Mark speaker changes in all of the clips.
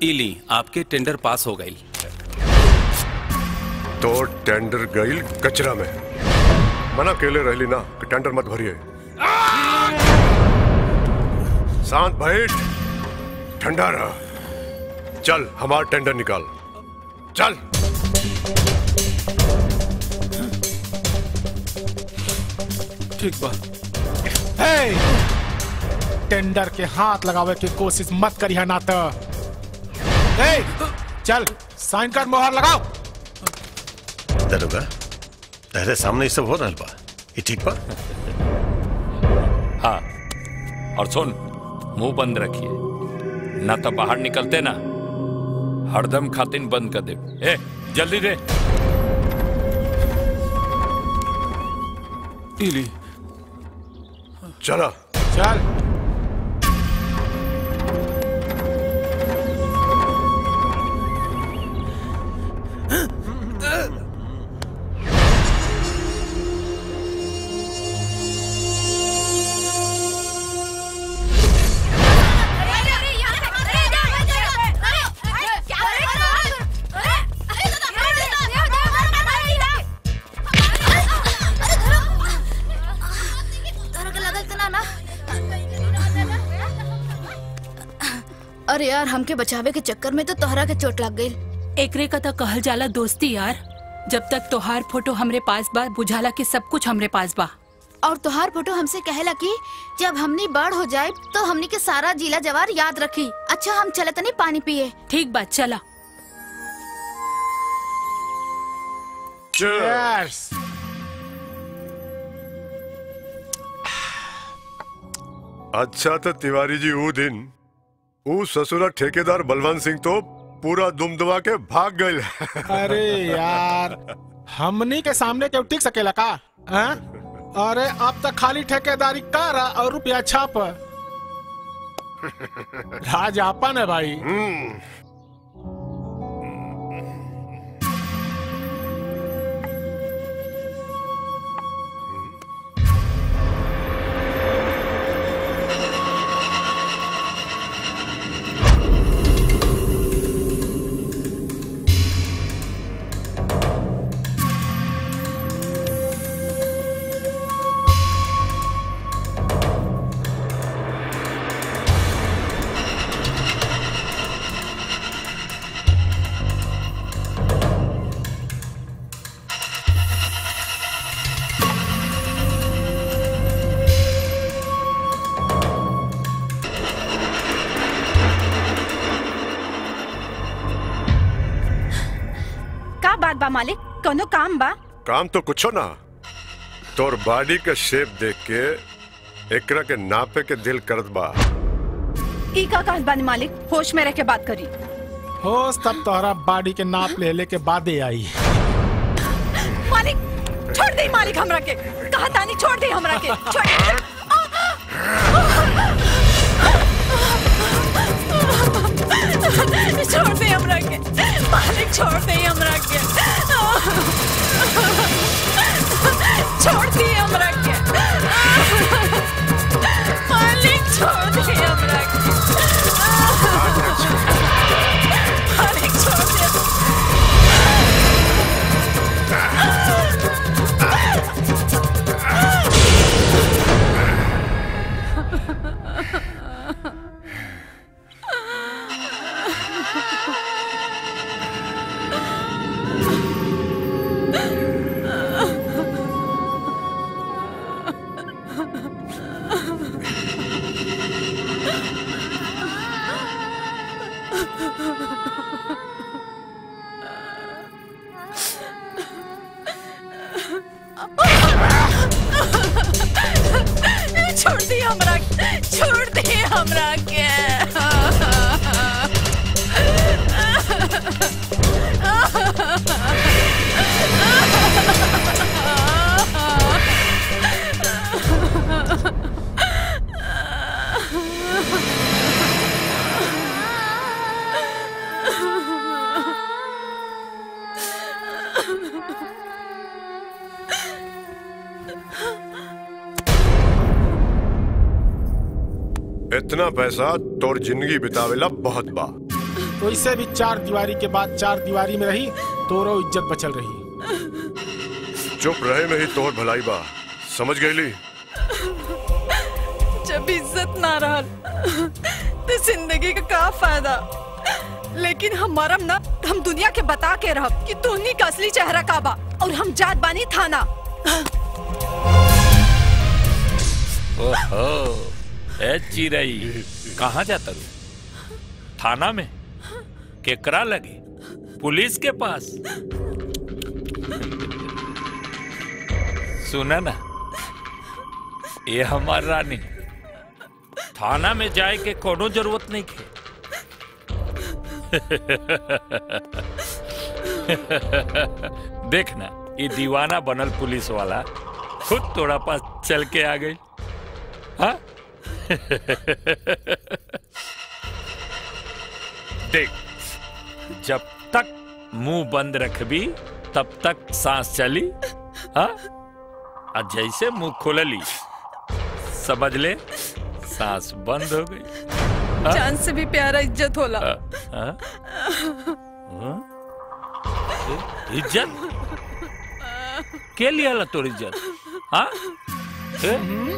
Speaker 1: इली आपके tender pass हो गई
Speaker 2: तो टेंडर गईल कचरा में मना केले रहली ना कि टेंडर मत भरिए शांत बैठ ठंडा रह चल हमार टेंडर निकाल चल
Speaker 1: ठीक बा
Speaker 3: हे! टेंडर के हाथ लगावे की कोशिश मत करिए ना तो हे! चल साइन कर मोहर लगाओ
Speaker 4: दरोगा तेरे सामने ये सब हो रहा बा ये ठीक बा
Speaker 5: हाँ और सुन मुंह बंद रखिए ना तो बाहर निकलते ना हरदम खातिन बंद कर दे ए जल्दी दे
Speaker 1: इली
Speaker 2: चला
Speaker 3: चल
Speaker 6: अरे यार हमके बचावे के चक्कर में तो तोहरा के चोट लग गई
Speaker 7: एकरे का तो कहल जाला दोस्ती यार जब तक तोहार फोटो हमरे पास बा बुझाला कि सब कुछ हमरे पास बा
Speaker 6: और तोहार फोटो हमसे कहेला कि जब हमनी बड़ हो जाए तो हमनी के सारा जिला जवार याद रखी अच्छा हम चले तनी पानी पिए
Speaker 7: ठीक बात चला
Speaker 3: Cheers.
Speaker 2: अच्छा तो तिवारी जी वो दिन वो ससुरा ठेकेदार बलवंत सिंह तो पूरा दुम दुमा के भाग गए
Speaker 3: अरे यार हमनी के सामने क्यों टिक सकेला का हैं? अरे अब तक खाली ठेकेदारी कर और रुपया छाप राज आपन है भाई
Speaker 8: का बात बा मालिक कोनो काम बा
Speaker 2: काम तो कुछो ना तोर बॉडी के शेप देख के एकरा के नापे के दिल करत बा
Speaker 8: ई का कहत बानी मालिक होश में रह के बात करी
Speaker 3: होश तब तोहरा बॉडी के नाप ले ले के बादे आई
Speaker 8: मालिक छोड़ दे मालिक हमरा के कहा तानी छोड़ दे हमरा के छोड़ छोड़ दे हमरा के मालिक छोड़ दे हमरा के छोड़ दे हमरा के मालिक छोड़ दे हमरा के मालिक छोड़ दे छोड़ दे हमरा छोड़ दे हमरा के
Speaker 2: इतना पैसा तोर जिंदगी बितावेला बहुत बा
Speaker 3: वैसे भी चार दीवारी के बाद चार दीवारी में रही तोरो इज्जत बचल रही
Speaker 2: चुप रहे में ही तोर भलाई बा समझ गईली
Speaker 8: जब इज्जत ना रहल तो जिंदगी का का फायदा लेकिन हमारा ना हम दुनिया के बता के रहब कि तोहनी का असली चेहरा का बा और हम जात बानी थाना
Speaker 5: ओहो ए चिरई कहाँ जाता रू थाना में केकरा लगे पुलिस के पास सुना ना ये हमार रानी थाना में जाए के कोनो जरूरत नहीं के देखना ये दीवाना बनल पुलिस वाला खुद तोड़ा पास चल के आ गई हाँ देख जब तक मुंह बंद रखबी तब तक सांस चली हाँ और जैसे मुंह खोलली समझ ले सांस बंद हो गई
Speaker 8: जान से भी प्यारा इज्जत होला
Speaker 5: हाँ? हाँ? हाँ? ए, इज्जत के लिया ला तोर इज्जत हाँ ए?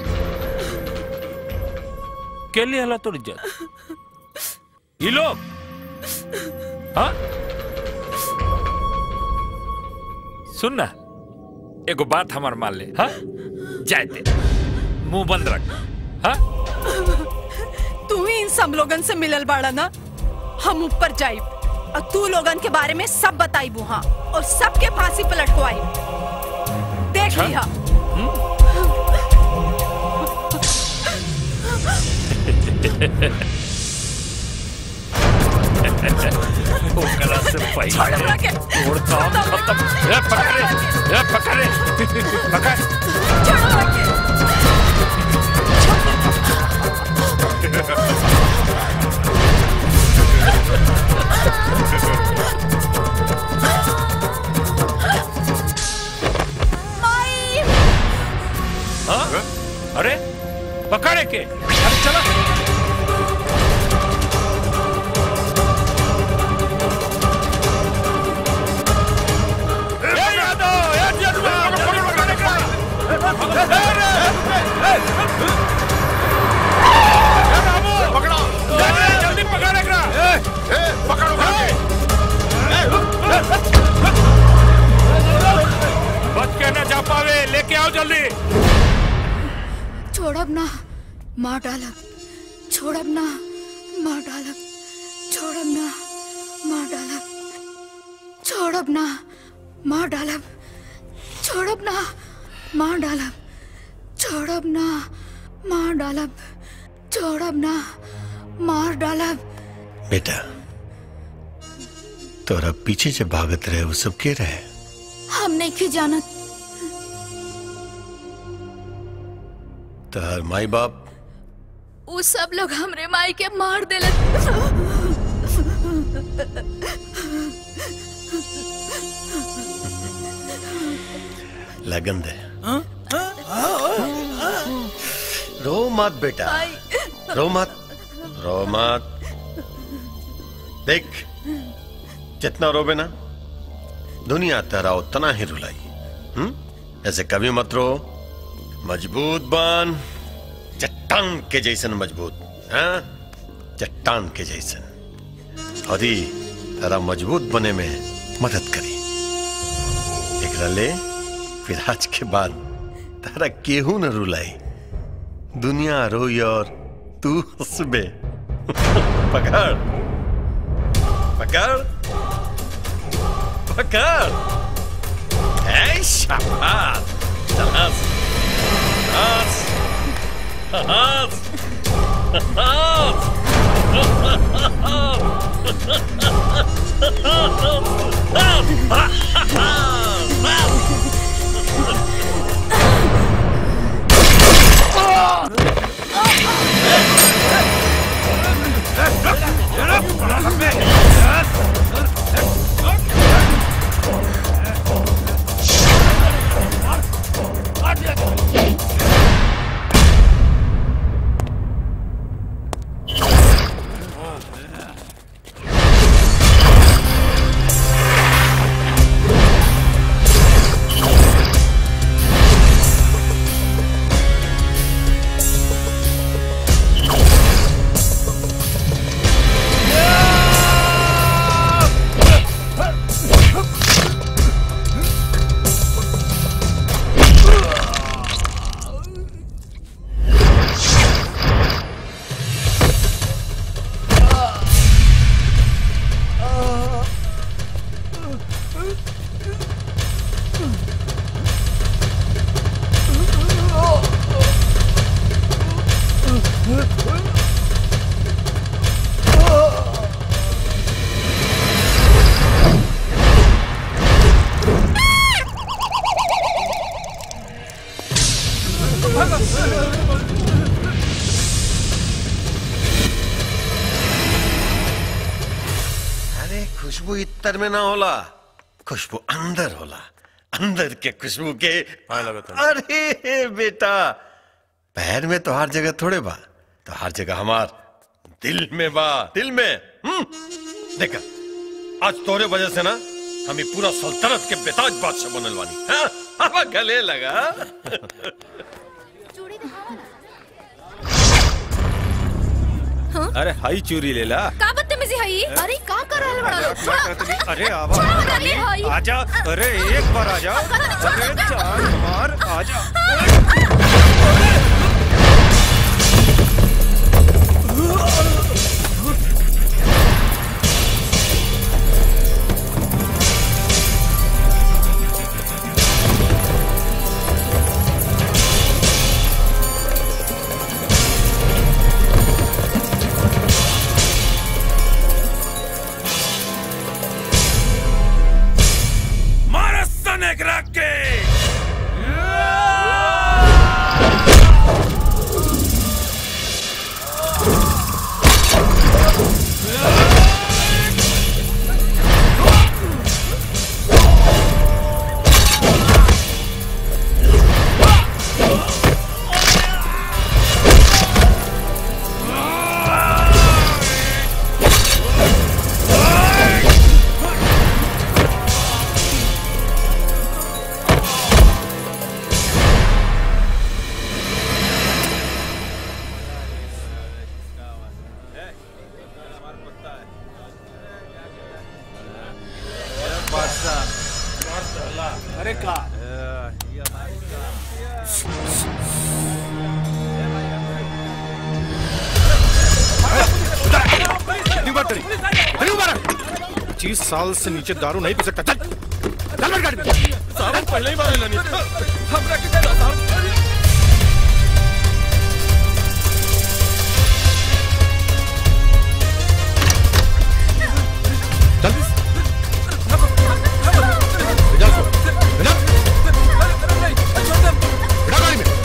Speaker 5: के लिया ला तोर इज्जत ये लोग हाँ सुन ना एगो बात हमार मान ले हाँ जाए दे मुंह बंद रख हाँ
Speaker 8: तू ही इन सब लोगन से मिलल बाड़ा ना हम ऊपर जाइब और तू लोगन के बारे में सब बताइबू हाँ और सबके फांसी पे लटकवाई देख
Speaker 5: अच्छा।
Speaker 8: लिया
Speaker 5: ओकरा से
Speaker 8: छोड़
Speaker 5: पहले
Speaker 8: हमरा के।
Speaker 5: तोड़ काम खत्म ए पकड़े ए पकड़े पकड़
Speaker 8: छोड़ हमरा के। माई
Speaker 5: हाँ अरे पकड़े के
Speaker 3: अरे चला
Speaker 5: ए यादव ए जल्दी जल्दी पकड़े का ए रे ए बाबू पकड़ो जल्दी जल्दी पकड़े का ए पकड़ो बच के न जा पावे लेके आओ जल्दी
Speaker 6: छोड़ब ना मार डालब छोड़ब ना मार डालब छोड़ब ना मार डालब छोड़ब ना मार डालब छोड़ब ना मार डालब छोड़ब ना मार डालब छोड़ब ना मार डालब
Speaker 4: बेटा तोरा पीछे से भागत रहे वो सब के रहे
Speaker 6: हम नहीं की जानत
Speaker 4: तार माई बाप
Speaker 6: वो सब लोग हमरे माई के मार देलन
Speaker 4: लगन दे रो मत बेटा रो मत रो मत देख जितना रोबे ना दुनिया तेरा उतना ही रुलाई हम्म ऐसे कभी मत रो मजबूत बन चट्टान के जैसन मजबूत हाँ चट्टान के जैसन और ही तेरा मजबूत बने में मदद करी एकरा ले फिर आज के बाद तारा केहू न रुलाई दुनिया रोई और तू हंसबे पकड़ पकड़ पकड़ ऐ शाबाश हंस हंस हंस
Speaker 5: ए
Speaker 4: अरे खुशबू इतर में ना होला खुशबू अंदर होला अंदर के खुशबू के अरे बेटा पैर में तो हर जगह थोड़े बा तो हर जगह हमार दिल में बा दिल में हम्म देखा आज तोरे वजह से ना हम ये पूरा सल्तनत के बेताज बादशाह बनल वानी हाँ? अब गले लगा
Speaker 1: अरे हाई चूरी ले ला
Speaker 6: का बदतमीजी है ये? अरे का कर रहल बड़ा लोग? छोड़ो।
Speaker 9: अरे आवा
Speaker 6: छोड़ो बता दे, हई।
Speaker 9: आजा अरे एक बार आजा अरे चार बार आजा
Speaker 5: मारस सनेक रख के
Speaker 3: अरे का
Speaker 9: पच्चीस साल से नीचे दारू नहीं पी सकता चल चल बैठ गाड़ी में
Speaker 1: साहब पहले ही मारे लनी हमरा के कहला साहब
Speaker 9: चल भेजा उसको भेजा बैठा गाड़ी में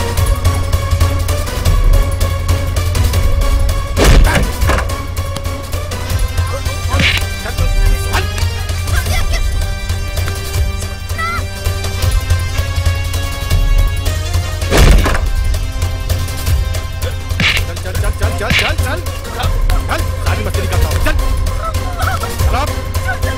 Speaker 9: चल चल चल चल चल चल चल चल सारी मस्ती निकालता हूँ चल चल अब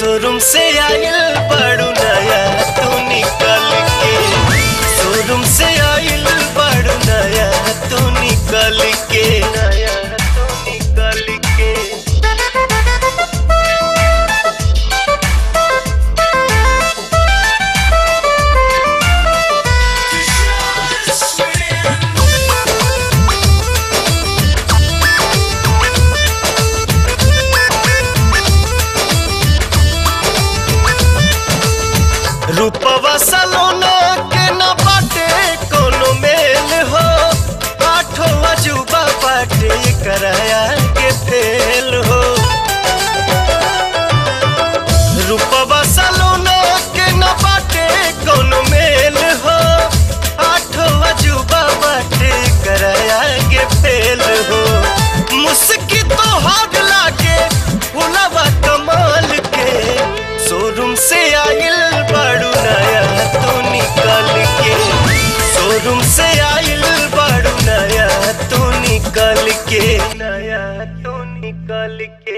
Speaker 10: शोरूम से आयल बड़ू नया तू निकल के शोरूम से आयल बड़ू नया तू निकल के नया तू निकल के रूपवा सलोना के न बाटे कोनो मेल हो आठो अजूबा बाटे कराया के फेल हो रूपवा सलोना के न बाटे कोनो मेल हो आठो अजूबा बाटे कराया के फेल हो मुस्की तो हाथ लागे फुलवा कमाल के शोरूम से आइल बड़ू नया तू निकल के शोरूम से आइल बड़ू नया तू निकल के नया तू निकल के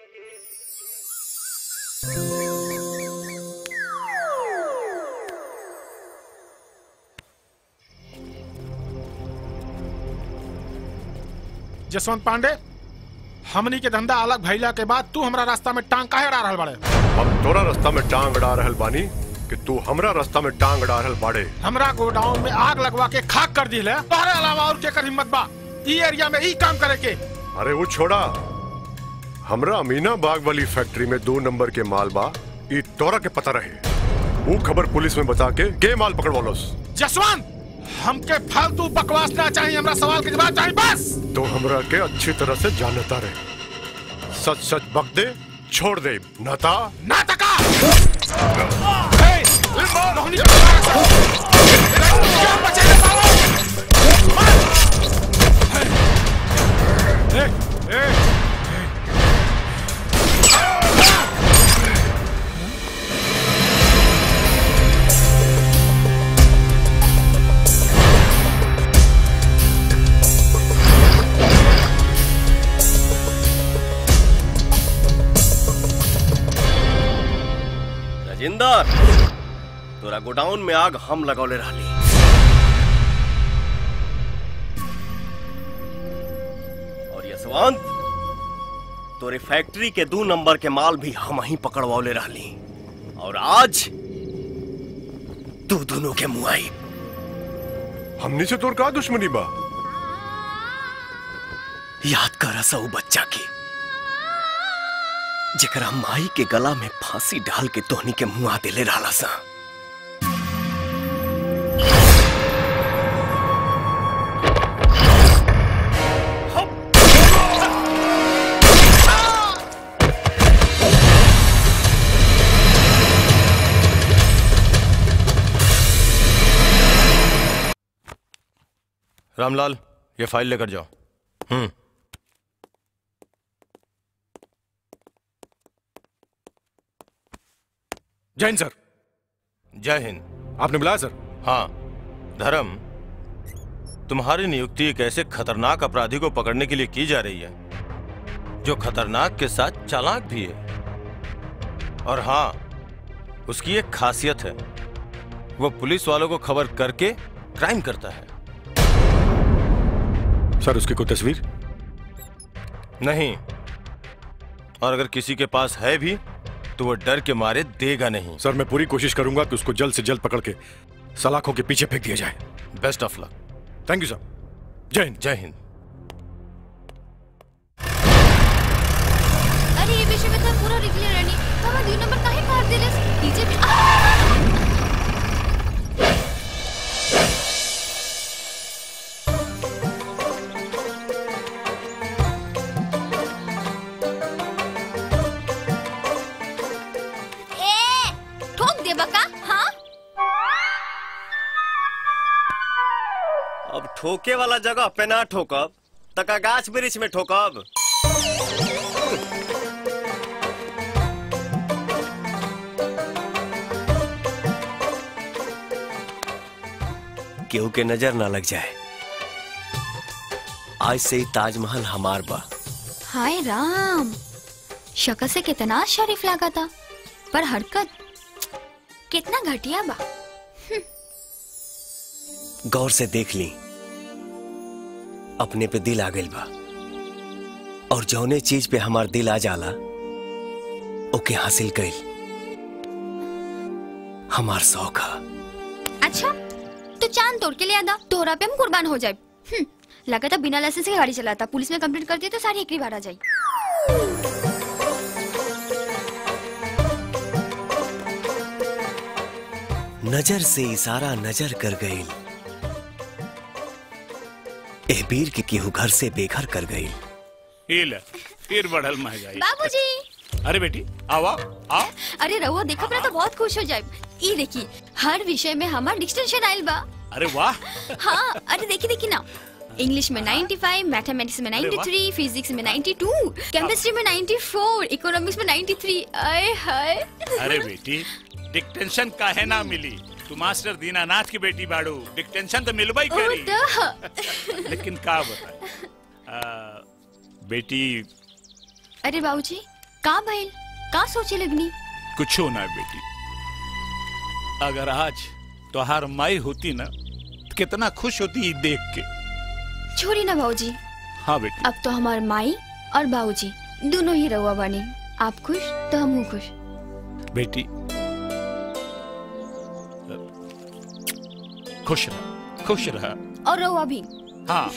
Speaker 3: जसवंत पांडे हमनी के धंधा अलग भइला के बाद तू हमरा रास्ता में टांग काहे अड़ा रहल बाड़े
Speaker 2: हम तोरा रास्ता में टांग अड़ा रहल बानी कि तू हमरा रास्ता में टांग अड़ा रहल बाड़े
Speaker 3: हमरा गोडाउन में आग लगवा के खाक कर दिले तोहरे अलावा और केकर हिम्मत बा ई एरिया में ई काम करे के
Speaker 2: अरे वो छोड़ा हमरा अमीना बाग वाली फैक्ट्री में दो नंबर के माल बा ई तोरा के पता रहे वो खबर पुलिस में बता के के माल पकड़वालोस
Speaker 3: जसवंत हमके फालतू बकवास ना चाहिए हमरा सवाल के जवाब चाहिए बस
Speaker 2: तो हमरा के अच्छी तरह से जानता रहे सच सच बक दे छोड़ दे नाता
Speaker 3: नाटका हे, रोहनी के बाहर से। क्या बचेगा सालों? मार। हे, हे,
Speaker 10: राजेंदर तोरा गोडाउन में आग हम लगौले रहली और यशवंत तोरे फैक्ट्री के दो नंबर के माल भी हम ही पकड़वौले रहली और आज तू दोनों के मुआई
Speaker 2: हमनी से तोर का दुश्मनी बा
Speaker 10: याद कर सऊ बच्चा के जेकरा माई के गला में फांसी डाल के तोहनी के मुआ देले रहला सा
Speaker 9: रामलाल ये फाइल लेकर जाओ हम्म
Speaker 3: जय हिंद सर
Speaker 9: जय हिंद
Speaker 3: आपने बुलाया सर
Speaker 9: हाँ धर्म तुम्हारी नियुक्ति एक ऐसे खतरनाक अपराधी को पकड़ने के लिए की जा रही है जो खतरनाक के साथ चालाक भी है और हाँ उसकी एक खासियत है वो पुलिस वालों को खबर करके क्राइम करता है
Speaker 2: सर उसकी कोई तस्वीर
Speaker 9: नहीं और अगर किसी के पास है भी तो वो डर के मारे देगा नहीं
Speaker 2: सर मैं पूरी कोशिश करूंगा कि उसको जल्द से जल्द पकड़ के सलाखों के पीछे फेंक दिया जाए
Speaker 9: best of luck
Speaker 2: thank you sir जय हिंद
Speaker 9: जय हिंद
Speaker 6: अरे ये विषय में तो पूरा रिक्लियर रहनी हमारा दुई नंबर काहे काट दिले डीजे में आ! ए, ठोक दे बका हाँ
Speaker 10: अब ठोके वाला जगह पे ना ठोकब तका गाछ वृक्ष में ठोकब केहू के नजर ना लग जाए आज से ही ताजमहल हमार बा
Speaker 6: हाय राम शक्ल से कितना शरीफ लगा था
Speaker 11: पर हरकत कितना घटिया बा
Speaker 10: गौर से देख ली अपने पे दिल आ गइल बा और जौने चीज पे हमार दिल आ जाला ओके हासिल कइल हमार शौक है
Speaker 11: अच्छा तो चांद तोड़ के ले आदा तोहरा पे हम कुर्बान हो जाए लगा था बिना लाइसेंस के गाड़ी चलाता पुलिस में कंप्लेंट कर दिया तो सारी एकरी बार आ जाई
Speaker 10: नजर से इशारा नजर कर गई एह बीर के केहू घर से बेघर कर गई
Speaker 12: हिल फिर बढ़ल महंगाई
Speaker 11: बाबूजी
Speaker 12: अरे बेटी आओ आओ आओ
Speaker 11: अरे रहुआ देखो अपना तो बहुत खुश हो जाए ई देखी हर विषय में हमार डिक्टेंशन आइल बा
Speaker 12: अरे वाह
Speaker 11: हाँ अरे देखी देखी ना इंग्लिश में 95, मैथमेटिक्स में
Speaker 12: अरे वाह।
Speaker 11: 93, फिजिक्स में 92, केमिस्ट्री में 94, इकोनॉमिक्स में 93, आए हाय
Speaker 12: अरे बेटी डिक्टेंशन काहे ना मिली तू मास्टर दीनानाथ की बेटी बाड़ू डिक्टेंशन तो मिलबा ही
Speaker 11: ओ
Speaker 12: करी
Speaker 11: द
Speaker 12: लेकिन का बता आ, बेटी
Speaker 11: अरे बाबूजी का भइल का सोचे लगनी
Speaker 12: कुछ ना बेटी अगर आज तोहार माई होती ना तो कितना खुश होती ई देख के
Speaker 11: छोड़ी ना बाबूजी
Speaker 12: हाँ बेटी
Speaker 11: अब तो हमार माई और बाबूजी दोनों ही रहुआ बनी आप खुश तो हम खुश
Speaker 12: बेटी खुश रह खुश रह
Speaker 11: और रहुआ भी
Speaker 12: हाँ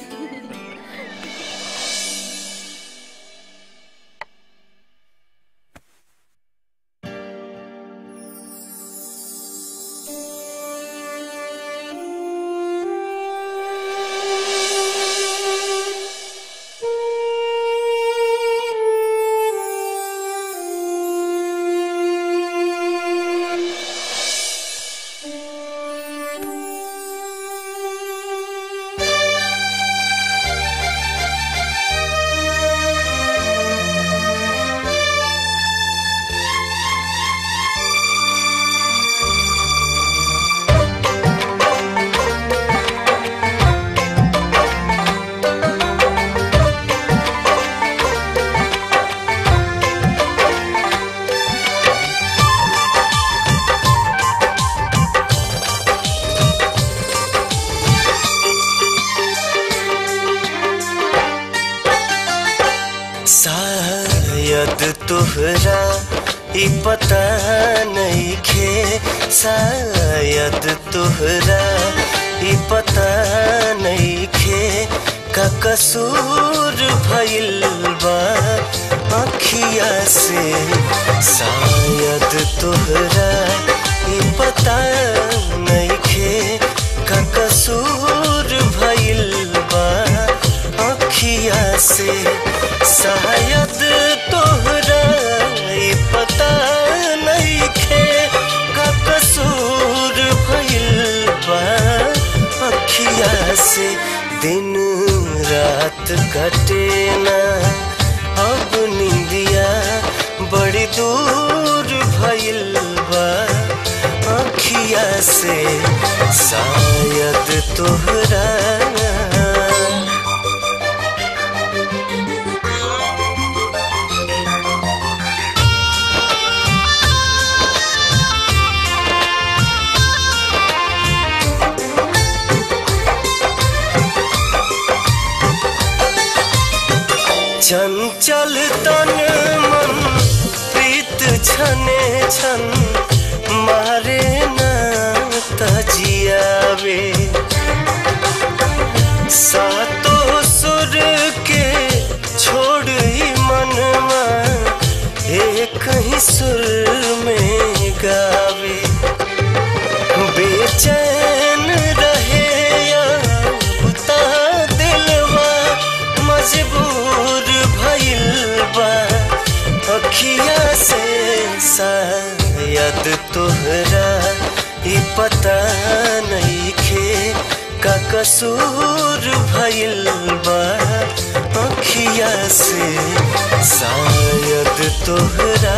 Speaker 10: शायद तोहरा ई पता नहीं खे शायद तोहरा ई पता नहीं खे का कसूर भइल बा अखिया से शायद तोहरा ई पता नहीं खे का कसूर भइल बा अखिया से शायद तोहरा ई पता नहीं खे का कसूर भइल बा अखिया से दिन रात कटे ना अब निंदिया बड़ी दूर भइल बा अखिया से शायद तोहरा चंचल तन मन प्रीत छने छन मारे ना तजियावे सातो सुर के छोड़ ही मनवा एक ही सुर में गावे बेचैन रहे या बुता दिलवा मजबूर भइल बा अखिया से शायद तोहरा ई पता नहीं खे का कसूर भइल बा अखिया से शायद तोहरा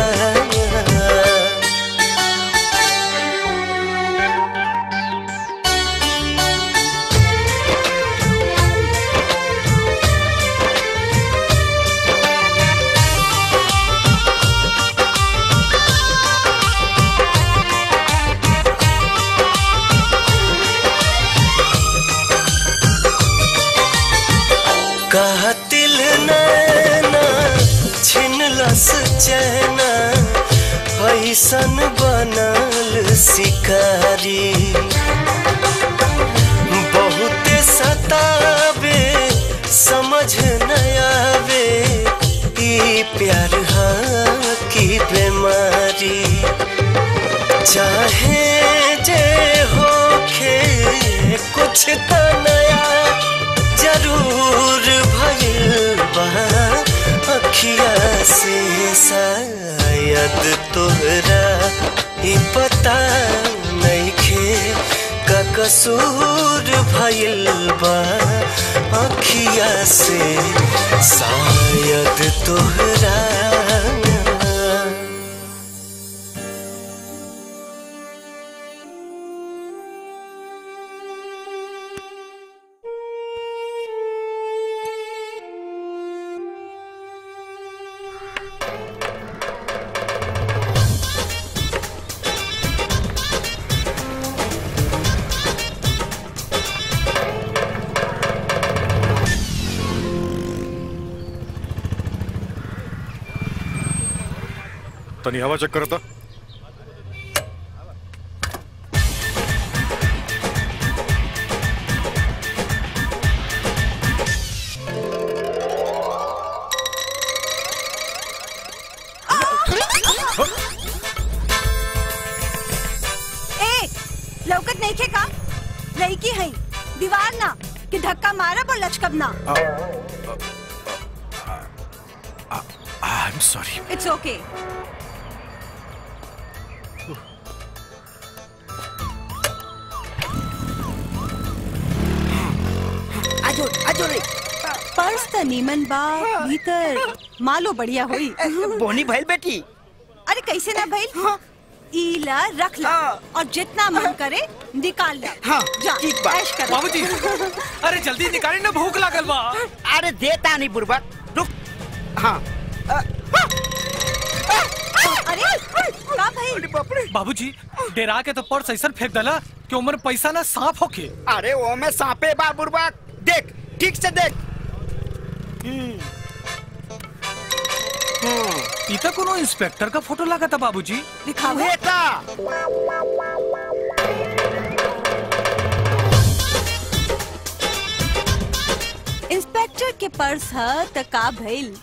Speaker 10: बनल शिकारी बहुत सतावे समझ न आवे ई प्यार हाँ की बीमारी चाहे जे होखे कुछ त नया जरूर भइल बा अखिया से शायद तोहरा ई पता नइखे का कसूर भइल बा अखिया से शायद तोहरा
Speaker 2: तनी हवा चेक करता
Speaker 8: ए लौकत नहीं खे का लड़की है दीवार ना कि धक्का मारब और लचकब ना
Speaker 1: I am sorry
Speaker 8: it's okay
Speaker 13: आजो आजो रे
Speaker 8: पर्स त नीमन बा भीतर मालो बढ़िया होई
Speaker 13: बोनी भइल बेटी
Speaker 8: अरे कैसे ना भइल ईला रख ला और जितना मन करे निकाल ला
Speaker 13: हाँ,
Speaker 8: जा
Speaker 13: ठीक बा।
Speaker 8: ऐश कर
Speaker 1: बाबूजी अरे जल्दी निकाली ना भूख लागल बा
Speaker 13: अरे देता नहीं बुरबक रुक हाँ
Speaker 8: अरे का भइल
Speaker 1: बाबूजी डेरा के तो पर्स ऐसा फेंक दला कि उमर पैसा ना सांप होके
Speaker 13: अरे वो में सांपे बा बुरबक देख ठीक से देख
Speaker 1: ई तो कोनो इंस्पेक्टर का फोटो लगा था बाबूजी
Speaker 8: दिखाओ
Speaker 13: बेटा
Speaker 8: इंस्पेक्टर के पर्स ह त का भइल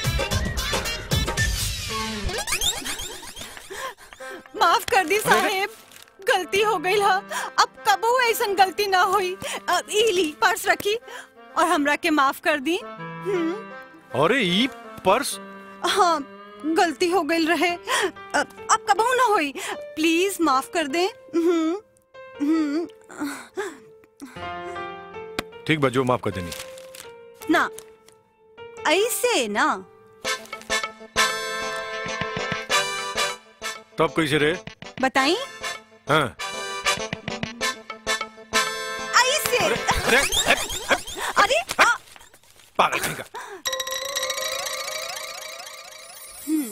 Speaker 8: माफ कर दी साहेब गलती हो गई हा अब कबू ऐसन गलती ना हुई अब ई ली पर्स रखी और हमरा के माफ कर दी हम्म,
Speaker 2: अरे ई पर्स
Speaker 8: हाँ गलती हो गई रहे अब अब कबू ना हुई प्लीज माफ कर दे हम्म, हम्म,
Speaker 2: ठीक बा जो माफ कर देनी
Speaker 8: ना ऐसे ना
Speaker 2: तब कैसे रे
Speaker 8: बताई
Speaker 2: हाँ
Speaker 8: ऐसे
Speaker 2: अरे
Speaker 8: अरे आ,
Speaker 2: पागल कहीं का
Speaker 8: हम्म,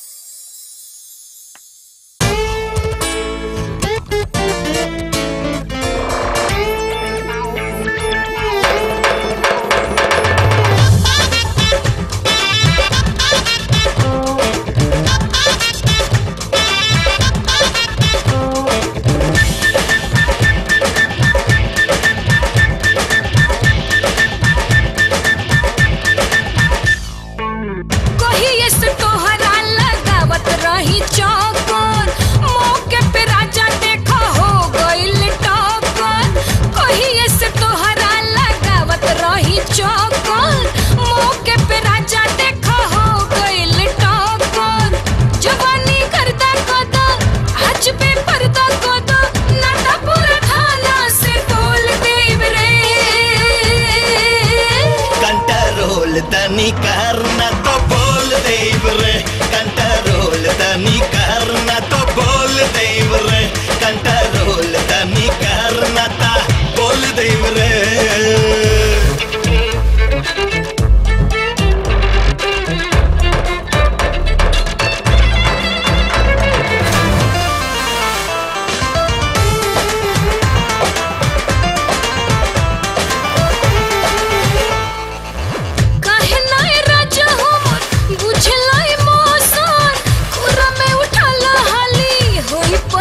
Speaker 14: कहिए से तोहरा लगावत रही चौकन मौके पे राजा देखा हो गइल टॉकन कहिए से तोहरा लगावत रही चौकन मौके पे राजा देखा हो गइल टॉकन जवानी करदा कदा आज पे पर्दा कदा नाटा पूरा थाना से तोल देव रे
Speaker 10: कंट्रोल तनी करना तो बोल देव रे कंट्रोल तनी करना तो बोल देव रे कंट्रोल तनी करना ता बोल देव रे
Speaker 14: काहे नाय राजा हमर बुझलाई मौसन खुरा में उठाला हाली होई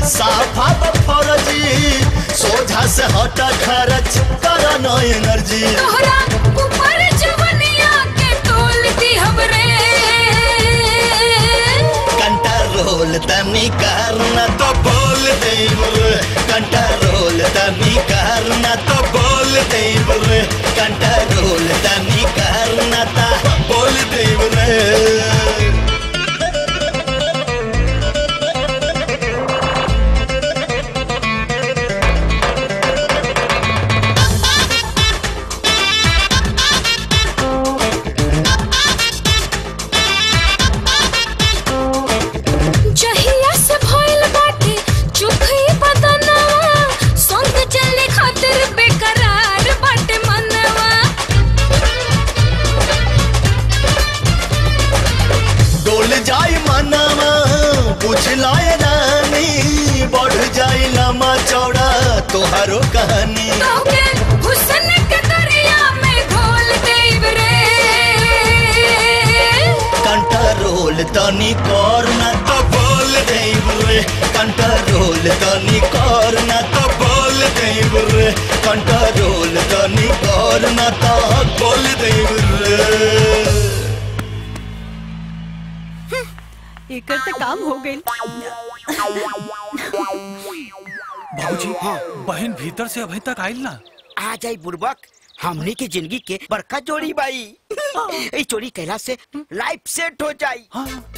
Speaker 10: साफा फरजी सोझा से हटा खर्च कर न एनर्जी
Speaker 14: तोहरा ऊपर जवनिया के तोलती हमरे
Speaker 10: कंट्रोल तनी करना तो बोल देव रे कंट्रोल तनी करना तो बोल देव रे कंट्रोल तनी करना तो बोल देव रे
Speaker 14: जहिया से भइल बाटे चुखी बदनवा संग चले खातिर बेकरार बाटे मनवा
Speaker 10: डोल जाई मनवा पूछ लाए रानी बढ़ जाई लम्बा चौड़ा तोहारो कहानी
Speaker 14: तोके हुस्न के दरिया में घोल देब रे
Speaker 10: कंट्रोल तनी करना तो बोल देव रे कंट्रोल तनी करना तो बोल देव रे कंट्रोल तनी करना तो बोल देव रे
Speaker 8: एकर तो काम हो गई
Speaker 1: बाबूजी बहन भीतर से अभी तक आयल ना
Speaker 13: आ जाई बुड़बक हमनी के जिंदगी के बड़का जोड़ी बाई ई चोरी कैला से लाइफ सेट हो जाई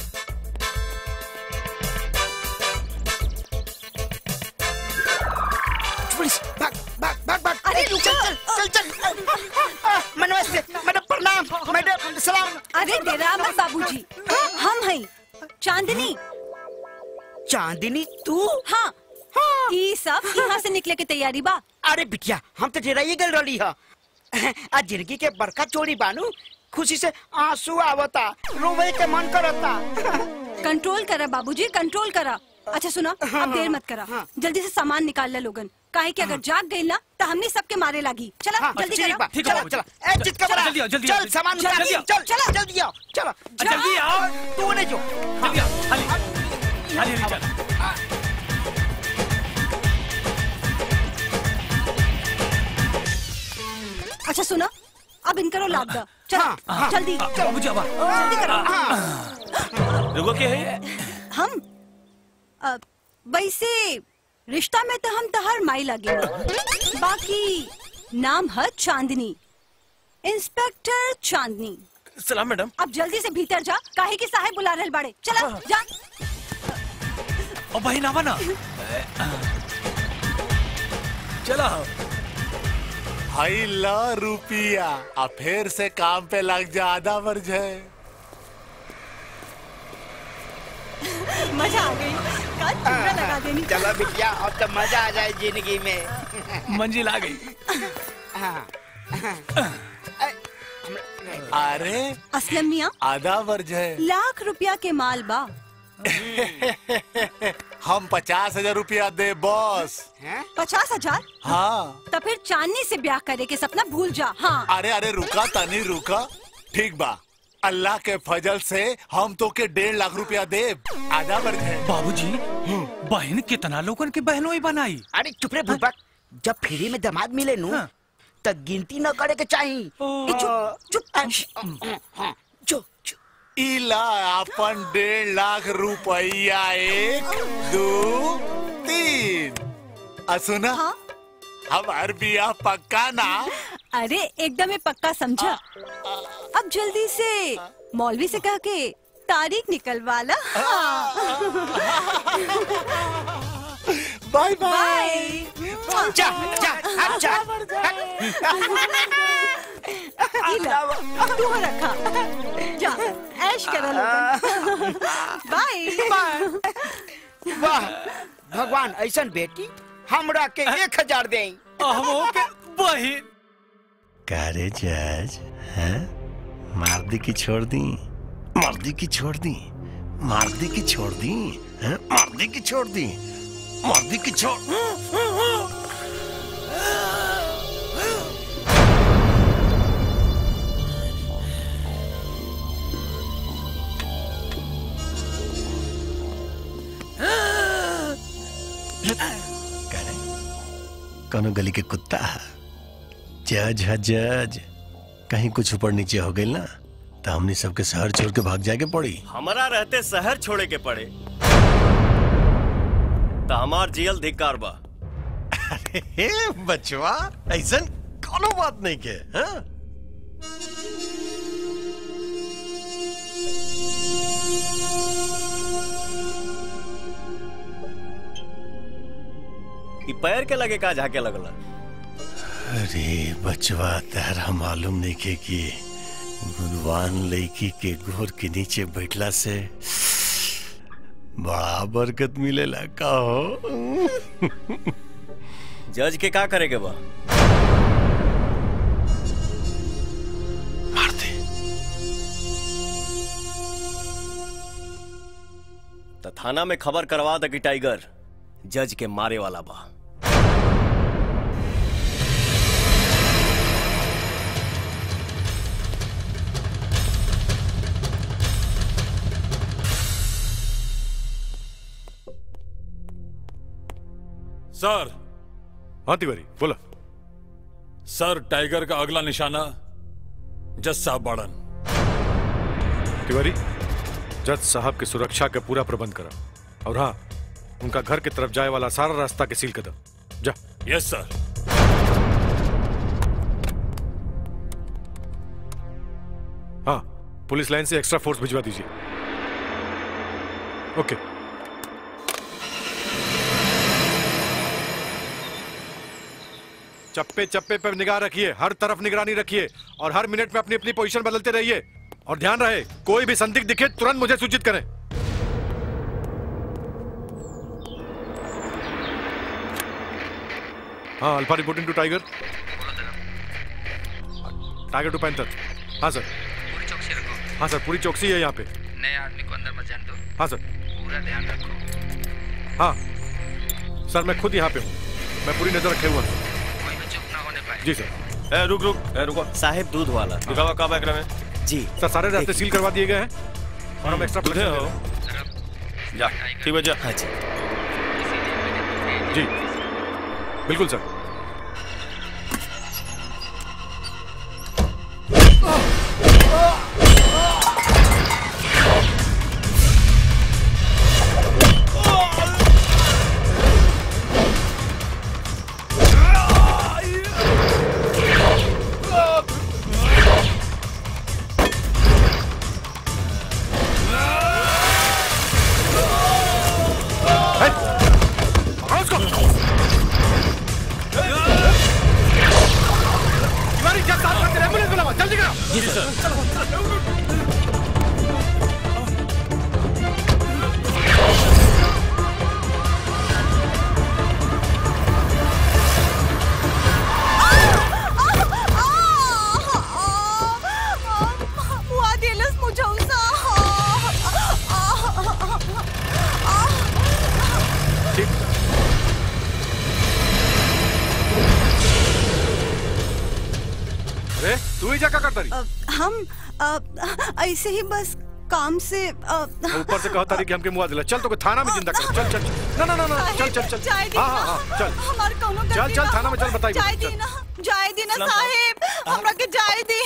Speaker 13: पुलिस भाग भाग भाग भाग अरे रुक चल चल चल चल नमस्ते मैडम प्रणाम मैडम सलाम
Speaker 8: अरे डेरा मत बाबूजी हम हैं चांदनी
Speaker 13: चांदनी तू
Speaker 8: हाँ ई सब यहाँ से निकले के तैयारी बा
Speaker 13: अरे बिटिया हम तो डेराइए गल रही है आज जिंदगी के बड़का चोरी बानू खुशी से आंसू आवता रोवे के मन करता
Speaker 8: कंट्रोल करा बाबूजी कंट्रोल करा अच्छा सुना अब देर मत करा जल्दी से सामान निकाल ले लोगन काहे कि अगर जाग गई ना तो हमने सबके मारे लागी चला
Speaker 13: हाँ,
Speaker 8: जल्दी
Speaker 13: ठीक
Speaker 8: करा
Speaker 13: बा, चला चला ए चित कबरा
Speaker 1: जल्दी आओ, जल्दी आओ,
Speaker 13: चल सामान
Speaker 1: जल्दी
Speaker 13: उठा
Speaker 1: आओ।
Speaker 13: चल चल जल्दी आओ चलो
Speaker 1: जल्दी आओ।
Speaker 13: तू ने जो
Speaker 1: जल्दी आओ, हाली हाली हाली चल
Speaker 8: अच्छा सुना अब इनकरो लाद दा चला जल्दी
Speaker 1: बाबूजी अब
Speaker 8: जल्दी करो
Speaker 9: रुको क्या है
Speaker 8: हम अ, वैसे रिश्ता में तो हम तहर माई लगे बाकी नाम है चांदनी इंस्पेक्टर चांदनी
Speaker 9: सलाम मैडम
Speaker 8: अब जल्दी से भीतर जा काहे के साहेब बुला रहे बाड़े चला जा
Speaker 1: ओ बहन आवा ना
Speaker 15: चलो हाई ला रुपिया अब फिर से काम पे लग जा आधा वर्ज है
Speaker 8: मजा आ गई कल चूड़ा लगा देनी
Speaker 13: चलो बिटिया अब तो मजा आ जाए जिंदगी में
Speaker 1: मंजिल आ गई
Speaker 15: अरे
Speaker 8: असलम मियाँ
Speaker 15: आधा वर्ज है
Speaker 8: लाख रुपया के माल बा
Speaker 15: हम पचास हजार रुपया दे बॉस
Speaker 8: पचास हजार
Speaker 15: हाँ
Speaker 8: तो फिर चांदनी से ब्याह करे के सपना भूल जा हाँ
Speaker 15: अरे अरे रुका तनी रुका ठीक बा अल्लाह के फजल से हम तो के डेढ़ लाख रुपया दे आधा वर्ज है
Speaker 1: बाबूजी बहन कितना लोगन के बहनों ही बनाई
Speaker 13: अरे चुप रे बुबक जब फ्री में दामाद मिले नु तो गिनती न करे के चाहिए ए, चुप चुप चुप
Speaker 15: इला अपन डेढ़ लाख रुपया एक दो तीन आ सुना हमार बिया पक्का ना
Speaker 8: अरे एकदम ही पक्का समझा अब जल्दी से मौलवी से कह के तारीख निकलवा ला
Speaker 15: बाय
Speaker 8: बाय
Speaker 13: जा जा हट जा
Speaker 8: इला, तू हो रखा जा ऐश करा लोगन बाय
Speaker 13: वाह भगवान ऐसन बेटी हमरा के एक हजार दे
Speaker 1: के बहन
Speaker 4: कारे जज हैं मार दी की छोड़ दी मार दी की छोड़ दी मार दी की छोड़ दी हैं मार दी की छोड़ दी मार दी की छोड़ कौनो गली के कुत्ता है जज है जज कहीं कुछ ऊपर नीचे हो गई ना तो हमने सबके शहर छोड़ के भाग जाके पड़ी
Speaker 10: हमारा रहते शहर छोड़े के पड़े तो हमार जियल धिक्कार बा
Speaker 4: हे बचवा ऐसा कोनो बात नहीं के हाँ?
Speaker 10: ई पैर के लगे का झाके लगला
Speaker 4: अरे बचवा तारा मालूम नहीं के कि गुणवान लड़की के गोर के नीचे बैठला से बड़ा बरकत मिलेला का हो
Speaker 10: जज के का करे के बा
Speaker 4: मार दे
Speaker 10: तो थाना में खबर करवा दे कि टाइगर जज के मारे वाला बा
Speaker 5: सर
Speaker 2: हाँ तिवारी बोला
Speaker 5: सर टाइगर का अगला निशाना जज साहब बाड़न
Speaker 2: तिवारी जज साहब की सुरक्षा का पूरा प्रबंध करा और हाँ उनका घर की तरफ जाए वाला सारा रास्ता के सील कर दो जा
Speaker 5: यस सर
Speaker 2: हाँ पुलिस लाइन से एक्स्ट्रा फोर्स भिजवा दीजिए ओके चप्पे चप्पे पर निगाह रखिए हर तरफ निगरानी रखिए और हर मिनट में अपनी अपनी पोजीशन बदलते रहिए और ध्यान रहे कोई भी संदिग्ध दिखे तुरंत मुझे सूचित करें हाँ alpha reporting to tiger tiger two panther हाँ सर हाँ सर पूरी चौकसी है यहाँ पे
Speaker 16: नए आदमी को अंदर मत जाने दो
Speaker 2: हाँ सर
Speaker 16: पूरा ध्यान रखो
Speaker 2: हाँ सर मैं खुद यहाँ पे हूँ मैं पूरी नजर रखे हुआ हूँ
Speaker 16: कोई भी चुप ना होने पाए
Speaker 2: जी सर
Speaker 10: ए, रुक रुक ए, रुको साहेब दूध वाला दिखावा का बैकरा में जी
Speaker 2: सर सारे रास्ते सील करवा दिए गए हैं और हम एक्स्ट्रा
Speaker 9: दूधे हो जा ठीक है जा
Speaker 10: हाँ जी
Speaker 2: जी बिल्कुल सर पकड़ो उसको तिवारी जब साथ में एम्बुलेंस बुलाओ जल्दी करो जी सर
Speaker 8: Ua dilas mo Josa.
Speaker 2: अरे तू ही जा क्या करता रही
Speaker 8: हम अ, ऐसे ही बस काम से अ,
Speaker 2: ऊपर से कहो तारी कि हमके मुआ दिला चल तो थाना में जिंदा कर चल चल चल। ना ना ना ना चल चल चल
Speaker 8: जाए दी
Speaker 2: हाँ
Speaker 8: ना।
Speaker 2: हाँ हाँ चल
Speaker 8: हमार कौनो
Speaker 2: चल
Speaker 8: गलती
Speaker 2: चल
Speaker 8: ना
Speaker 2: थाना में चल बताइए
Speaker 8: जाए दी ना जाए दी ना साहेब हमरा के जाए दी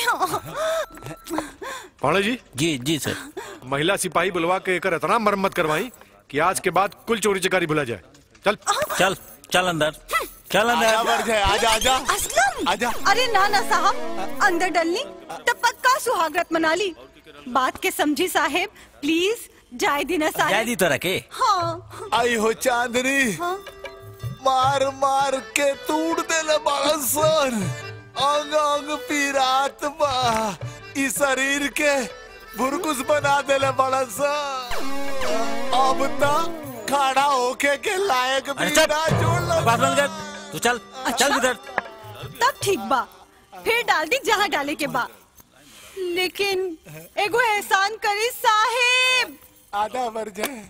Speaker 2: पाणे जी
Speaker 12: जी जी सर
Speaker 2: महिला सिपाही बुलवा के एकर इतना मरम्मत करवाई कि आज के बाद कुल चोरी चकारी भुला जाए चल
Speaker 12: चल चल अंदर चल
Speaker 15: आजा
Speaker 12: अंदर
Speaker 15: बढ़ जाए आजा आजा
Speaker 8: असलम
Speaker 15: आजा
Speaker 8: अरे ना ना साहब अंदर डलनी तब पक्का सुहागरत मना ली बात के समझी साहेब प्लीज जाए दी ना
Speaker 12: जाय
Speaker 8: साहेब
Speaker 12: दी तोरा के
Speaker 8: हाँ
Speaker 15: आई हो चांदनी
Speaker 8: हाँ
Speaker 15: मार मार के तूड़ देले बड़ा सन अंग अंग पीरात बा ई शरीर के भुरकुस बना देले बड़ा सन अब ता खड़ा होके के लायक भी
Speaker 12: अरे चल।
Speaker 15: ना छोड़
Speaker 12: बात बंद कर तू चल चल इधर
Speaker 8: तब ठीक बा फिर डाल दी जहाँ डाले के बा लेकिन एगो एहसान करी साहेब
Speaker 15: आधा मर जाए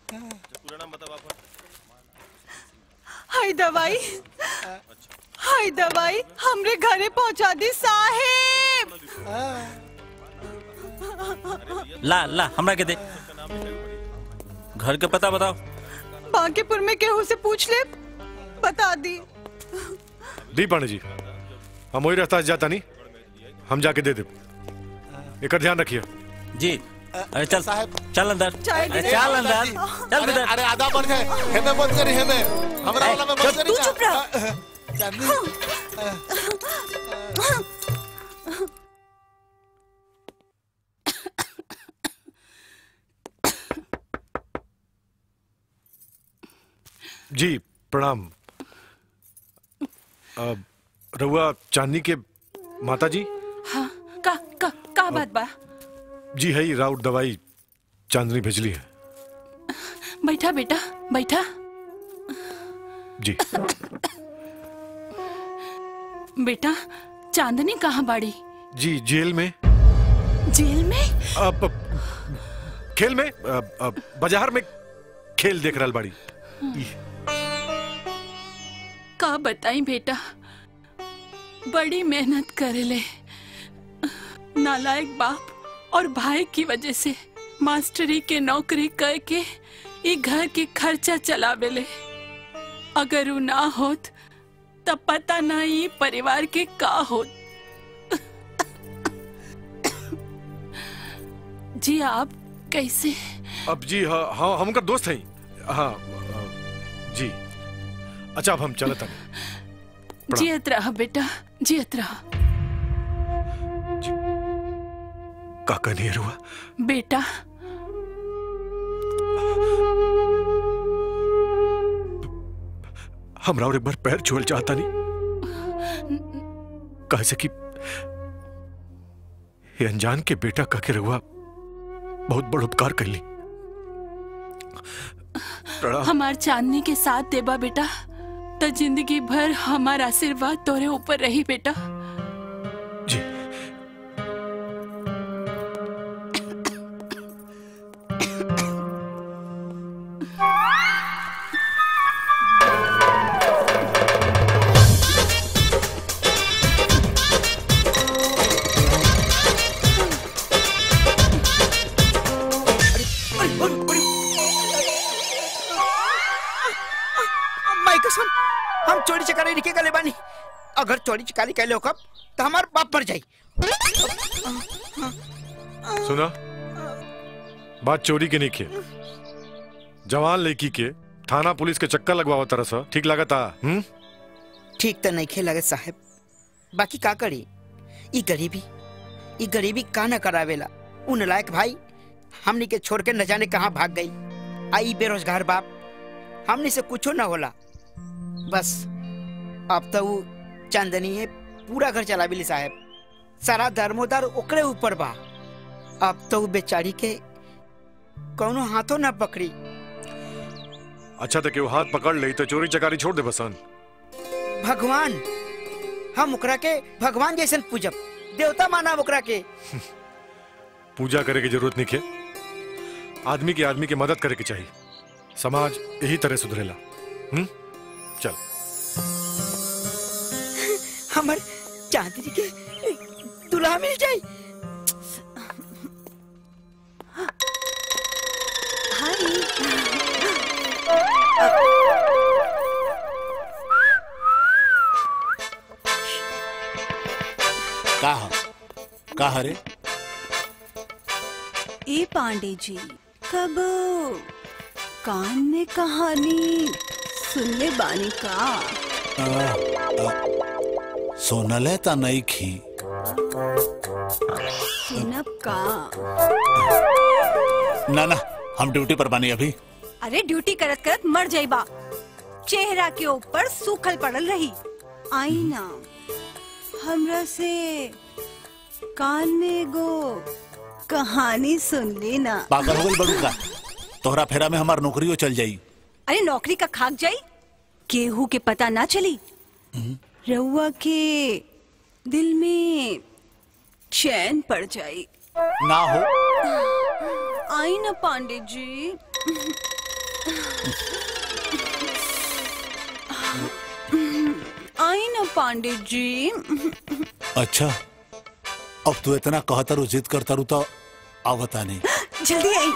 Speaker 8: हाय दवाई हाय दवाई हमरे घरे पहुंचा दी साहेब
Speaker 12: ला ला हमरा के दे घर के पता बताओ
Speaker 8: बांकेपुर में केहू से पूछ ले बता दी
Speaker 2: दी पांडे जी हम वही रास्ता से जाता नहीं हम जाके दे दे एक ध्यान रखिए
Speaker 12: जी अरे चल चल अंदर
Speaker 15: चाय
Speaker 12: अरे
Speaker 15: दे।
Speaker 12: चल अंदर चल
Speaker 15: अरे,
Speaker 12: अंदर
Speaker 15: अरे आधा बन गए हेमे बंद करी हेमे हमरा वाला में बंद करी
Speaker 8: तू चुप रह।
Speaker 15: चांदनी
Speaker 2: जी प्रणाम अब रहुआ चांदनी के माता जी
Speaker 7: हाँ का का का बात बा
Speaker 2: जी है ही राउट दवाई चांदनी भेजली है
Speaker 7: बैठा बेटा बैठा
Speaker 2: जी
Speaker 7: बेटा चांदनी कहाँ बाड़ी
Speaker 2: जी जेल में
Speaker 7: जेल में
Speaker 2: अब खेल में अब, अब, बाजार में खेल देख रहा बाड़ी
Speaker 7: का बताई बेटा बड़ी मेहनत करेले नालायक बाप और भाई की वजह से मास्टरी के नौकरी करके ई घर के खर्चा चलावेले अगर उ ना होत तब पता ना ई परिवार के का होत जी आप कैसे
Speaker 2: अब जी हाँ हाँ हम उनका दोस्त हैं हाँ अ, जी अच्छा अब हम चलत हैं
Speaker 7: जियत रहा बेटा जियत रहा
Speaker 2: का कहनी है रुआ
Speaker 7: बेटा
Speaker 2: हमरा और एक बार पैर छुअल चाहता नहीं कहे से कि ये अनजान के बेटा कह के रहुआ बहुत बड़ उपकार कर ली प्रणाम
Speaker 7: हमार चांदनी के साथ देबा बेटा तो जिंदगी भर हमार आशीर्वाद तोरे ऊपर रही बेटा
Speaker 2: जी
Speaker 13: मैं कसम हम चोरी चकारी लिखे गले बानी अगर चोरी चकारी कैले हो कब तो हमार बाप मर जाई
Speaker 2: सुना बात चोरी के नहीं किए जवान लड़की के थाना पुलिस के चक्कर लगवाओ तरह सा ठीक लगता हम्म
Speaker 13: ठीक तो नहीं खेल लगे साहब बाकी का करी ई गरीबी ई गरीबी का न करावेला उन लायक भाई हमनी के छोड़ के न जाने कहाँ भाग गई आई बेरोजगार बाप हमनी से कुछो न होला बस अब तो वो चांदनी है पूरा घर चला बिली साहब सारा धर्मोदार ओकरे ऊपर बा अब तो वो बेचारी के कौनो हाथों न पकड़ी
Speaker 2: अच्छा तो क्यों हाथ पकड़ ले तो चोरी चकारी छोड़ दे बसन
Speaker 13: भगवान हम ओकरा के भगवान जैसन पूजब देवता माना ओकरा के
Speaker 2: पूजा करे की जरूरत नहीं है आदमी के आदमी की मदद करे के चाहिए समाज यही तरह सुधरेला हम्म चल
Speaker 13: हमर चांदनी के दुल्हा मिल जाई
Speaker 12: का ह? का हरे
Speaker 8: ए पांडे जी कब कान में कहानी सुनले बानी का
Speaker 12: सोनले ता नहीं खी
Speaker 8: सुनब का
Speaker 12: ना ना हम ड्यूटी पर बानी अभी
Speaker 8: अरे ड्यूटी करत करत मर जाइबा चेहरा के ऊपर सूखल पड़ल रही आई ना हमरा से कान में गो कहानी सुन लेना
Speaker 12: पागल हो गई बड़ू का तोहरा फेरा में हमार नौकरियों चल जाई
Speaker 8: अरे नौकरी का खाक जाई केहू के पता ना चली रउआ के दिल में चैन पड़ जाई
Speaker 12: ना हो
Speaker 8: आई ना पांडे जी आई ना पांडे जी
Speaker 12: अच्छा अब तू इतना कहता रू जिद करता रू तो आवता नहीं
Speaker 8: जल्दी आई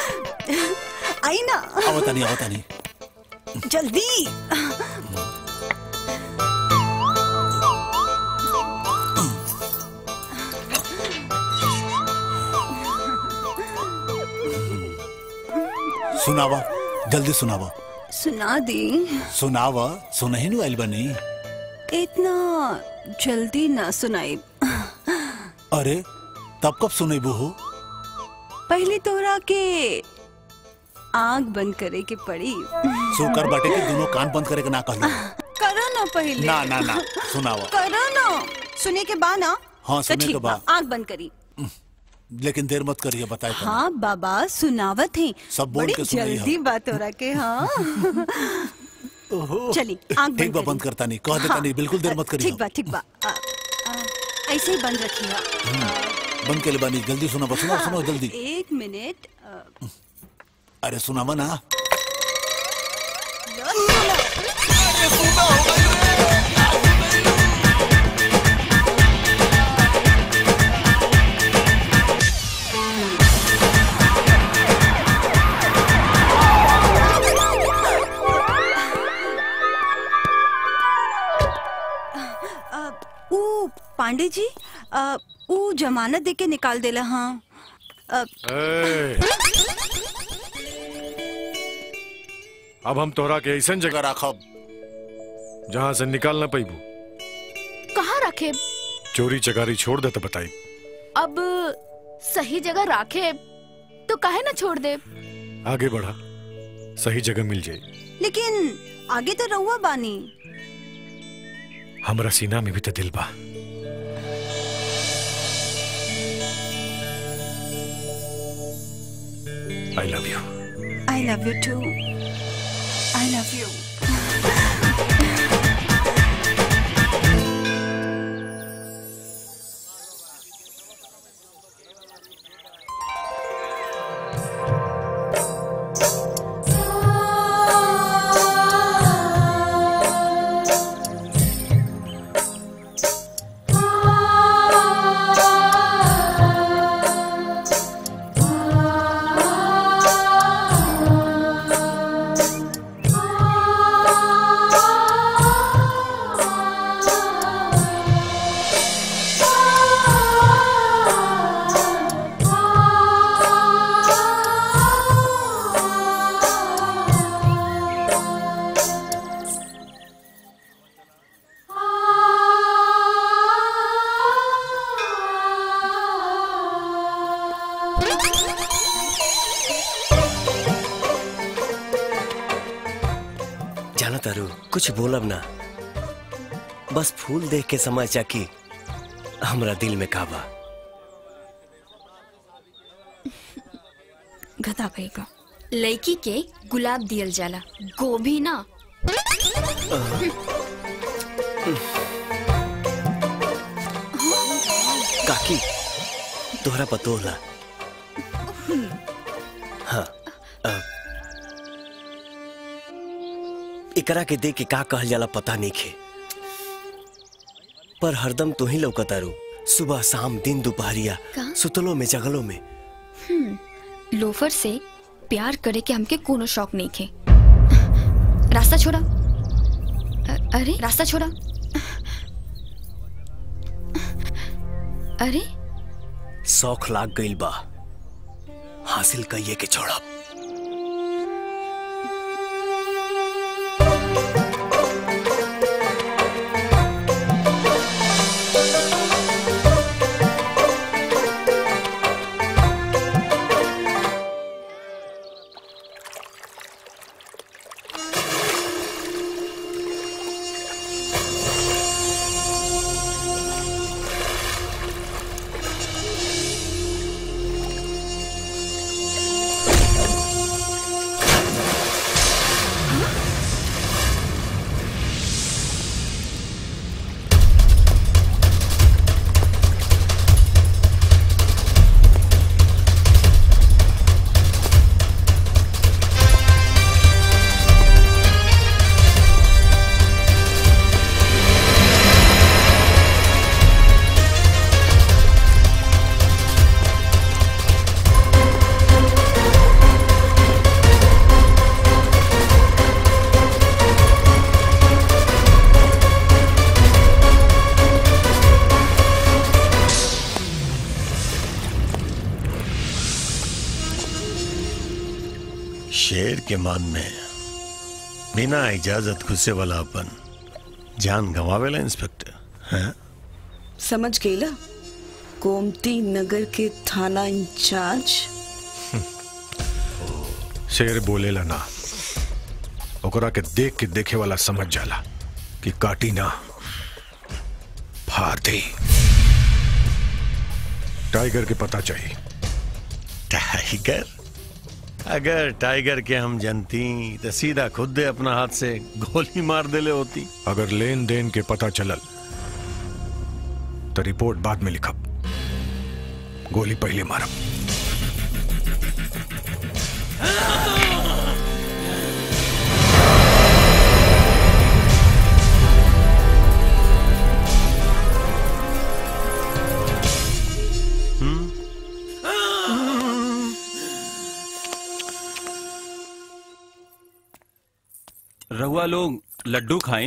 Speaker 8: आई ना
Speaker 12: आवता नहीं आवता नहीं
Speaker 8: जल्दी
Speaker 12: सुनावा जल्दी सुनावा
Speaker 8: सुना दी
Speaker 12: सुनावा सुनही नु आइल बनी
Speaker 8: इतना जल्दी ना सुनाई
Speaker 12: अरे तब कब सुनेबू हो
Speaker 8: पहले तोरा के आंख बंद करे के पड़ी
Speaker 12: सुकर बाटे के दोनों कान बंद करे के ना कहलो
Speaker 8: करो ना पहले
Speaker 12: ना ना ना सुनावा
Speaker 8: करो ना सुने के बाद ना
Speaker 12: हाँ,
Speaker 8: तो
Speaker 12: सुने के
Speaker 8: ठीक बा,
Speaker 12: बाद।
Speaker 8: आंख बंद करी
Speaker 12: लेकिन देर मत करिए बताए तो
Speaker 8: हाँ बाबा सुनावत है
Speaker 12: सब बोल
Speaker 8: बड़ी
Speaker 12: के सुनाई
Speaker 8: जल्दी
Speaker 12: हम।
Speaker 8: बात हो रहा के हाँ चली आंख
Speaker 12: ठीक
Speaker 8: बंद
Speaker 12: बा
Speaker 8: करी
Speaker 12: बंद करता नहीं कह देता
Speaker 8: हाँ,
Speaker 12: नहीं बिल्कुल देर मत करिए
Speaker 8: ठीक बा ठीक बा आ, आ, ऐसे ही बंद रखिए
Speaker 12: बंद के लिए बानी जल्दी सुनावा सुनाओ सुनाओ जल्दी
Speaker 8: एक मिनट आ,
Speaker 12: अरे सुनावा ना
Speaker 8: आ, ऊ पांडे जी आ, ऊ जमानत दे के निकाल देला हाँ आ,
Speaker 2: ए, अब हम तोहरा के ऐसा जगह राखब जहाँ से निकाल ना पैबू
Speaker 6: कहाँ रखे
Speaker 2: चोरी चकारी छोड़ दे तो बताई
Speaker 6: अब सही जगह राखे तो काहे ना छोड़ दे
Speaker 2: आगे बढ़ा सही जगह मिल जाए
Speaker 8: लेकिन आगे तो रहुआ बानी
Speaker 2: हमरा सीना में भी तो दिल बा I love you
Speaker 8: I love you too I love you
Speaker 10: जाना तारू कुछ बोलब ना बस फूल देख के समझ जा कि हमरा दिल में काबा
Speaker 11: गधा भैगा लड़की के गुलाब दियल जाला गोभी ना
Speaker 10: काकी तोहरा पतो होला हाँ अ, एकरा के देख के का कहल जाला पता नहीं खे पर हरदम तू ही लौकतारू सुबह शाम दिन दोपहरिया
Speaker 11: का?
Speaker 10: सुतलो में जगलो में
Speaker 11: हम्म, लोफर से प्यार करे के हमके कोनो शौक नहीं खे रास्ता छोड़ा अ- अरे रास्ता छोड़ा अरे
Speaker 10: शौक लाग गइल बा हासिल कइये के छोड़ा
Speaker 4: शेर के मान में बिना इजाजत घुसे वाला अपन जान गंवावेला इंस्पेक्टर हैं
Speaker 17: समझ गईला गोमती नगर के थाना इंचार्ज
Speaker 3: शेर बोलेला ना ओकरा के देख के देखे वाला समझ जाला कि काटी ना फाड़ दे टाइगर के पता चाहिए
Speaker 4: टाइगर अगर टाइगर के हम जनती तो सीधा खुद दे अपना हाथ से गोली मार देले होती
Speaker 3: अगर लेन देन के पता चलल तो रिपोर्ट बाद में लिखब गोली पहले मारब
Speaker 18: रहुआ लोग लड्डू खाएं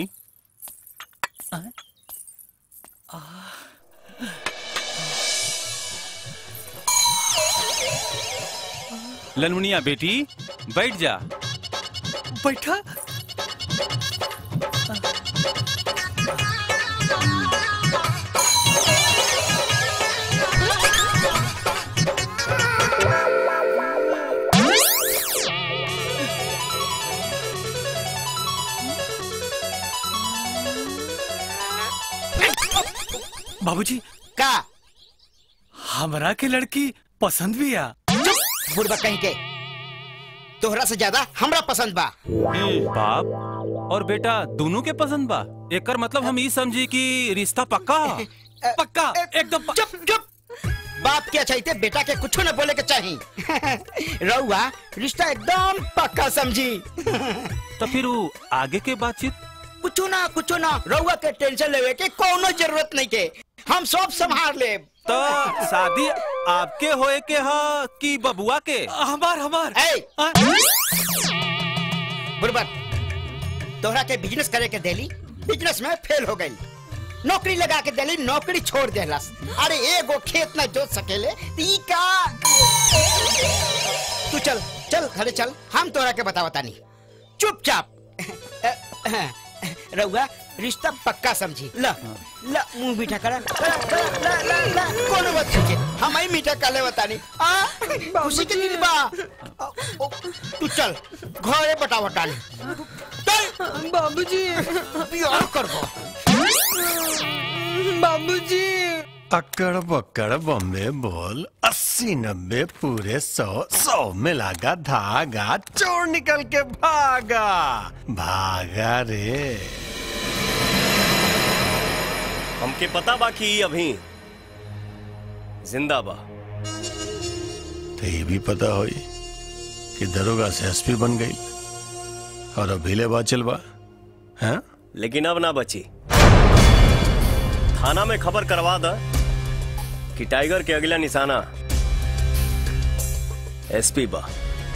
Speaker 18: ललमुनिया बेटी बैठ जा
Speaker 1: बैठा बाबूजी
Speaker 13: का
Speaker 1: हमरा के लड़की पसंद भी आ
Speaker 13: बुढ़बा कहीं के तोहरा से ज्यादा हमरा पसंद बा
Speaker 18: ए, बाप और बेटा दोनों के पसंद बा एकर मतलब हम ई समझी कि रिश्ता पक्का
Speaker 1: पक्का एकदम
Speaker 13: चुप चुप बाप के चाहिए बेटा के कुछ न बोले के चाहिए रउआ रिश्ता एकदम पक्का समझी
Speaker 18: तो फिर वो आगे के बातचीत
Speaker 13: कुछ ना कुछ ना रउआ के टेंशन लेवे के कोनो जरूरत नहीं के हम सब संभाल ले
Speaker 18: तो शादी आपके होए के हा कि बबुआ के
Speaker 1: हमार हमार
Speaker 13: बुरबक तोहरा के बिजनेस करे के देली बिजनेस में फेल हो गई नौकरी लगा के देली नौकरी छोड़ देलस अरे एगो खेत न जोत सकेले ती का तू चल चल घरे चल हम तोहरा के बता बता नहीं चुपचाप रउआ रिश्ता पक्का समझी ल ल मुंह मीठा करा ला, ला, ला, ला, ला, कोनो बात नहीं के हम ही मीठा कर ले बतानी आ खुशी के दिन बा आ, ओ, तू चल घरे बता बतानी चल
Speaker 17: बाबूजी
Speaker 13: बियाह करबो
Speaker 17: बाबूजी
Speaker 4: अकड़ बकड़ बम्बे बोल अस्सी नब्बे पूरे सौ सौ में लागा धागा चोर निकल के भागा भागा रे
Speaker 19: हमके पता बा कि ई अभी जिंदा बा
Speaker 4: तो ये भी पता होई कि दरोगा से एसपी बन गई और अब हिले बाचल बा हैं
Speaker 19: लेकिन अब ना बची थाना में खबर करवा द कि टाइगर के अगला निशाना एसपी बा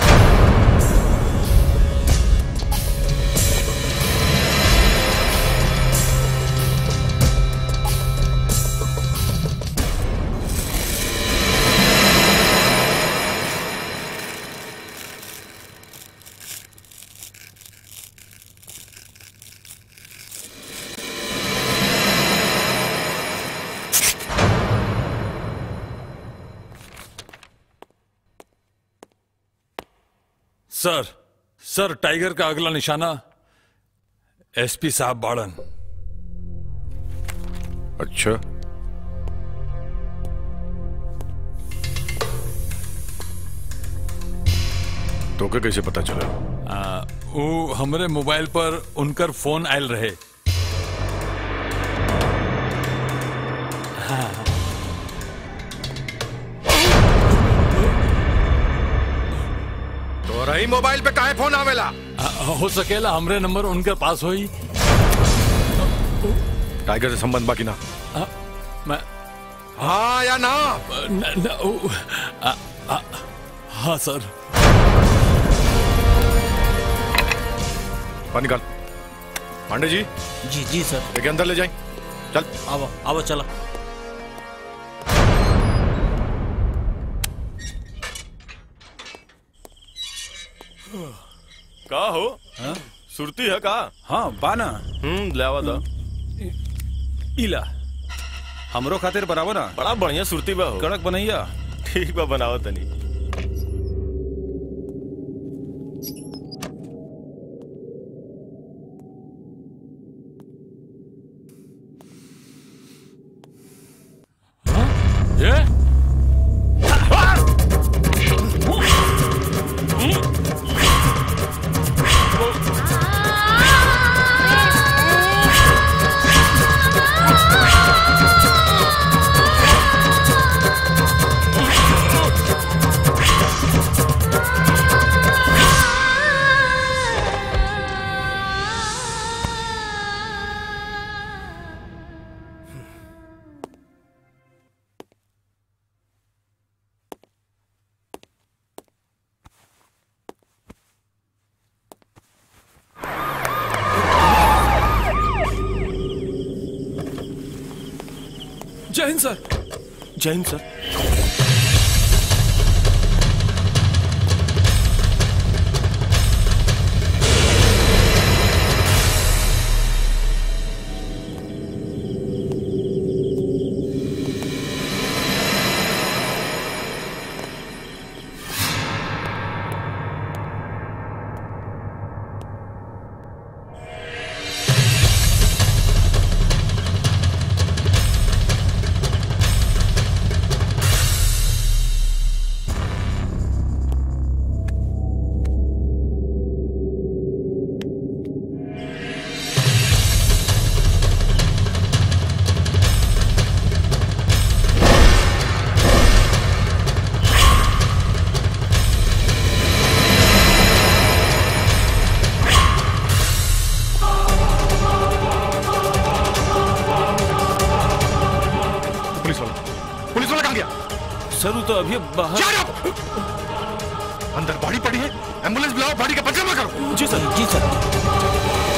Speaker 5: सर सर टाइगर का अगला निशाना एसपी साहब बाड़न
Speaker 2: अच्छा तो के कैसे पता चला
Speaker 5: आ, वो हमरे मोबाइल पर उनकर फोन आयल रहे हाँ
Speaker 3: तो रही मोबाइल पे काहे फोन आवेला
Speaker 5: आ, हो सकेला हमरे नंबर उनके पास होई
Speaker 3: टाइगर से संबंध बाकी ना
Speaker 5: आ, मैं
Speaker 3: हाँ या ना
Speaker 5: न, न, ओ, आ, आ, हाँ सर
Speaker 3: पानी निकाल पांडे जी
Speaker 20: जी जी सर
Speaker 3: लेके अंदर ले जाए चल
Speaker 20: आओ आओ चला
Speaker 9: का हो सुरती है का
Speaker 18: हाँ बाना
Speaker 9: हम्म लावा दा
Speaker 18: इला हमरो खातिर बनावो ना
Speaker 9: बड़ा बढ़िया सुरती बा हो
Speaker 18: कड़क बनैया
Speaker 9: ठीक बा बनाओ तनी
Speaker 5: ये
Speaker 18: जय हिंद सर
Speaker 9: जय हिंद सर
Speaker 2: पुलिस वाला पुलिस वाला कहाँ गया
Speaker 9: सर वो तो अभी बाहर
Speaker 2: अंदर बॉडी पड़ी है एम्बुलेंस बुलाओ बॉडी का पंचनामा करो
Speaker 9: जी सर जी सर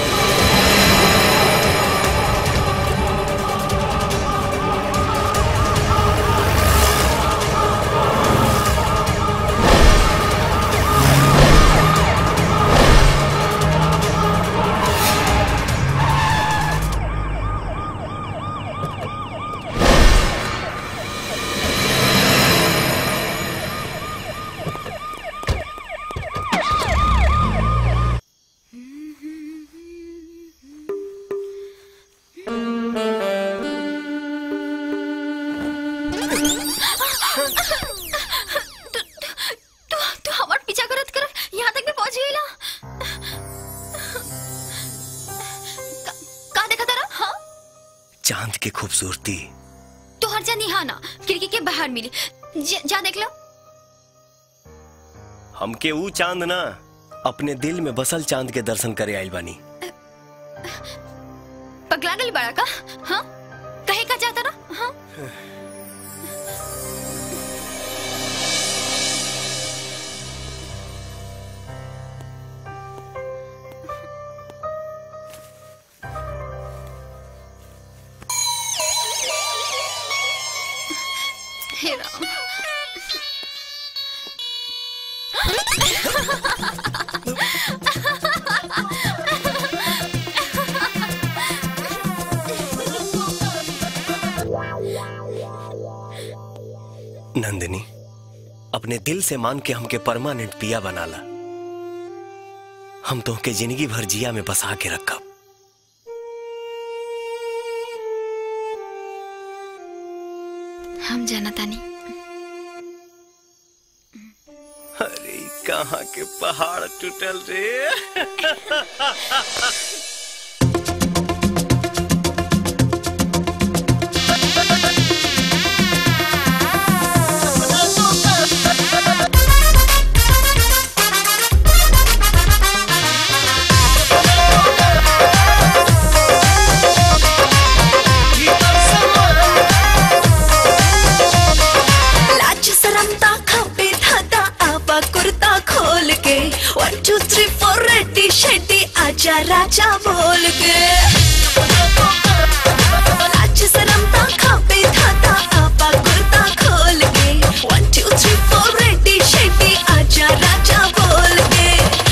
Speaker 11: तू तू हमार पीछा करत करत यहाँ तक भी पहुँच गईला का, का देखा तारा हाँ
Speaker 10: चांद की खूबसूरती
Speaker 11: तो हर जा निहाना खिड़की के बाहर मिली ज- जा देख लो
Speaker 10: हमके ऊ चांद ना अपने दिल में बसल चांद के दर्शन करे आइल बानी
Speaker 11: पगला गली बड़ा का हाँ कहे का जाता ना हाँ हे राम
Speaker 10: नंदिनी अपने दिल से मान के हमके परमानेंट पिया बनाला हम तो के जिंदगी भर जिया में बसा के रखब
Speaker 11: हम जाना तानी
Speaker 10: अरे कहाँ के पहाड़ टूटल रे
Speaker 14: लाज शरमता खपे धाता आबा कुर्ता खोल के वन टू थ्री फोर रेड्डी शेड्डी आजा राजा बोल के लाज शरमता खपे धाता आबा कुर्ता खोल के वन टू थ्री फोर रेड्डी शेड्डी आजा राजा बोल के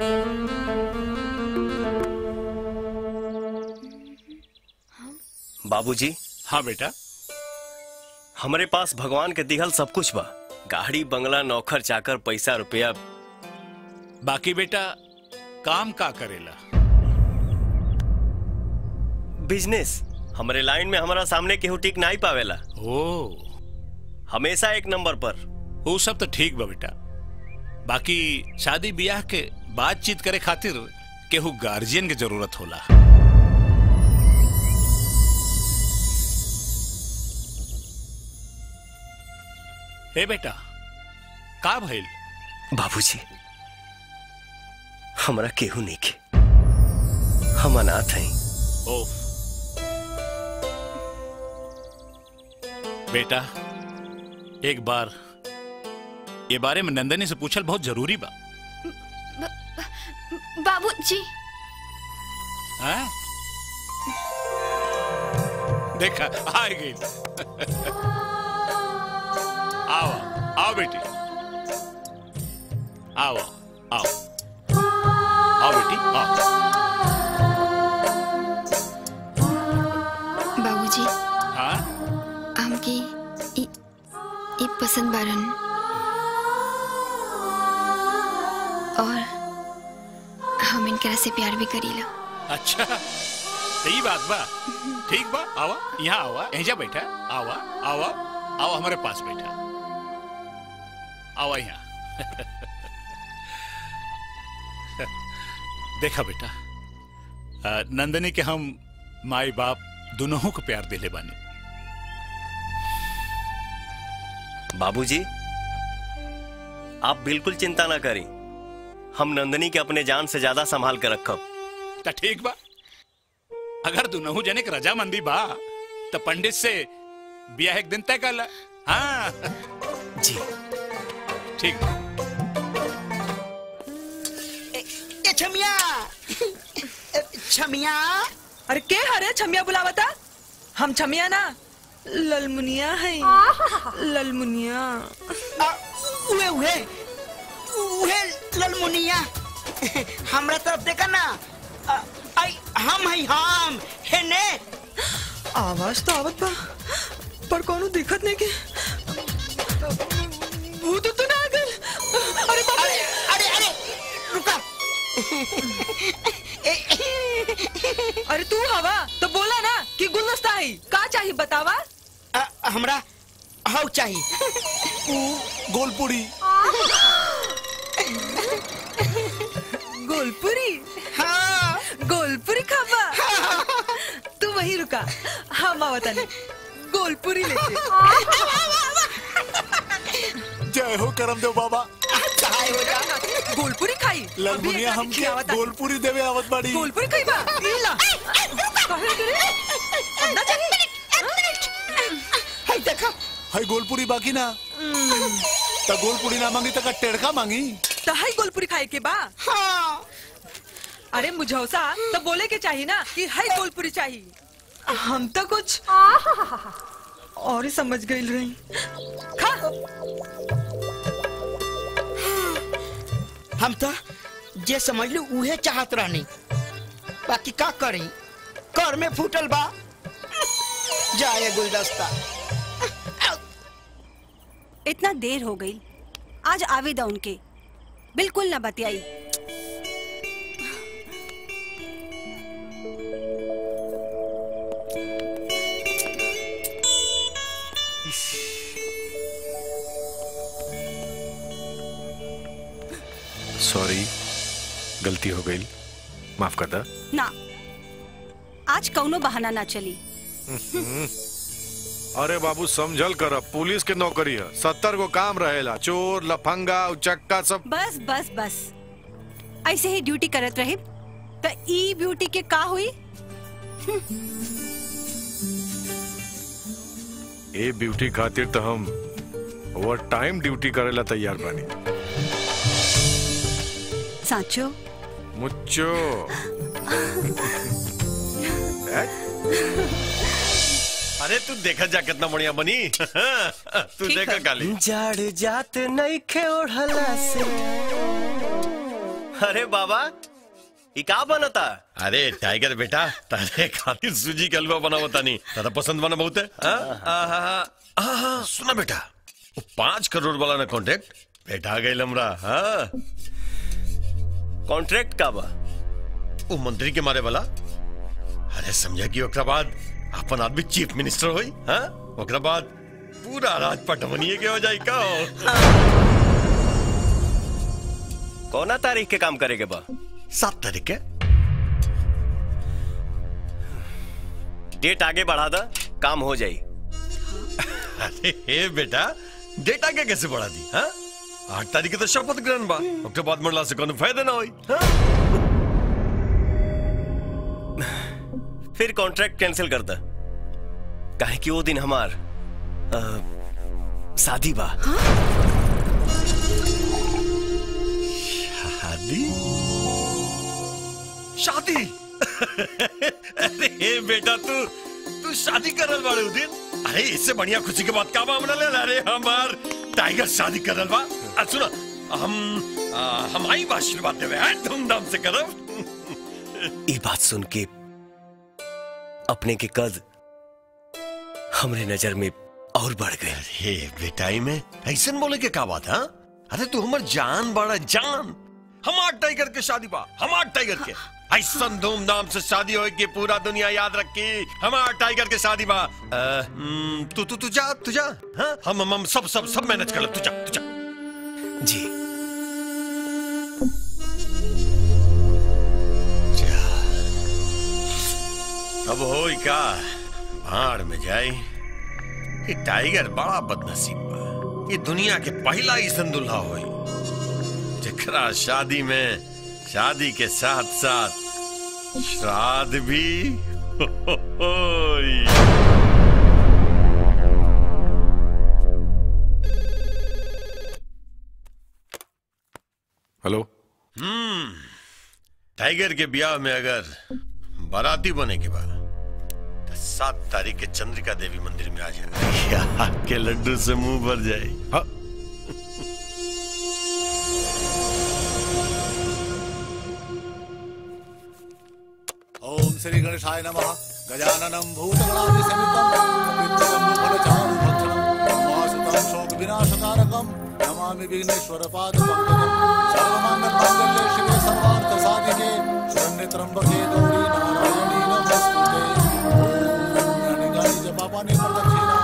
Speaker 19: बाबूजी
Speaker 12: हाँ बेटा
Speaker 19: हमरे पास भगवान के दिहल सब कुछ बा गाड़ी बंगला नौकर चाकर पैसा रुपया
Speaker 12: बाकी बेटा काम का करेला
Speaker 19: बिजनेस हमरे लाइन में हमारा सामने केहू टिक नहीं पावेला
Speaker 12: ओ
Speaker 19: हमेशा एक नंबर पर
Speaker 12: वो सब तो ठीक बा बेटा बाकी शादी ब्याह के बातचीत करे खातिर केहू गार्जियन के जरूरत होला ए बेटा का भइल
Speaker 19: बाबूजी हमरा केहू नहीं के हम अनाथ हैं
Speaker 12: ओ बेटा एक बार ये बारे में नंदनी से पूछल बहुत जरूरी बा
Speaker 6: बाबूजी
Speaker 12: हैं? देखा आ गई आओ आओ बेटी आओ आओ आओ बेटी आओ
Speaker 11: बाबूजी
Speaker 12: हाँ
Speaker 11: हमके ई ई पसंद बारन और हम इनकरा से प्यार भी करीला
Speaker 12: अच्छा सही बात बा ठीक बा आवा यहाँ आवा ऐजा बैठा आवा आवा आवा हमारे पास बैठा आवा यहाँ देखा बेटा अ, नंदनी के हम माई बाप दोनों को प्यार दिले बानी
Speaker 19: बाबूजी आप बिल्कुल चिंता ना करी हम नंदनी के अपने जान से ज्यादा संभाल कर रखब
Speaker 12: तो ठीक बा अगर दोनों जने के रजामंदी बा तो पंडित से ब्याह एक दिन तय कर ला हाँ
Speaker 19: जी
Speaker 12: ठीक बा
Speaker 13: ए छमिया छमिया
Speaker 8: अरे के हरे छमिया बुलावता हम छमिया ना ललमुनिया है ललमुनिया
Speaker 13: उहे उहे उहे ललमुनिया हमरा तरफ देखा ना अ, आई हम है हम है ने
Speaker 8: आवाज तो आवत बा पर कोनो दिक्कत नहीं के भूत तो ना आ गइल अरे बाप रे
Speaker 13: अरे अरे रुका
Speaker 8: अरे तू हवा तो बोला ना कि गुलदस्ता है का चाहिए बतावा
Speaker 13: अ, हमरा हाउ चाहिए
Speaker 15: गोलपुरी
Speaker 8: गोलपुरी
Speaker 13: हाँ
Speaker 8: गोलपुरी खावा तू वहीं रुका हम आवता नहीं गोलपुरी लेके
Speaker 15: जय हो करम देव बाबा
Speaker 8: चाय हो जा गोलपुरी खाई
Speaker 15: ललमुनिया हमके गोलपुरी देवे आवत बाड़ी
Speaker 8: गोलपुरी खाई बा इला कहे करे अब ना चाहिए
Speaker 13: हाय देखा
Speaker 15: हाय गोलपुरी बाकी ना त गोलपुरी ना मांगी त का टेड़का मांगी
Speaker 8: तहाई गोलपुरी खाए के बा हाँ अरे मुझौसा तो बोले के चाहिए ना कि हाई गोलपुरी चाहिए हम तो कुछ और ही समझ गई रही खा
Speaker 13: हम तो जे समझ लू उहे चाहत रहनी बाकी का करी कर में फूटल बा जाए गुलदस्ता
Speaker 21: इतना देर हो गई आज आवेदा उनके बिल्कुल ना बतियाई
Speaker 2: सॉरी गलती हो गई माफ कर दा
Speaker 21: ना आज कौनो बहाना ना चली
Speaker 2: अरे बाबू समझल कर पुलिस के नौकरी है सत्तर को काम रहेला चोर लफंगा उचक्का सब
Speaker 21: बस बस बस ऐसे ही ड्यूटी करत रहे तो ई ब्यूटी के का हुई
Speaker 2: ए ब्यूटी खातिर तो हम ओवर टाइम ड्यूटी करेला तैयार बानी
Speaker 21: साचो
Speaker 2: मुच्चो
Speaker 4: अरे तू देखा जा कितना बढ़िया बनी तू देखा काली
Speaker 19: जाड़ जात नहीं खे ओढ़ला से अरे बाबा ये का बनता
Speaker 4: अरे टाइगर बेटा तारे खातिर सूजी का हलवा बना होता नहीं दादा पसंद बना बहुत है हाँ? आहा, आहा, सुना बेटा वो पांच करोड़ वाला ना कॉन्ट्रैक्ट बेटा गए हमरा हाँ
Speaker 19: कॉन्ट्रैक्ट का बा
Speaker 4: वो मंत्री के मारे वाला अरे समझा कि ओकरा बाद अपन आदमी चीफ मिनिस्टर होई हाँ ओकरा बाद पूरा राजपट बनिए के हो जाए का
Speaker 19: कौना तारीख के काम करेगे बा
Speaker 4: सात तारीख के
Speaker 19: डेट आगे बढ़ा दा काम हो जाई
Speaker 4: अरे हे बेटा डेट आगे कैसे बढ़ा दी हाँ आठ तारीख के तो शपथ ग्रहण बा उसके बाद मरला से कोनो फायदा ना होई हाँ?
Speaker 19: फिर कॉन्ट्रैक्ट कैंसिल कर दा काहे कि वो दिन हमार अ, शादी बा
Speaker 4: शादी शादी अरे हे बेटा तू तू शादी करल बाड़े उ दिन अरे इससे बढ़िया खुशी के बात का मामला ले अरे हमार टाइगर शादी करल बा आ सुनो हम आ, हम आई बा आशीर्वाद देवे हैं धूमधाम से करब
Speaker 19: ये बात सुन के अपने के कद हमरे नजर में और बढ़ गए
Speaker 4: अरे बेटाई में ऐसन बोले के का बात हाँ अरे तू हमर जान बड़ा जान हमार टाइगर के शादी बा हमार टाइगर के ऐसन धूमधाम से शादी होए कि पूरा दुनिया याद रखी हमार टाइगर के शादी बा अ, हम्म, तू तू तू जा तू जा हाँ? हम हम हम सब सब सब मैनेज कर ले तू जा तू जा
Speaker 19: जी
Speaker 4: अब हो का भाड़ में जाए ये टाइगर बड़ा बदनसीब बा ये दुनिया के पहला ही संदुल्हा होई जकरा शादी में शादी के साथ साथ श्राद्ध भी होई
Speaker 2: हेलो
Speaker 4: हम्म टाइगर के ब्याह में अगर बाराती बने के बाद तो सात तारीख के चंद्रिका देवी मंदिर में आ जाए या के लड्डू से मुंह भर जाए हाँ
Speaker 15: ओम श्री गणेशाय नमः गजाननं भूतगणादिसमितं कपित्तजम्बुफलचारु भक्षणं वासुतं शोकविनाशकारकं नमामि विघ्नेश्वरपादपङ्कजं सर्वमङ्गलमाङ्गल्ये शिवे सर्वार्थसाधिके शरण्यत्र्यम्बके गौरी नारायणी नमोऽस्तुते ॐ यानि गानि च पापानि प्रदक्षिणा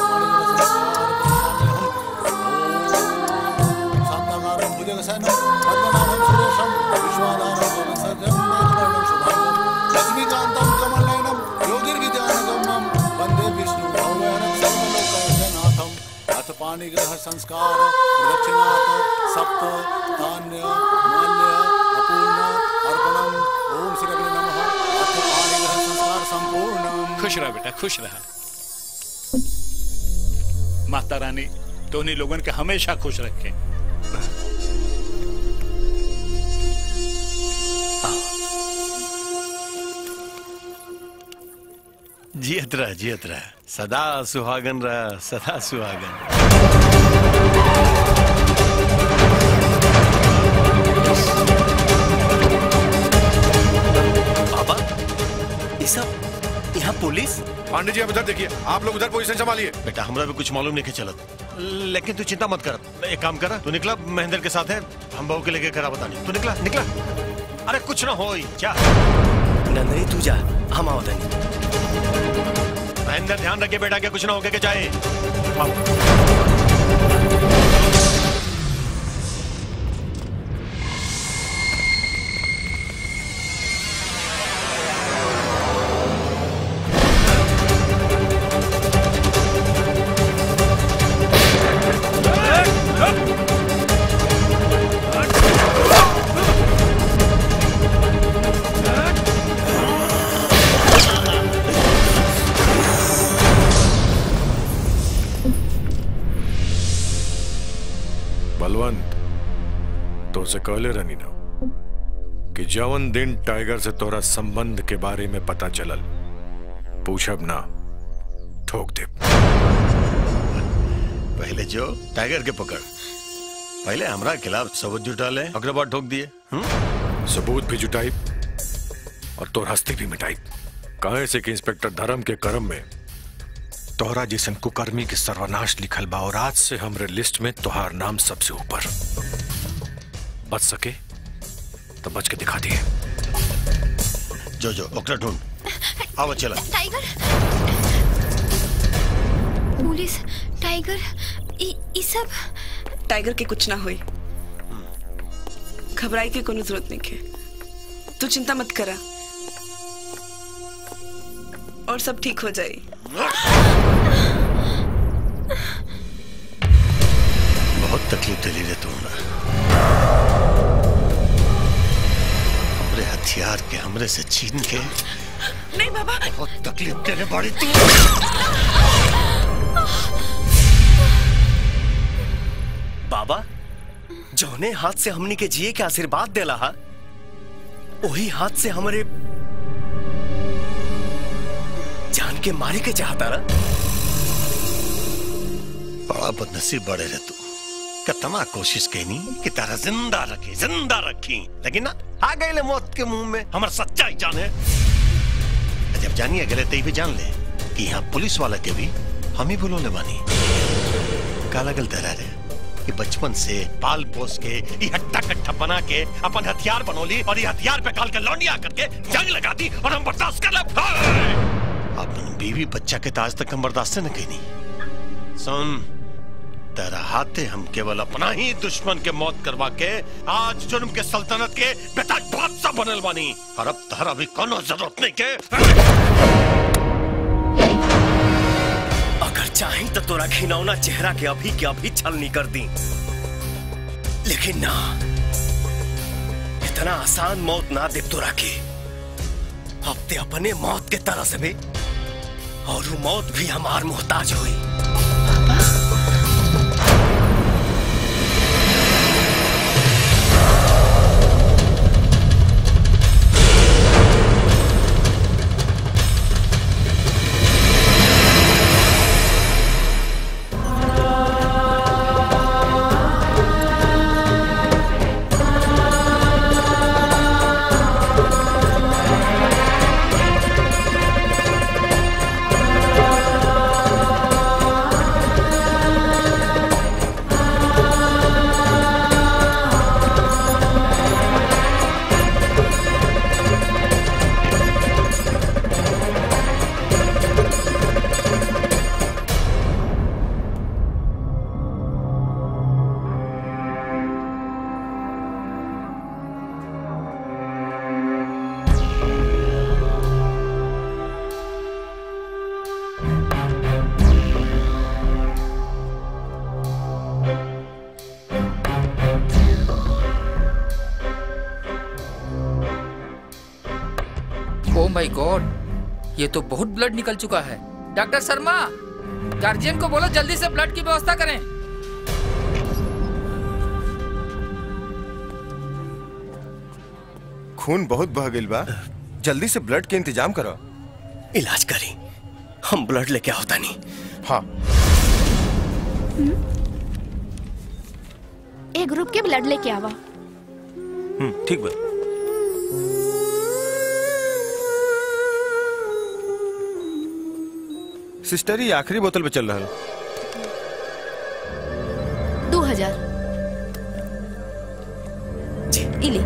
Speaker 15: शान्ताकारं भुजगशयनं पद्मनाभं सुरेशं विश्वाधारं गगनसर्जं वेदवर्णं शुभाङ्गं लक्ष्मीकान्तं कमलनयनं योगिर्विद्यानगम्यं वन्दे विष्णु भवनं सर्वलोकैकनाथम् अथ पाणिग्रह संस्कार प्रदक्षिणात् सप्त धान्य माल्य अपूर्ण अर्पणम् ओम श्री अग्नि नमः अथ पाणिग्रह संस्कार संपूर्णम्
Speaker 12: खुश रहा बेटा खुश रहा माता रानी तो उन्हीं लोगों के हमेशा खुश रखे
Speaker 4: जियत रह जियत रह सदा सुहागन रह सदा सुहागन
Speaker 19: बाबा ये सब यहाँ पुलिस
Speaker 2: पांडे जी आप इधर देखिए आप लोग उधर पोजीशन संभालिए
Speaker 4: बेटा हमरा भी कुछ मालूम नहीं के चलत लेकिन तू चिंता मत कर एक काम कर तू निकला महेंद्र के साथ है हम बहू के लेके करा बतानी तू निकला निकला अरे कुछ ना हो जा
Speaker 19: नंदनी तू जा हम आओ धनी
Speaker 4: महेंद्र ध्यान रखिए बेटा के कुछ ना होके के जाए
Speaker 2: बलवंत तो से कहले रहनी ना कि जवन दिन टाइगर से तोरा संबंध के बारे में पता चलल पूछब ना ठोक दे
Speaker 4: पहले जो टाइगर के पकड़ पहले हमरा खिलाफ सबूत जुटा ले अगला बार ठोक दिए हम्म?
Speaker 2: सबूत भी जुटाई और तोर हस्ती भी मिटाई कहे से कि इंस्पेक्टर धर्म के कर्म में तोहरा जैसन कुकर्मी के सर्वनाश लिखल बा और आज से हमरे लिस्ट में तोहार नाम सबसे ऊपर बच सके तो बच के दिखा दिए
Speaker 4: जो जो ओकरा ढूंढ आवा चला
Speaker 11: टाइगर पुलिस टाइगर ई ई सब
Speaker 17: टाइगर के कुछ ना हुई घबराई के कोनो जरूरत नहीं है तू चिंता मत करा और सब ठीक हो जाए
Speaker 4: बहुत तकलीफ दिली रे तू हमरा हमरे हथियार के हमरे से छीन के
Speaker 17: नहीं बाबा
Speaker 4: बहुत तकलीफ देने बड़ी तू
Speaker 19: बाबा जौने हाथ से हमनी के जिए के आशीर्वाद देला हा वही हाथ से हमारे जान के मारे के चाहता रहा
Speaker 4: बड़ा बदनसीब बड़े रे तू कितना कोशिश कैनी कि तारा जिंदा रखे जिंदा रखी लेकिन ना आ गए ले मौत के मुंह में हमार सच्चाई जाने जब जानिए गले ते भी जान ले कि यहाँ पुलिस वाला के भी हम ही बोलो ले बानी काला गल तेरा रे कि बचपन से पाल पोस के ये हट्टा कट्टा बना के अपन हथियार बनोली और ये हथियार पे काल के लौंडिया करके जंग लगा दी और हम बर्दाश्त कर ले अपन बीवी बच्चा के ताज तक हम बर्दाश्त न कहनी सुन तेरा हाथे हम केवल अपना ही दुश्मन के मौत करवा के आज जुर्म के सल्तनत के बेटा बादशाह बनल बानी और अब तहरा भी कोनो जरूरत नहीं के
Speaker 19: अगर चाहे तो तोरा घिनौना चेहरा के अभी के अभी छलनी कर दी लेकिन ना इतना आसान मौत ना दे तोरा के अब ते अपने मौत के तरह से भी और वो मौत भी हमार मोहताज हुई
Speaker 16: ओ माय गॉड ये तो बहुत ब्लड निकल चुका है डॉक्टर शर्मा गार्जियन को बोलो जल्दी से ब्लड की व्यवस्था करें
Speaker 9: खून बहुत बह गइल बा जल्दी से ब्लड के इंतजाम करो
Speaker 19: इलाज करी हम ब्लड लेके आवता नहीं
Speaker 9: हाँ
Speaker 6: एक ग्रुप के ब्लड लेके आवा
Speaker 9: हम्म, ठीक बा सिस्टर ये आखिरी बोतल पे चल रहा
Speaker 6: दो हजार इली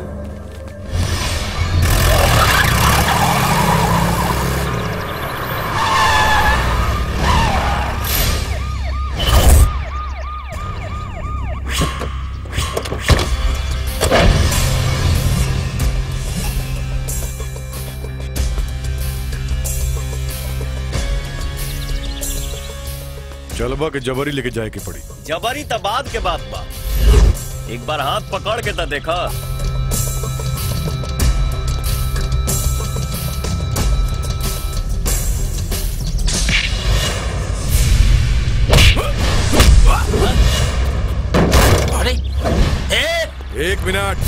Speaker 2: चलबा के जबरी लेके जाए के पड़ी
Speaker 19: जबरी तबाद के बात बा एक बार हाथ पकड़ के तो देखा
Speaker 16: अरे
Speaker 2: एक मिनट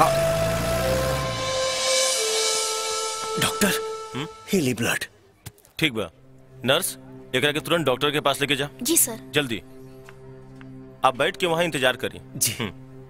Speaker 19: डॉक्टर हीली ब्लड
Speaker 9: ठीक बा नर्स एकरा के तुरंत डॉक्टर के पास लेके जा
Speaker 6: जी सर
Speaker 9: जल्दी आप बैठ के वहां इंतजार करिए
Speaker 19: जी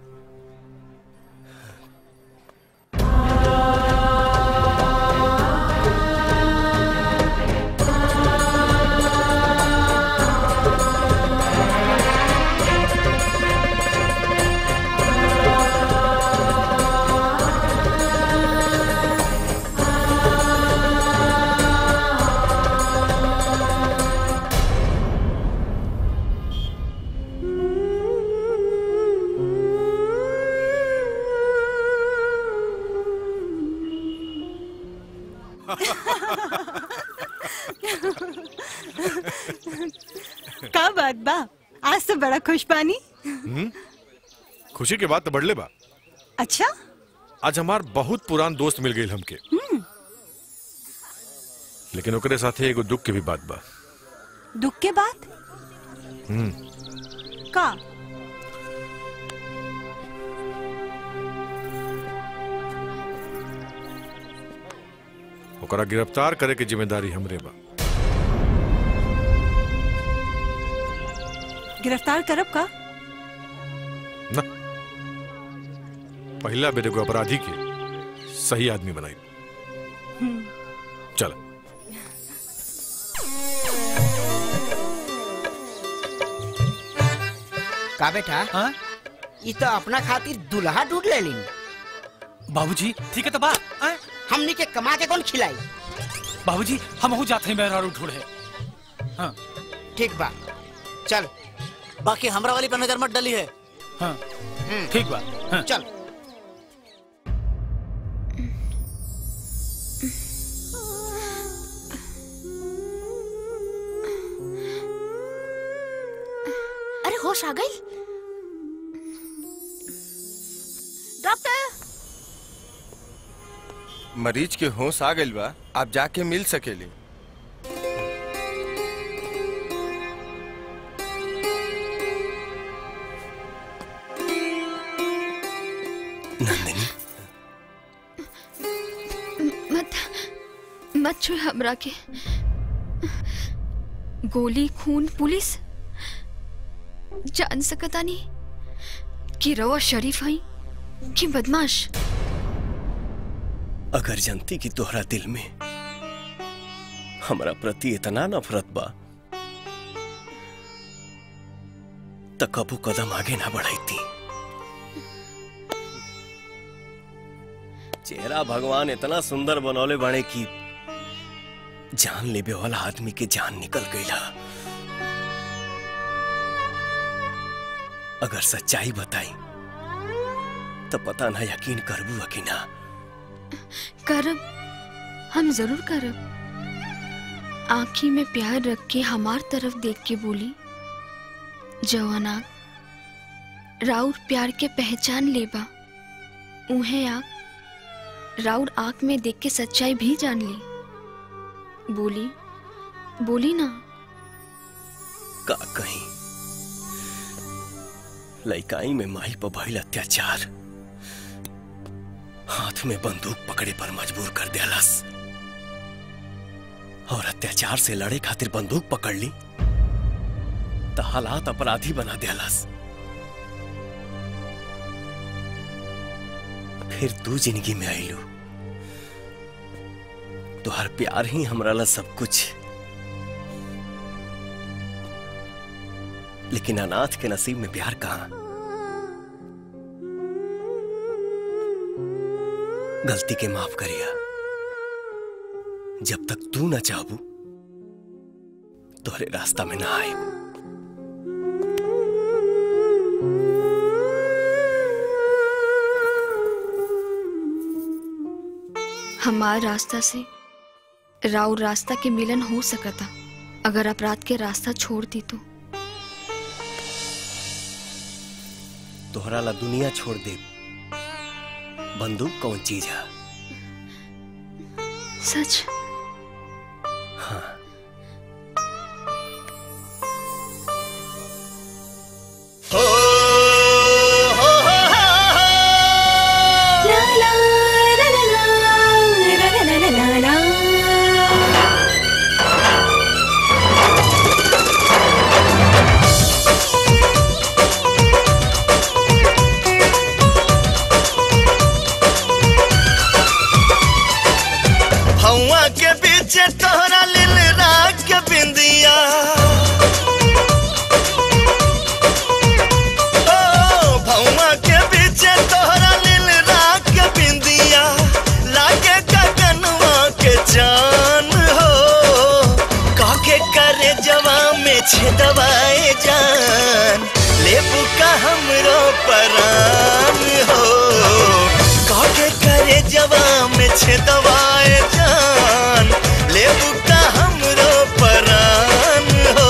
Speaker 21: का बात बा आज तो बड़ा खुश पानी
Speaker 2: हम्म? खुशी के बात तो बढ़ले बा
Speaker 21: अच्छा
Speaker 2: आज हमार बहुत पुरान दोस्त मिल गई हमके
Speaker 21: हम्म
Speaker 2: लेकिन ओकरे साथे एगो दुख के भी बात बा
Speaker 21: दुख के बाद
Speaker 2: हम्म
Speaker 21: का
Speaker 2: ओकरा गिरफ्तार करे के जिम्मेदारी हमरे बा
Speaker 21: गिरफ्तार करब का
Speaker 2: ना पहला बेटे को अपराधी के सही आदमी बनाई
Speaker 21: हम्म
Speaker 2: चल
Speaker 13: का बेटा
Speaker 1: हाँ?
Speaker 13: ई तो अपना खातिर दुल्हा ढूंढ ले लीन
Speaker 1: बाबूजी ठीक है तो बा आए?
Speaker 13: हमनी के कमा के कौन खिलाई
Speaker 1: बाबूजी हम हो जाते हैं मेहरारू ढूंढे हाँ
Speaker 13: ठीक बा चल
Speaker 20: बाकी हमरा वाली पर नजर मत डली है
Speaker 1: हाँ ठीक बा हाँ।
Speaker 13: चल
Speaker 6: अरे होश आ गई डॉक्टर
Speaker 7: मरीज के होश आ गइल बा आप जाके मिल सकेली
Speaker 19: नंदिनी
Speaker 11: मत मत छुए हमरा के गोली खून पुलिस जान सकता नहीं कि रवा शरीफ हई कि बदमाश
Speaker 19: अगर जनती की तोहरा दिल में हमरा प्रति इतना नफरत बा त कबू कदम आगे ना बढ़ाई चेहरा भगवान इतना सुंदर बनौले बाड़े कि जान लेबे वाला आदमी के जान निकल गईला अगर सच्चाई बताई तो पता ना यकीन करबू कि ना
Speaker 11: करब हम जरूर करब आँखी में प्यार रख के हमार तरफ देख के बोली जवाना राउर प्यार के पहचान लेबा उहे आँख राउर आँख में देख के सच्चाई भी जान ली बोली बोली ना
Speaker 19: का कहीं लइकाई में माई पर भइल अत्याचार हाथ में बंदूक पकड़े पर मजबूर कर दियालस और अत्याचार से लड़े खातिर बंदूक पकड़ ली तो हालात अपराधी बना दियालस फिर तू जिंदगी में आईलू तुहार प्यार ही हमरा ला सब कुछ लेकिन अनाथ के नसीब में प्यार कहां गलती के माफ करिया जब तक तू न चाहबू तोहरे रास्ता में ना आए
Speaker 11: हमार रास्ता से राउर रास्ता के मिलन हो सकता अगर अपराध के रास्ता छोड़ दी तो
Speaker 19: तोहरा ला दुनिया छोड़ दे बंदूक कौन चीज है
Speaker 11: सच
Speaker 19: हाँ
Speaker 10: ला छेदवाए जान लेबू का हमरो परान हो काके करे जवा में छेदवाए जान लेबू का हमरो परान हो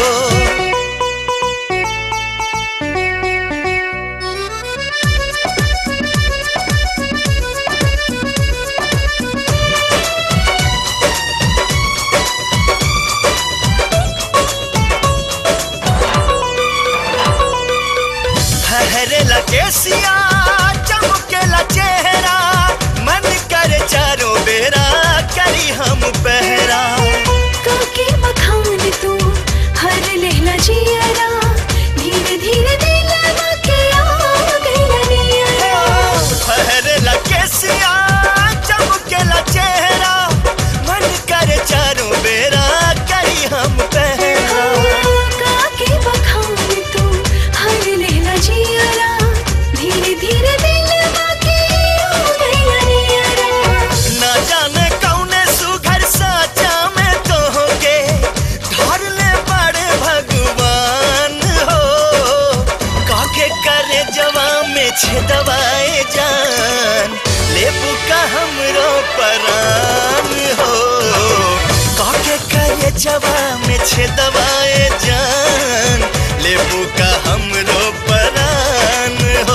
Speaker 10: हरेला केसिया चमकेला चेहरा मन करे चारों बेरा करी हम पहरा
Speaker 14: काके बखान तू हर लहला जियरा धीरे धीरे दिलवा के आ गइला नियरा
Speaker 10: हरेला केसिया चमकेला चेहरा मन करे चारों बेरा करी हम पहरा
Speaker 14: काके बखान तू हर लहला जियरा धीरे धीरे दिलवा के आ गइला नियरा
Speaker 10: ना जाने कौने सुघर साचा में तो होगे धर ले बड़े भगवान हो काके करे जवा में छेदवाए जान लेबू का हमरो परान हो काके करे जवा में छेदवाए जान लेबू का हमरो परान हो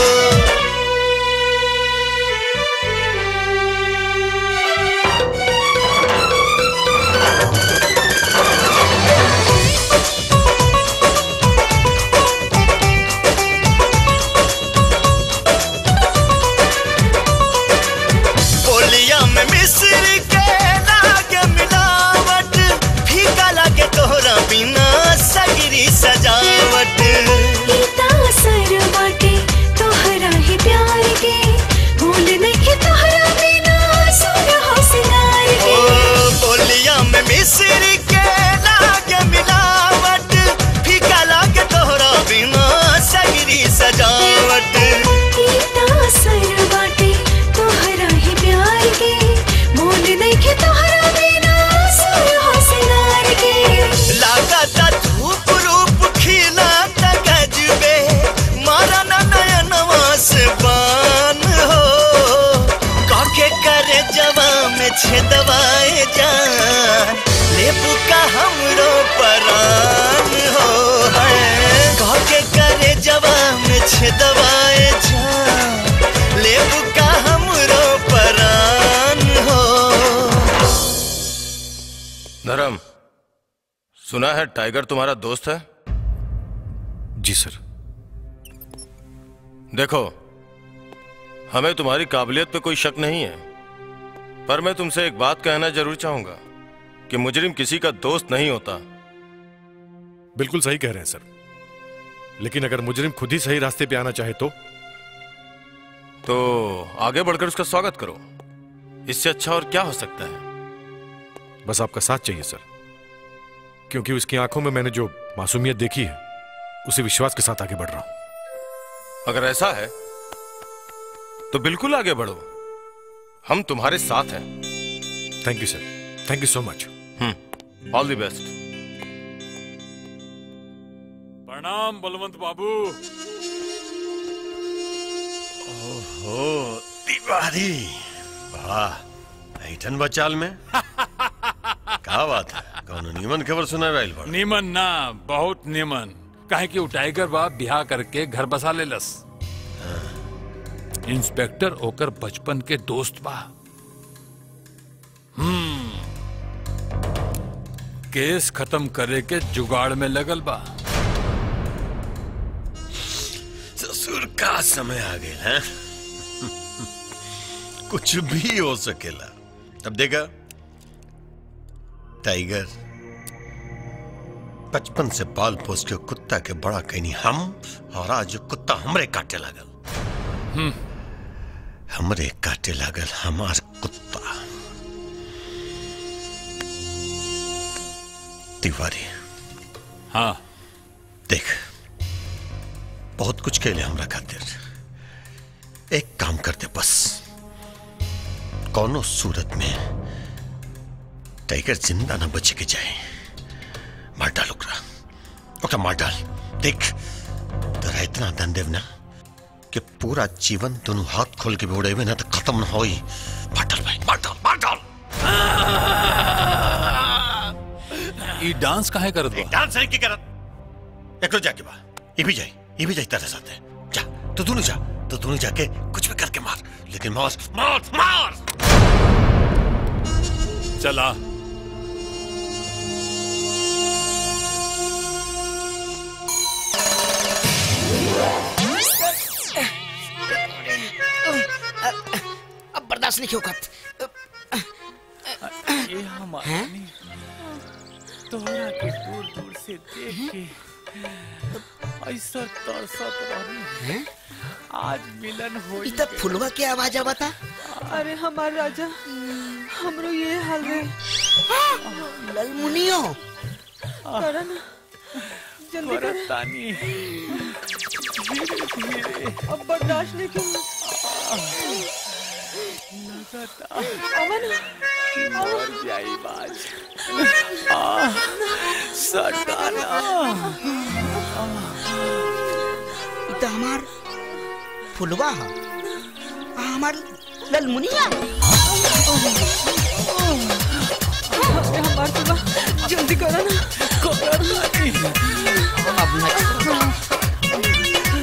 Speaker 10: बोलिया में मिस्र के लागे मिलावट फीका लागे तोहरा बिना सगरी सजावट
Speaker 14: इतना असर बाटे तोहरा ही प्यार के भूल नहीं तोहरा बिना सुन हो सिंगार
Speaker 10: ओ
Speaker 14: के
Speaker 10: बोलिया में मिस्र के लागे मिलावट फीका लागे तोहरा बिना सगरी सजावट
Speaker 14: इतना असर बाटे तोहरा ही प्यार के भूल नहीं तोहरा बिना सुन हो सिंगार के
Speaker 10: लागता धूप रूप खिला गजबे मारा ना नयनवा से बान हो काके करे जवा में छेदवाए जान लेबू का हमरो परान हो है काके करे जवा में छेदवाए जान लेबू का हमरो परान हो
Speaker 9: धर्म सुना है टाइगर तुम्हारा दोस्त है
Speaker 2: जी सर
Speaker 9: देखो हमें तुम्हारी काबिलियत पे कोई शक नहीं है पर मैं तुमसे एक बात कहना जरूर चाहूंगा कि मुजरिम किसी का दोस्त नहीं होता
Speaker 2: बिल्कुल सही कह रहे हैं सर लेकिन अगर मुजरिम खुद ही सही रास्ते पे आना चाहे तो
Speaker 9: तो आगे बढ़कर उसका स्वागत करो इससे अच्छा और क्या हो सकता है
Speaker 2: बस आपका साथ चाहिए सर क्योंकि उसकी आंखों में मैंने जो मासूमियत देखी है उसी विश्वास के साथ आगे बढ़ रहा हूं
Speaker 9: अगर ऐसा है तो बिल्कुल आगे बढ़ो हम तुम्हारे साथ हैं
Speaker 2: thank you sir thank you so much
Speaker 9: all the best
Speaker 5: प्रणाम बलवंत बाबू
Speaker 4: ओहो तिवारी वाह ऐठन बचाल में का बात है कौन नीमन खबर सुना रहा बड़
Speaker 5: निमन ना बहुत निमन काहे कि वो टाइगर बा बिहा करके घर बसा ले लस इंस्पेक्टर ओकर बचपन के दोस्त बा हम्म केस खत्म करे के जुगाड़ में लगल बा
Speaker 4: ससुर का समय आ गया है कुछ भी हो सकेला अब देखा टाइगर बचपन से पाल पोस के कुत्ता के बड़ा कहनी हम और आज वो कुत्ता हमरे काटे लागल हमरे काटे लागल हमार कुत्ता तिवारी
Speaker 5: हाँ
Speaker 4: देख बहुत कुछ कहले हमरा खातिर एक काम करते बस कौनो सूरत में टाइगर जिंदा ना बच के जाए मार डालो ओकरा ओके मार डाल देख तेरा इतना दन देव ना कि पूरा जीवन दोनों हाथ खोल के भी उड़े हुए ना तो खत्म ना होई मार डाल भाई मार डाल मार डाल
Speaker 12: ई डांस काहे करत बा
Speaker 4: डांस है की करत एकरो जाके बा ये भी जाए ये भी जाए तेरे साथ है जा तू दोनों जा तू दोनों जाके कुछ भी करके मार लेकिन मार मार मार
Speaker 12: चला
Speaker 13: अब बर्दाश्त नहीं होगा
Speaker 5: ये हमारा तोहरा के दूर दूर से देख के ऐसा तरसत रही आज मिलन हो
Speaker 13: इतना फुलवा के आवाज आवा था
Speaker 17: अरे हमार राजा हमरो ये हाल है
Speaker 13: ललमुनियो
Speaker 17: करा ना जल्दी कर
Speaker 5: तानी धीरे धीरे
Speaker 17: अब बर्दाश्त नहीं क्यों अमन
Speaker 5: मर जाई बाज सटाना
Speaker 13: इतना हमार फुलवा है आ, हमार ललमुनिया
Speaker 17: अरे हमार सुबह जल्दी करा ना
Speaker 13: अब न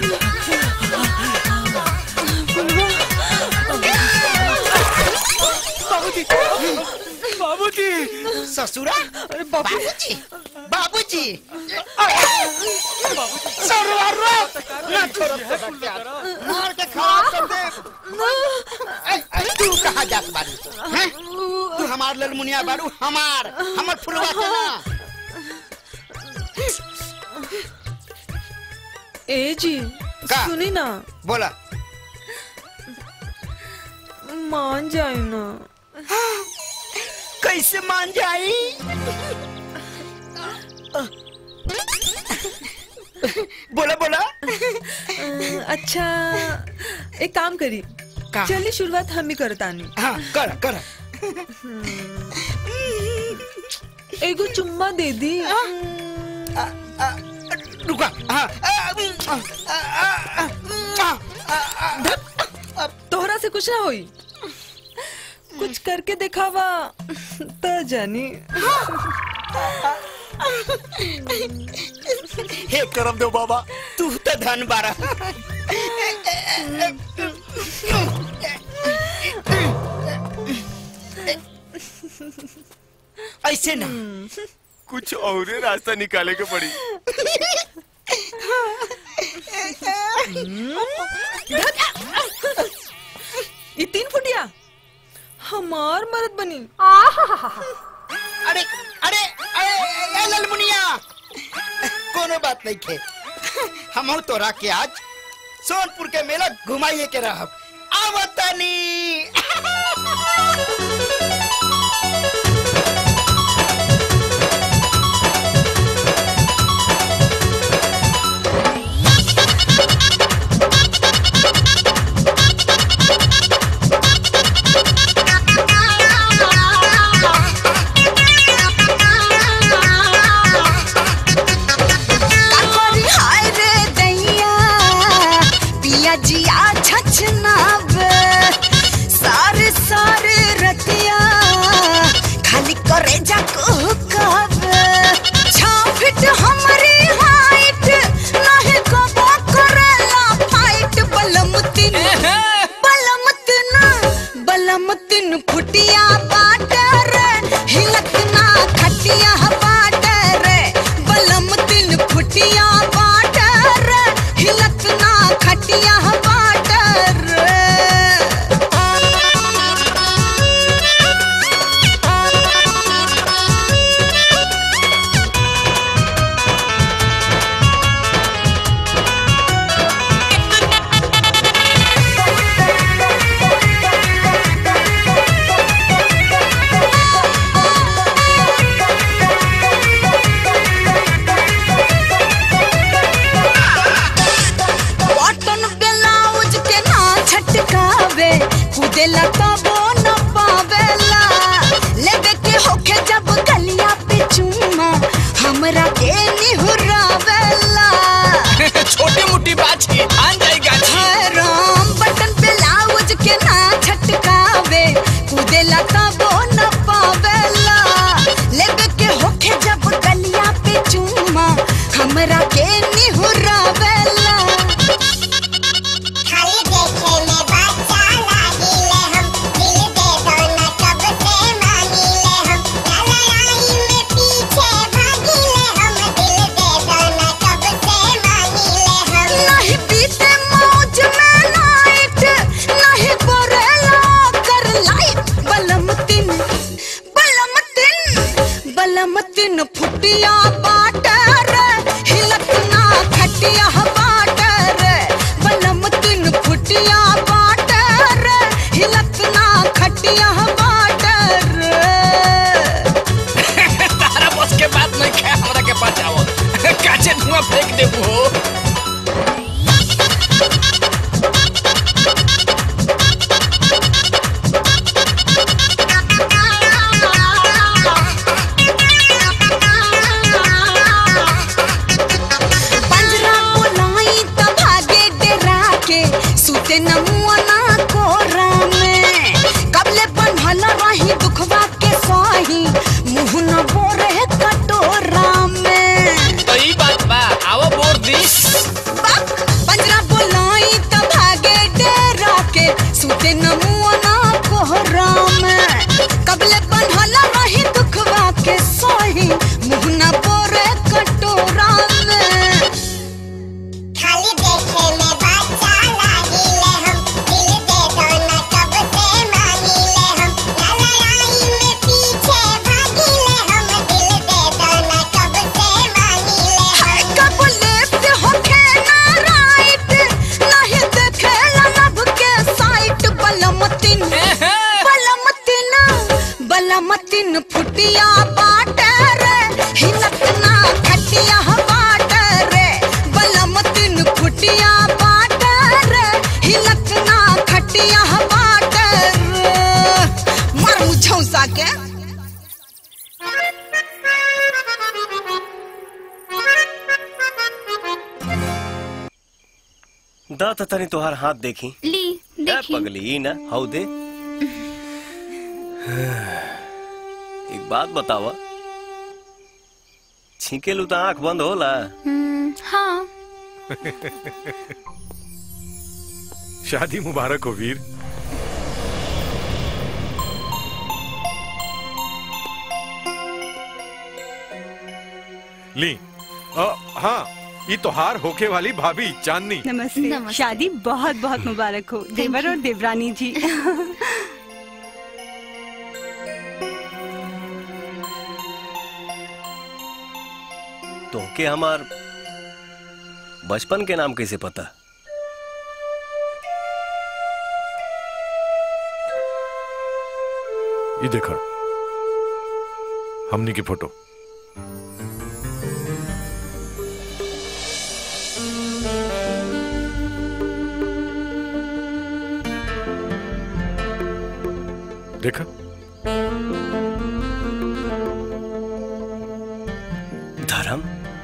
Speaker 17: बाबूजी बाबूजी
Speaker 13: ससुरा
Speaker 17: अरे
Speaker 13: बाबूजी बाबूजी सरवारो ना छोड़ो मार के खराब कर दे ए, ए, तू कहाँ जात बारी हैं तू हमार ललमुनिया बारू हमार हमार फुलवा के ना
Speaker 17: ए जी
Speaker 13: का?
Speaker 17: सुनी ना
Speaker 13: बोला
Speaker 17: मान जाए ना
Speaker 13: कैसे मान जाई बोला बोला
Speaker 17: अच्छा एक काम करी चलिए शुरुआत हम ही करतानी
Speaker 13: हाँ कर कर
Speaker 17: एगो चुम्मा दे दी
Speaker 13: रुका हाँ
Speaker 17: तोहरा से कुछ ना होई कुछ करके दिखावा त जानी
Speaker 13: हे करम देव बाबा तू तो धन बारा ऐसे ना
Speaker 9: कुछ और रास्ता निकाले के पड़ी
Speaker 17: ये तीन फुटिया हमार मर्द बनी
Speaker 13: अरे अरे अरे ए ललमुनिया कोनो बात नहीं खे हम तोरा के आज सोनपुर के मेला घुमाइए के रहब आवतनी
Speaker 3: काकोरी हाय रे दैया पिया जिया छछनाब निहुरावेला
Speaker 16: छोटी मोटी बात ही आन जाएगा
Speaker 3: हाय राम बटन पे लाउज के ना छटकावे कूदेला तबो न पावेला लेबे के होखे जब गलिया पे चूमा हमरा के निहुरावेला खाली देखे में बच्चा लागिले हम दिल दे दो न कब से मांगिले हम लड़ाई में पीछे भागिले हम दिल दे दो न कब से मांगिले हम नहीं पीते मौज में नाइट नहीं बोरेला कर लाइट बलम तिन बलम तिन बलम तिन फुटिया बाटर हिलत ना खटिया बाटर बलम तिन फुटिया बाटर हिलत ना खटिया बाटर
Speaker 16: तारा बस के बात नहीं खे हमरा के पास आओ काचे धुआं फेंक देबू हो
Speaker 3: पंजरा बुलाई त भागे डेरा के सुते न मुआ ना कोरा में कबले बनहल रही दुखवा के सही मुंह न बोरे कटोरा में
Speaker 16: तो ई बात बा आओ बोर दिस
Speaker 3: पंजरा बुलाई त भागे डेरा के सुते न मुआ ना कोरा में कबले बनहल रही दुखवा के सही मुंह न बोरे कटोरा में खाली देखे में बच्चा लागिले हम दिल दे दो न कब से मांगिले हम लड़ाई में पीछे भागिले हम दिल दे दो न कब से मांगिले हम कब लेफ्ट होके ना राइट नहीं देखे लब के साइट बलमतिन बलमतिन बलमतिन फुटिया बाटर हिलत ना खटिया बाटर बलमतिन फुटिया बाटर हिलत ना खटिया बाटर मर मुझौसा के
Speaker 19: दा त तनी तोहार हाथ देखी
Speaker 11: ली
Speaker 19: ए,
Speaker 11: देखी
Speaker 19: पगली ई ना हाउ दे एक बात बतावा छीके लू तो आंख बंद होला
Speaker 11: हम्म, हाँ
Speaker 2: शादी मुबारक हो वीर ली अ, हाँ ये तोहार होके वाली भाभी चांदनी
Speaker 21: नमस्ते शादी बहुत बहुत मुबारक हो देवर और देवरानी जी
Speaker 19: तोहके हमार बचपन के नाम कैसे पता
Speaker 2: ये देखा हमनी की फोटो देखा
Speaker 19: धर्म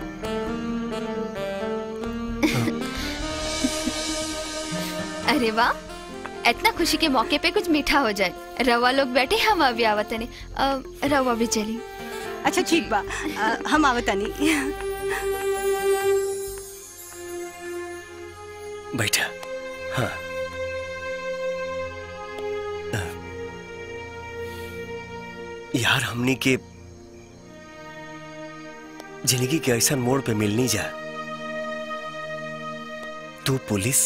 Speaker 11: अरे वाह इतना खुशी के मौके पे कुछ मीठा हो जाए रवा लोग बैठे हम अभी आवतने अब रवा भी चली
Speaker 21: अच्छा ठीक बा अ, हम आवतानी
Speaker 19: बैठा हाँ यार हमनी के जिंदगी के ऐसा मोड़ पे मिलनी जा तू पुलिस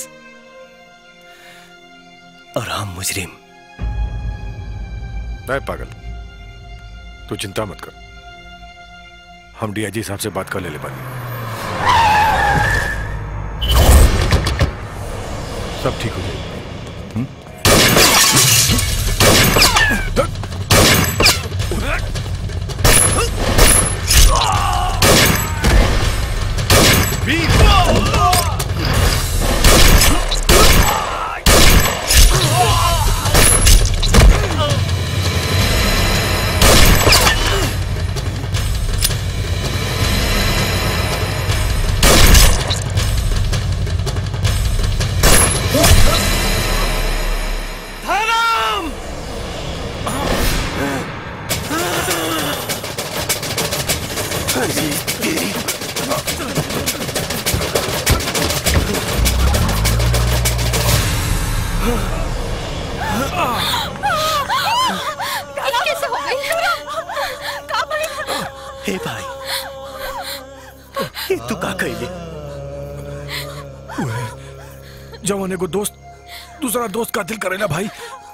Speaker 19: और हम मुजरिम
Speaker 2: नहीं पागल तू चिंता मत कर हम डीआईजी साहब से बात कर ले ले पानी सब ठीक हो जाएगा
Speaker 3: Hey!
Speaker 14: ये कैसे हो गई
Speaker 19: हे भाई ये तू का कैले
Speaker 2: जवान एगो दोस्त दूसरा दोस्त का दिल करेला भाई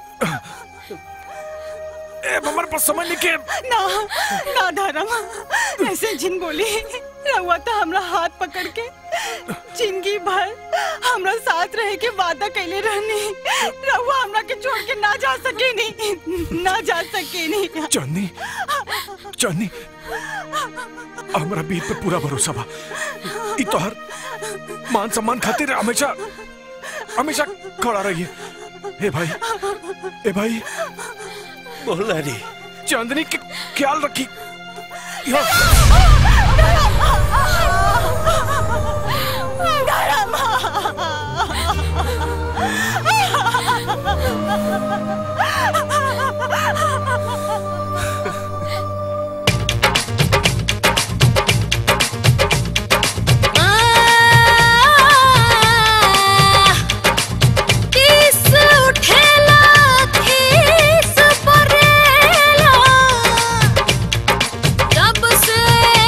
Speaker 2: ए हमारे पास समझ नहीं के
Speaker 8: ना ना धर्म ऐसे जिन बोली रहुआ तो हमरा हाथ पकड़ के जिंदगी भर हमरा साथ रहे के वादा कैले रहनी रहुआ हमरा के छोड़ के ना जा सके नहीं ना जा सके नहीं
Speaker 2: चांदनी चांदनी हमरा बीर पे पूरा भरोसा बा ई तोहर मान सम्मान खातिर हमेशा हमेशा खड़ा रहिए हे भाई ए भाई
Speaker 19: बोला रे
Speaker 2: चांदनी के ख्याल रखी
Speaker 14: किस उठेला खीस परेला जब से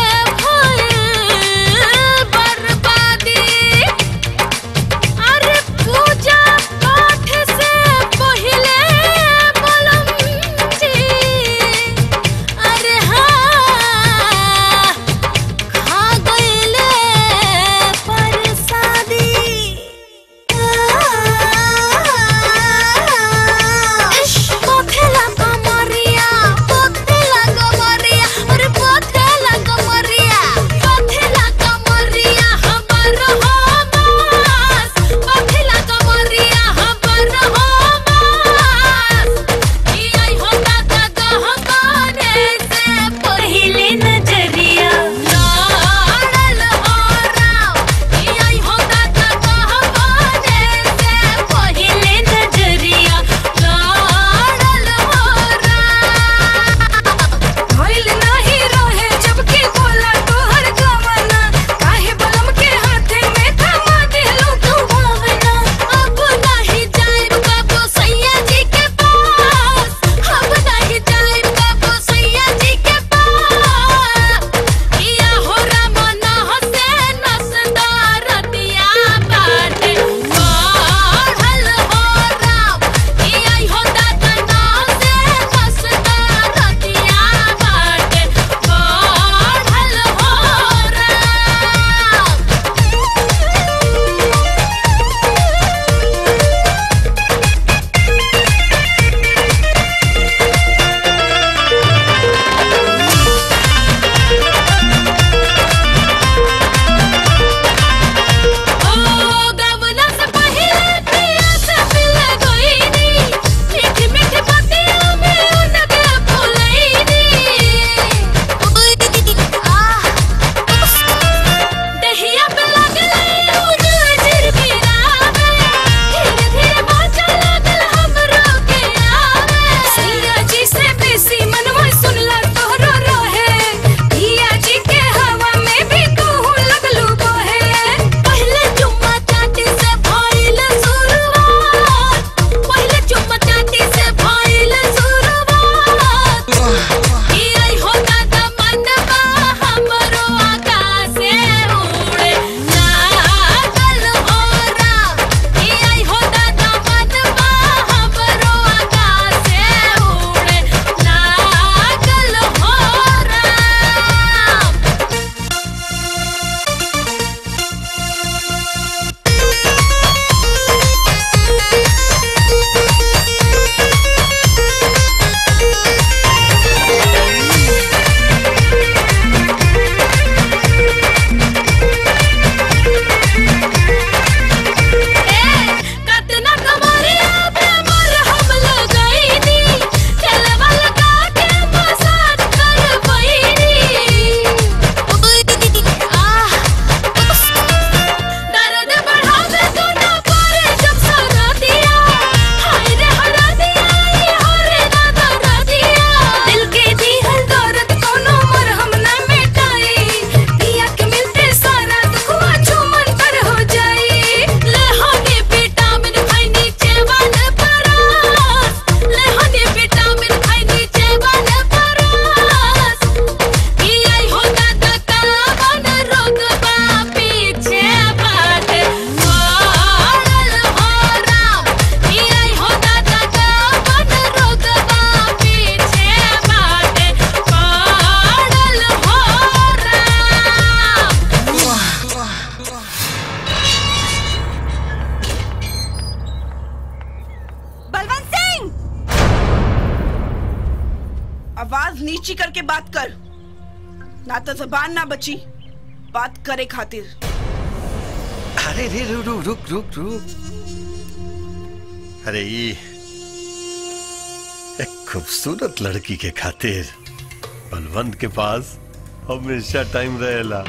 Speaker 18: ची ची करके बात कर ना तो जबान ना बची बात करे खातिर
Speaker 4: अरे रे रुक रुक रुक रुक रुक अरे ये एक खूबसूरत लड़की के खातिर बलवंत के पास हमेशा टाइम रहेला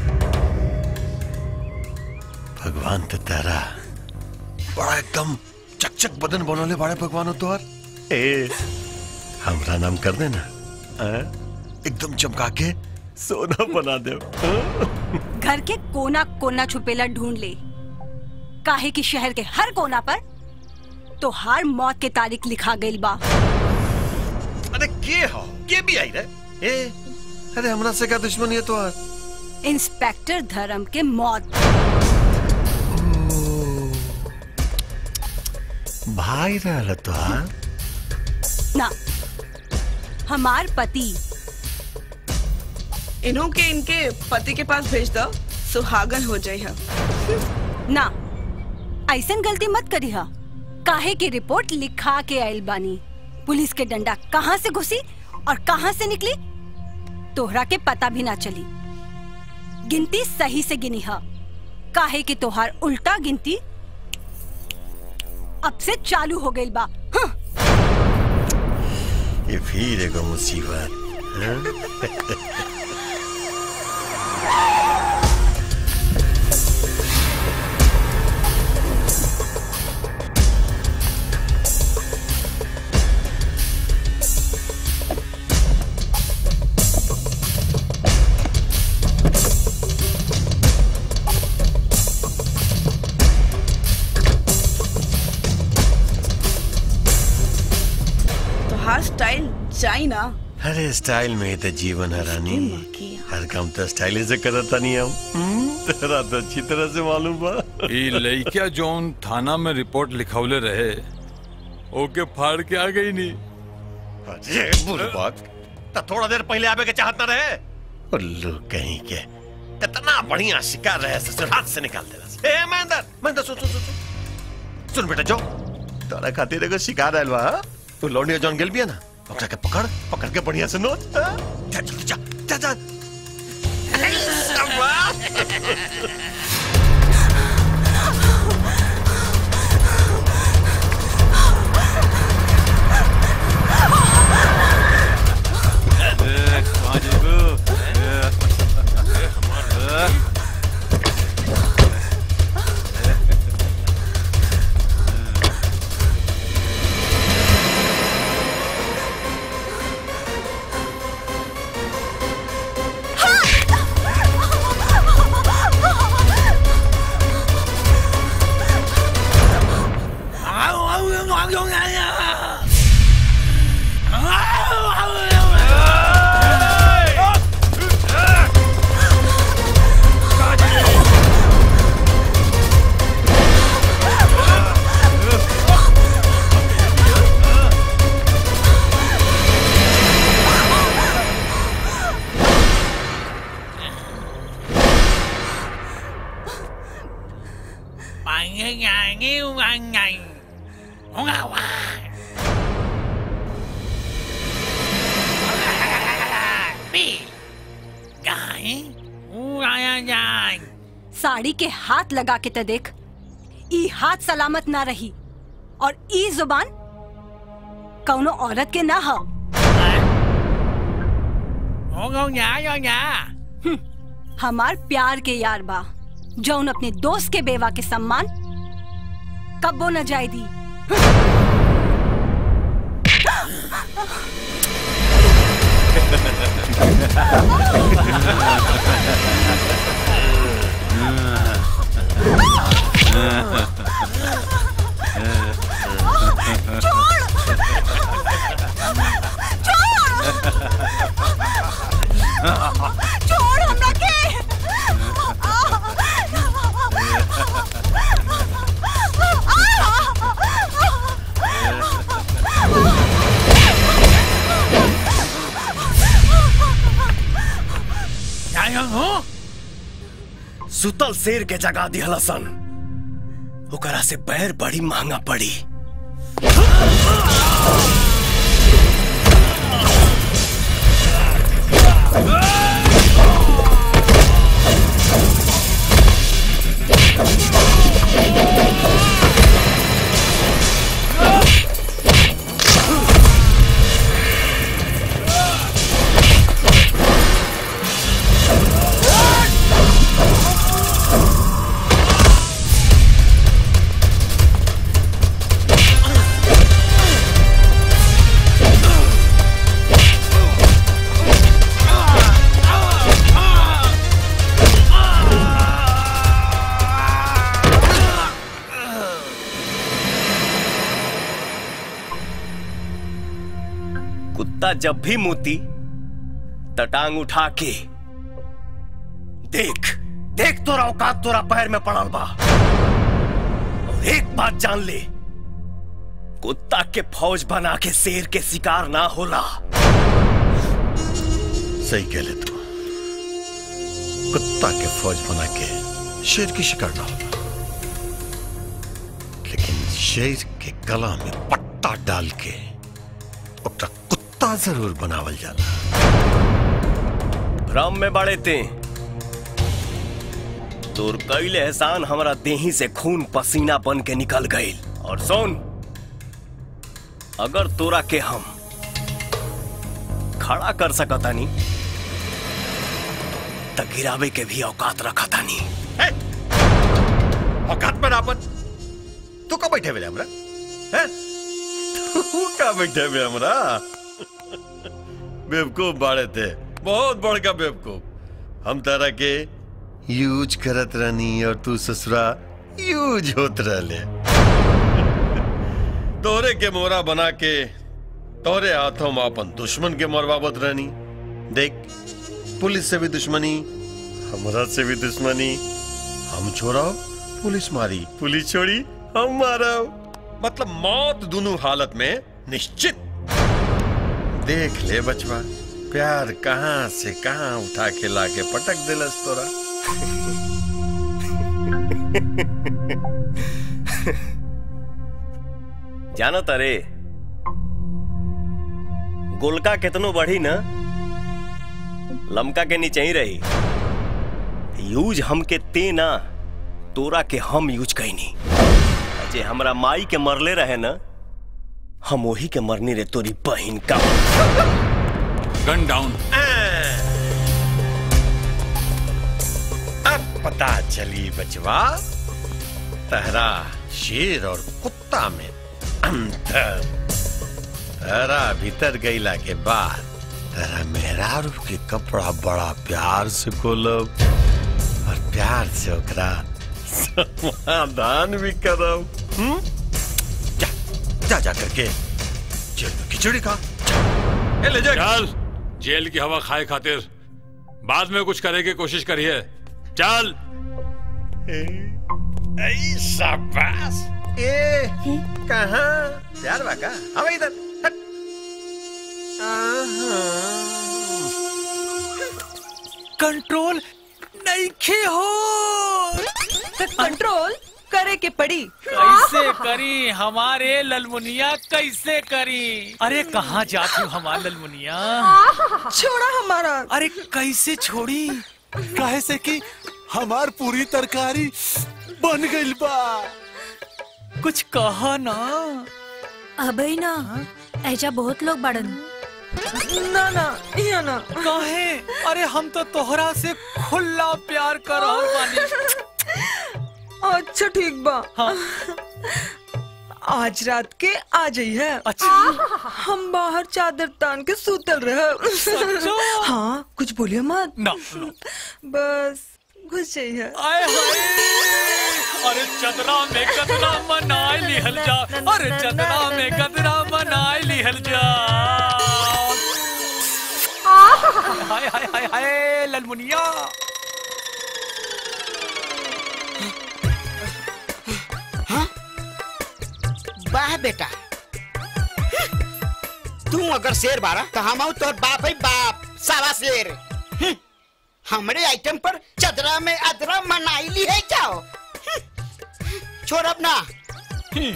Speaker 4: भगवान तो तेरा बड़ा एकदम चकचक बदन बनोले बड़े भगवान तोहर ए हमरा नाम कर देना हाँ? एकदम चमका के सोना बना दे
Speaker 21: घर के कोना कोना छुपेला ढूंढ ले काहे कि शहर के हर कोना पर तो हर मौत के तारीख लिखा गई बा
Speaker 4: अरे के हो के भी आई रे ए अरे हमरा से क्या दुश्मनी है तोहर
Speaker 21: इंस्पेक्टर धर्म के मौत
Speaker 4: भाई रहल तोहार
Speaker 21: ना हमार पति
Speaker 18: इन्हों के इनके पति के पास भेज दो सुहागन हो जाए हम
Speaker 21: ना ऐसन गलती मत करी हा काहे की रिपोर्ट लिखा के आयल बानी पुलिस के डंडा कहाँ से घुसी और कहाँ से निकली तोहरा के पता भी ना चली गिनती सही से गिनी हा काहे कि तोहार उल्टा गिनती अब से चालू हो गई बा हाँ।
Speaker 4: ये फिर एगो मुसीबत हाँ?
Speaker 18: तो हर स्टाइल जाई ना
Speaker 4: अरे स्टाइल में ही तो जीवन है रानी हर काम तो स्टाइल से करता नहीं हम हम्म, तेरा तो अच्छी तरह से मालूम बा
Speaker 22: ई लइका जौन थाना में रिपोर्ट लिखौले रहे ओके फाड़ के आ गई नी
Speaker 4: अरे बुरबक तो थोड़ा देर पहले आवे के चाहता रहे उल्लू कहीं के कितना बढ़िया शिकार रहे ससुर हाथ से निकाल देला ए महेंद्र महेंद्र सुन सुन सुन सुन सुन बेटा जो तोरा खातिर एगो शिकार आयल बा हाँ? तू लौंडिया जौन गेल बिया ना ओकरा के पकड़ पकड़ के बढ़िया से नोच हाँ? जा जल्दी जा जा जा
Speaker 21: साड़ी के हाथ लगा के ते देख ई हाथ सलामत ना रही और ई जुबान कौनो औरत के ना हो हम्म, हमार प्यार के यार बा जौन अपने दोस्त के बेवा के सम्मान कब्बो न जाए दी
Speaker 14: छोड़ हमरा के
Speaker 19: सुतल शेर के जगा दिहला सन ओकरा से बैर बड़ी महंगा पड़ी कुत्ता जब भी मुती तटांग उठा के देख देख तोरा औकात तोरा पैर में पड़ल बा और एक बात जान ले कुत्ता के फौज बना के शेर के शिकार ना होला
Speaker 4: सही कह ले तू कुत्ता के फौज बना के शेर की शिकार ना होगा लेकिन शेर के गला में पट्टा डाल के ओकरा कुत्ता जरूर बनावल जाला
Speaker 19: भ्रम में बड़े ते तोर कैले एहसान हमरा देही से खून पसीना बन के निकल गईल और सुन अगर तोरा के हम खड़ा कर सकतानी त गिरावे के भी औकात रखतानी
Speaker 4: औकात में रापन तू का बैठे बेले हमरा हैं तू का बैठे बे हमरा बेवकूफ बाड़े थे बहुत बड़का बेवकूफ हम तारा के यूज करत रहनी और तू ससुरा यूज होत रहले तोरे के मोरा बना के तोरे हाथों में अपन दुश्मन के मरवावत रहनी देख पुलिस से भी दुश्मनी हमरा से भी दुश्मनी हम छोड़ाओ पुलिस मारी पुलिस छोड़ी हम मारा मतलब मौत दोनों हालत में निश्चित देख ले बचवा प्यार कहाँ से कहाँ उठा के लाके पटक दिलस तोरा
Speaker 19: जानो तरे गोलका कितनो बढ़ी ना लमका के नीचे ही रही यूज हमके ते ना तोरा के हम यूज कैनी जे हमरा माई के मरले रहे ना हम वही के मरनी रे तोरी बहन का
Speaker 22: गन डाउन
Speaker 4: अब पता चली बचवा तहरा शेर और कुत्ता में अंतर तहरा भीतर गईला के बाद तहरा मेहरारू के कपड़ा बड़ा प्यार से खोलब और प्यार से ओकरा समाधान भी करब हम्म? जा जा जा करके जेल में खिचड़ी खा ए, ले जा
Speaker 22: चल जेल की हवा खाए खातिर बाद में कुछ करे की कोशिश करिए चल
Speaker 4: ऐ शाबाश ए कहाँ प्यार बाका अब इधर हट।
Speaker 1: कंट्रोल नहीं खे हो
Speaker 17: कंट्रोल करे के पड़ी
Speaker 1: कैसे करी हमारे ललमुनिया कैसे करी अरे कहाँ जाती हूँ हमार ललमुनिया
Speaker 17: छोड़ा हमारा
Speaker 1: अरे कैसे छोड़ी काहे से कि हमार पूरी तरकारी बन गइल बा कुछ कहा ना
Speaker 15: अबे ना ऐजा बहुत लोग बड़न
Speaker 17: ना ना या ना
Speaker 1: काहे अरे हम तो तोहरा से खुला प्यार कर रहल बानी
Speaker 17: अच्छा ठीक बा आज रात के आ जाई है
Speaker 1: अच्छा
Speaker 17: हम बाहर चादर तान के सूतल रहे
Speaker 1: सच्चो?
Speaker 17: हाँ कुछ बोलिए मत
Speaker 1: ना
Speaker 17: बस घुस जाई है
Speaker 1: आए हाय अरे चदरा में गदरा मनाए लिहल जा अरे चदरा में गदरा मनाए लिहल जा हाय हाय हाय हाय ललमुनिया
Speaker 13: वाह बेटा तू अगर शेर बारा तो हम आऊ तोर बाप है बाप सारा शेर हम्म, हमरे आइटम पर चदरा में अदरा मनाई ली है क्या हो? हम्म, छोड़ अब ना हम्म,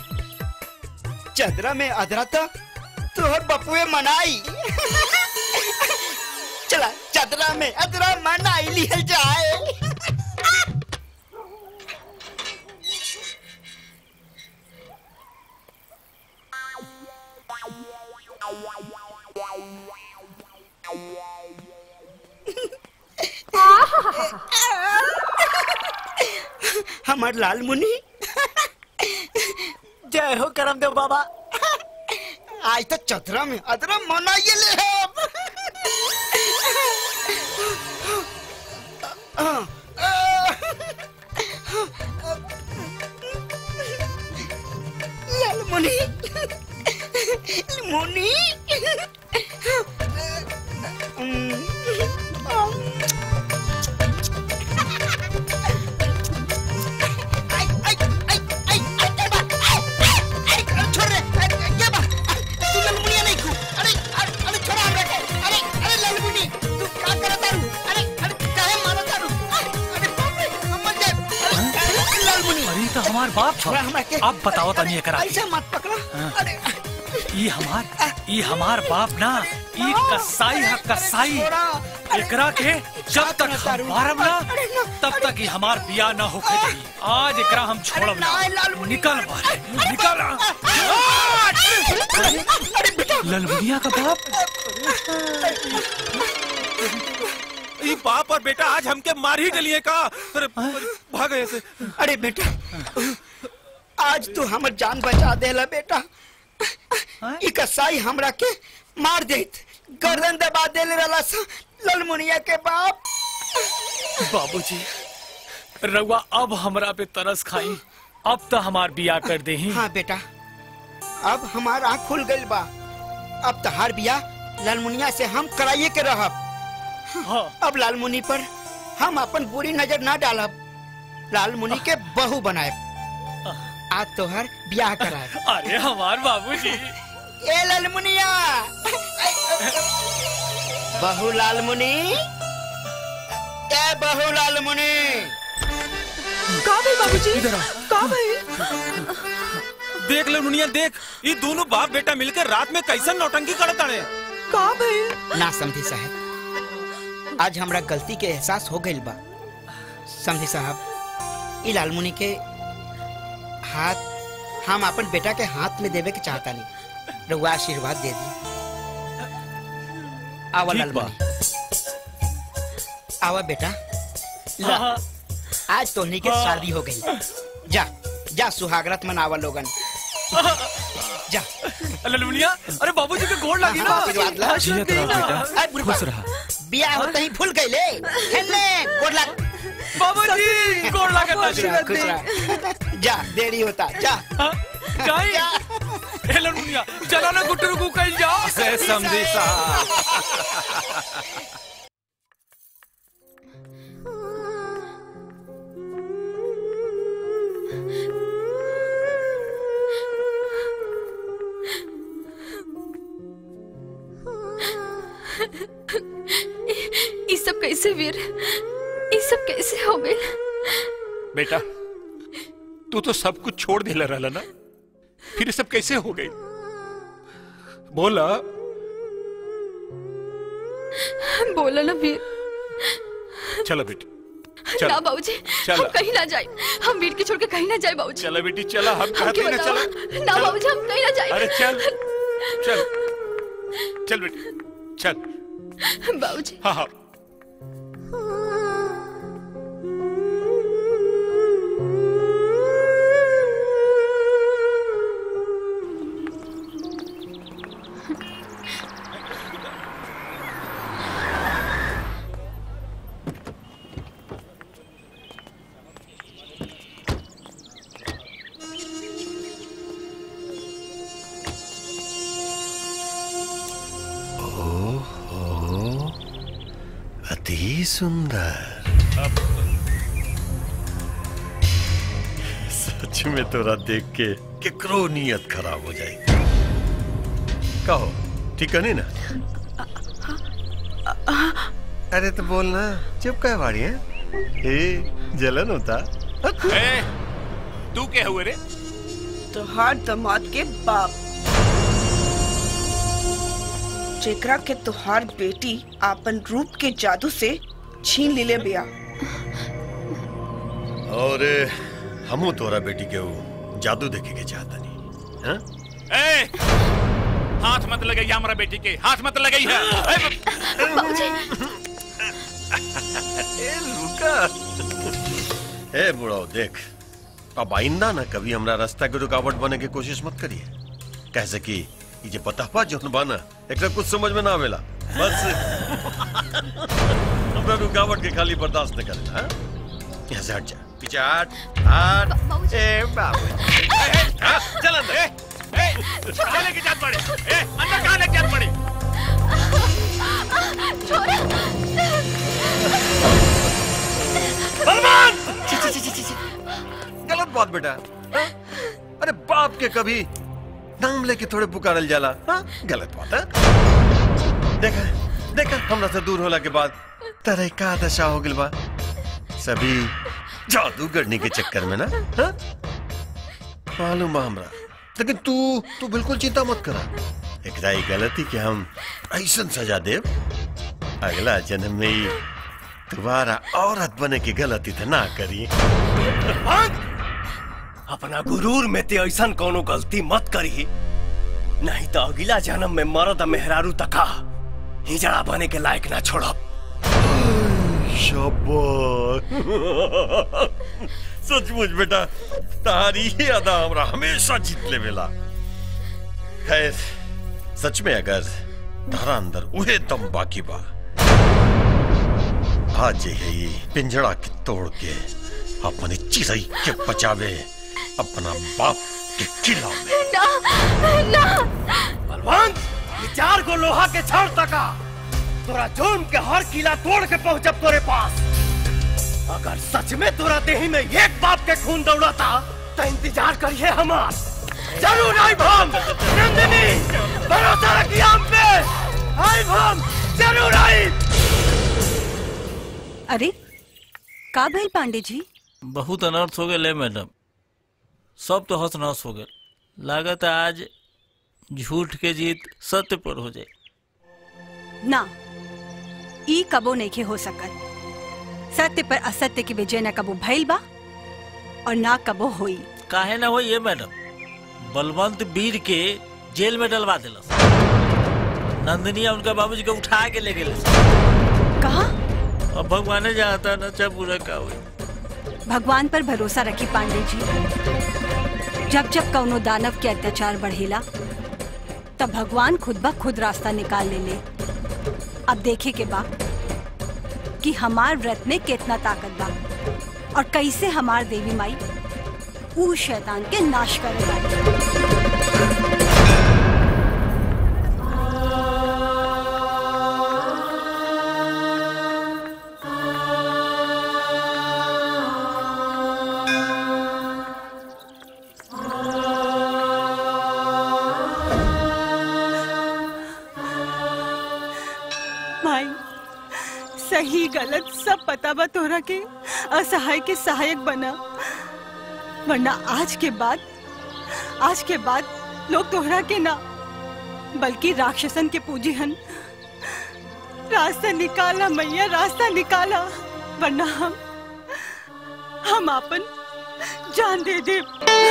Speaker 13: चदरा में अदरा तो तोहर बपुए मनाई चला चदरा में अदरा मना लिहल जाए हमार लाल मुनि जय हो करमदेव बाबा आज तो चतरा में अदरा मनाइए ले हम लाल मुनि मुनि छोड़ रे ये बा तू लाल मुनिया नहीं खू अरे अरे अरे छोड़ा हमरा के अरे अरे लाल मुनि तू का करत तारू अरे अरे काहे मारत तारू अरे बाप रे हम मर जाए अरे लाल मुनि
Speaker 6: अरे तो हमार बाप छो
Speaker 13: छोड़ा हमरा के
Speaker 6: अब बताओ तनी एकरा
Speaker 13: ऐसे मत पकड़ा अरे
Speaker 6: ई हमार ई हमार बाप ना ई कसाई है कसाई एकरा के जब तक हम मारब ना तब तक ही हमार बिया ना होके दी आज एकरा हम छोड़ब ना निकल बाहर निकल ललमुनिया का बाप
Speaker 1: ये बाप और बेटा आज हमके मार ही डलिए का अरे भाग ऐसे
Speaker 13: अरे बेटा आज तू हमर जान बचा देला बेटा ई कसाई हमरा के मार देत गर्दन दबा देले रहला सा ललमुनिया के बाप
Speaker 6: बाबूजी रउआ अब हमरा पे तरस खाई अब तो हमार बिया कर दे
Speaker 13: हाँ बेटा अब हमार आँख खुल गइल बा अब तहार बिया लालमुनिया से हम कराइए के रहब
Speaker 6: हाँ।
Speaker 13: अब लालमुनि पर हम अपन बुरी नजर ना डालब लालमुनि के बहू बनाए आज तोहर ब्याह कराए
Speaker 6: अरे हमार बाबूजी
Speaker 13: ए लालमुनिया बहू लालमुनि ए बहू लालमुनि
Speaker 18: का भाई बाबूजी
Speaker 1: इधर आ।
Speaker 18: का भाई
Speaker 1: देख ले मुनिया देख ये दोनों बाप बेटा मिलकर रात में कैसन नौटंकी करत ताड़े
Speaker 18: का भाई
Speaker 13: ना समझी साहब आज हमरा गलती के एहसास हो गइल बा समझी साहब ई लालमुनि के हाथ हम अपन बेटा के हाथ में देवे के चाहता नहीं रउआ आशीर्वाद दे दी आवा
Speaker 6: ठीक बा।
Speaker 13: लालमुनि आवा बेटा ला,
Speaker 6: हाँ।
Speaker 13: आज तोहनी के
Speaker 6: हाँ।
Speaker 13: शादी हो गई जा जा सुहागरात मनावा लोगन जा
Speaker 6: ललमुनिया अरे बाबूजी के गोड़ लगी ना
Speaker 13: आशीर्वाद ला।
Speaker 6: जियत रहो बेटा
Speaker 13: अरे बुढ़वा,
Speaker 6: खुश रहा
Speaker 13: बियाह होते ही भूल गई ले हेले गोड़ लग
Speaker 6: बाबूजी गोड़ लगा
Speaker 13: खुश रह, खुश रह। जा देरी होता जा
Speaker 6: जाई ए ललमुनिया चलो ना गुटरू को कहीं जाओ
Speaker 1: से समझी साहब
Speaker 11: ये सब कैसे वीर ये सब कैसे हो गए
Speaker 12: बेटा तू तो सब कुछ छोड़ दिला रहला ना फिर ये सब कैसे हो गई बोला
Speaker 11: बोला ना वीर
Speaker 12: चलो बेटी
Speaker 11: ना
Speaker 12: चलो
Speaker 11: बाबूजी
Speaker 12: चलो।
Speaker 11: हम कहीं ना जाए हम वीर के छोड़ के कहीं ना जाए बाबूजी
Speaker 12: चलो बेटी चलो हम
Speaker 11: हमके
Speaker 12: कहते हैं ना
Speaker 11: बताओ।
Speaker 12: चलो
Speaker 11: ना
Speaker 12: चलो।
Speaker 11: बाबूजी हम कहीं ना जाए
Speaker 12: अरे चल चल चल बेटी चल
Speaker 11: बाबूजी
Speaker 12: हाँ हाँ
Speaker 4: ओहो अति सुंदर सच में तोरा देख के केकरो नियत खराब हो जाए कहो ठीक है नहीं ना अरे तो बोलना चुप कह बाड़ी है ए जलन होता
Speaker 12: ए, तू क्या हुए रे
Speaker 18: तो हर दमाद के बाप जेकरा के तुहार बेटी आपन रूप के जादू से छीन ले बिया
Speaker 4: और हमू तोरा बेटी के वो जादू देखे के चाहता नहीं हाँ?
Speaker 12: ए, हाथ मत लगाइए हमारा बेटी के हाथ मत लगाइए
Speaker 4: ए, रुका ए बुढ़ाओ देख अब आइंदा ना कभी हमरा रास्ता के रुकावट बने की कोशिश मत करिए कैसे कि ये जे पता पा जो बाना एकरा कुछ समझ में ना आवेला बस हमरा रुकावट के खाली बर्दाश्त न करे हाँ? यहाँ से हट जा पीछे हट हट ए बाबू हाँ, चल अंदर
Speaker 12: कहाँ लेके जात पड़े ए, अंदर कहाँ लेके जात पड़े
Speaker 4: बलवान छी, छी, छी, छी, छी, छी। गलत बात बेटा हाँ? अरे बाप के कभी नाम लेके थोड़े पुकारल जाला हाँ? गलत बात है देखा देखा हमरा से दूर होला के बाद तरह का दशा हो गइल बा सभी जादू करने के चक्कर में ना हाँ? मालूम बा हमरा लेकिन तू तू बिल्कुल चिंता मत करा एकरा ई गलती के हम ऐसन सजा देव अगला जन्म में ही दोबारा औरत बने की गलती तो ना करी
Speaker 19: अपना गुरूर में ते ऐसा कोनो गलती मत करी नहीं तो अगला जन्म में मरद मेहरारू तका हिजड़ा बने के लायक ना छोड़ब
Speaker 4: शाबाश सचमुच बेटा तारी ही अदा हमरा हमेशा जीत ले बेला खैर सच में अगर धारा अंदर उहे दम बाकी बा आज है ये पिंजड़ा के तोड़ के अपने चिरई के बचावे अपना बाप के किला में
Speaker 14: ना ना
Speaker 19: बलवंत ये चार को लोहा के छड़ तका तोरा जोन के हर किला तोड़ के पहुंचब तोरे पास अगर सच में तोरा देही में एक बाप के खून दौड़ाता तो इंतजार करिए हमार जरूर आई हम नंदिनी भरोसा रखिए हम पे आई हम जरूर आई
Speaker 21: अरे का भइल पांडे जी
Speaker 7: बहुत अनर्थ हो गए मैडम सब तो हंस नहस हो गए लागत है आज झूठ के जीत सत्य पर हो जाए
Speaker 21: ना ई कबो नइखे हो सकत सत्य पर असत्य की विजय न कबो भइल बा और ना कबो होई
Speaker 7: काहे ना हो ये मैडम बलवंत वीर के जेल में डलवा दिलस नंदिनी और उनका बाबूजी को उठा के ले गए
Speaker 21: कहा
Speaker 7: अब भगवान जाता ना चाहे पूरा का हुई
Speaker 21: भगवान पर भरोसा रखी पांडे जी जब जब कौनो दानव के अत्याचार बढ़ेला तब भगवान खुद ब खुद रास्ता निकाल ले ले अब देखे के बा कि हमार व्रत में कितना ताकत बा और कैसे हमार देवी माई ऊ शैतान के नाश करे माई सही गलत सब पता बा तोरा के असहाय के सहायक बना वरना आज के बाद आज के बाद लोग तोहरा के ना बल्कि राक्षसन के पूजी हन रास्ता निकाला मैया रास्ता निकाला वरना हम हम अपन जान दे दे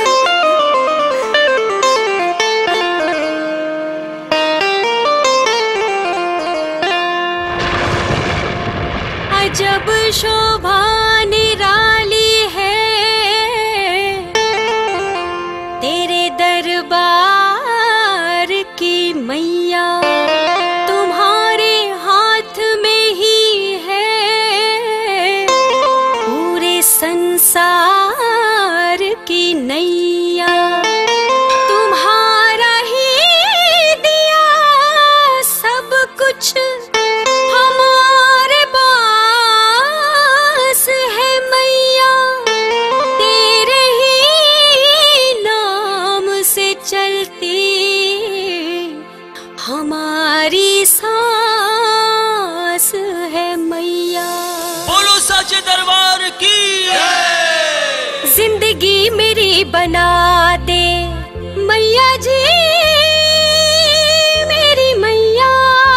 Speaker 14: अजब शोभा निराली है तेरे दरबार की मैया तुम्हारे हाथ में ही है पूरे संसार की नैया तुम्हारा ही दिया सब कुछ हमारे पास है मैया तेरे ही नाम से चलती हमारी सांस है मैया
Speaker 10: बोलो सच दरबार की
Speaker 14: जिंदगी मेरी बना दे मैया जी मेरी मैया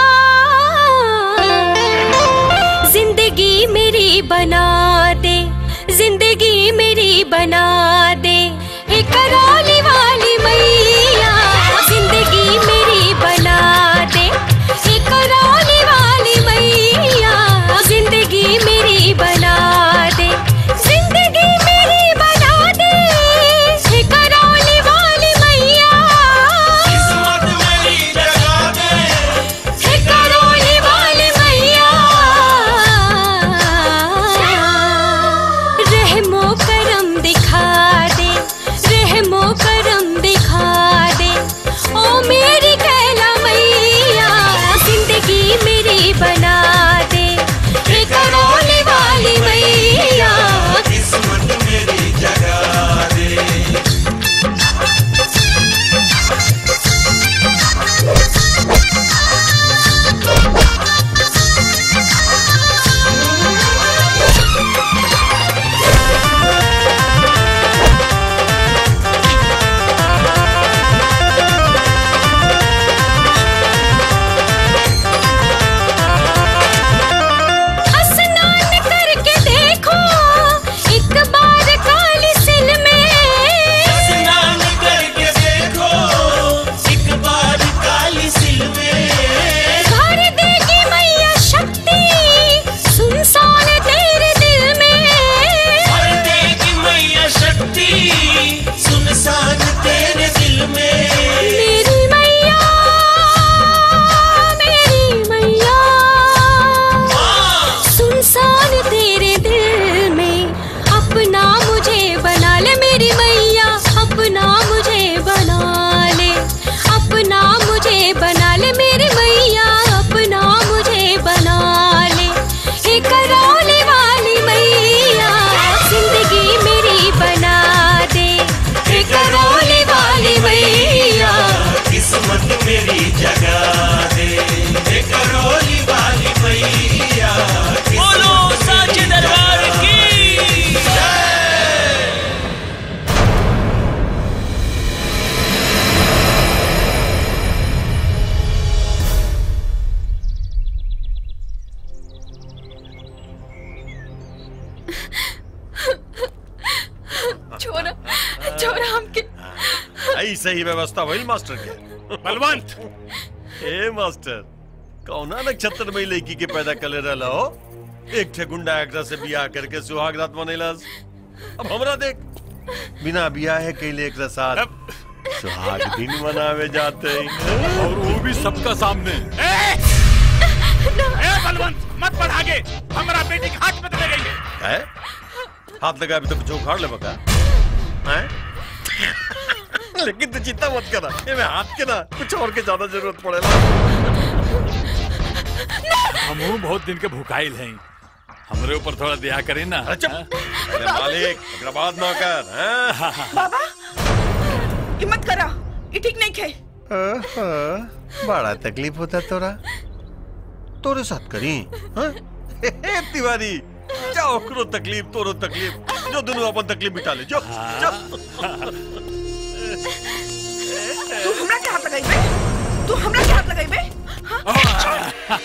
Speaker 14: जिंदगी मेरी बना दे एक करौली वाली मैया जिंदगी मेरी बना दे एक करौली वाली मैया जिंदगी मेरी बना दे जिंदगी मेरी बना दे एक करौली वाली मैया किस्मत मेरी जगा दे एक करौली वाली मैया रहमो करम दिखा दे रहमो करम दिखा दे ओ मेरी कैला मैया जिंदगी मेरी बना दे एक करौली वाली मैया
Speaker 10: किस्मत मेरी जगा दे
Speaker 14: स्नान करके देखो एक बार काली सिल में
Speaker 10: स्नान करके देखो एक बार काली सिल में
Speaker 14: भर देगी मैया शक्ति सुनसान तेरे दिल में
Speaker 10: भर देगी मैया शक्ति सुनसान तेरे दिल में
Speaker 14: मेरी मैया मेरी मैया सुनसान तेरे दिल में अपना मुझे बना ले मेरी मैया अपना मुझे बना ले अपना मुझे बना ले मेरी मैया अपना मुझे बना ले एक करौली वाली मैया जिंदगी मेरी बना दे एक करौली वाली मैया
Speaker 10: किस्मत मेरी जगा दे एक करोली वाली मैया बोलो साचे दरबार की जय
Speaker 8: छोरा छोरा हमके
Speaker 4: ऐसे ही व्यवस्था भइल मास्टर के
Speaker 12: बलवंत
Speaker 4: ए मास्टर कौना नक्षत्र में लड़की के पैदा कर रहला हो एक ठे गुंडा एकरा से बियाह करके सुहाग रात मनैलस अब हमरा देख बिना बियाह कैले एकरा साथ सुहाग दिन मनावे जाते हैं
Speaker 22: और वो भी सबका सामने
Speaker 12: ए बलवंत मत बढ़ आगे हमारा बेटी के हाथ में तो लग गई है
Speaker 4: है हाथ लगा अभी तो कुछ उखाड़ ले बका हैं लेकिन तू चिंता मत करा ये मैं हाथ के ना कुछ और के ज्यादा जरूरत पड़ेला
Speaker 22: हम बहुत दिन के भुकाइल हैं हमरे ऊपर थोड़ा दया करें ना हाँ?
Speaker 4: अरे मालिक अग्रबाद ना कर हैं
Speaker 18: बाबा हिम्मत करा ये ठीक नहीं खे
Speaker 4: आहा, बड़ा तकलीफ होता तोरा तोरे साथ करी हाँ? हे, हे, तिवारी जाओ करो तकलीफ तोरो तकलीफ जो दोनों अपन तकलीफ मिटा ले जो जो
Speaker 18: तू हमरा के हाथ लगाई बे तू हमरा के हाथ लगाई बे हाँ?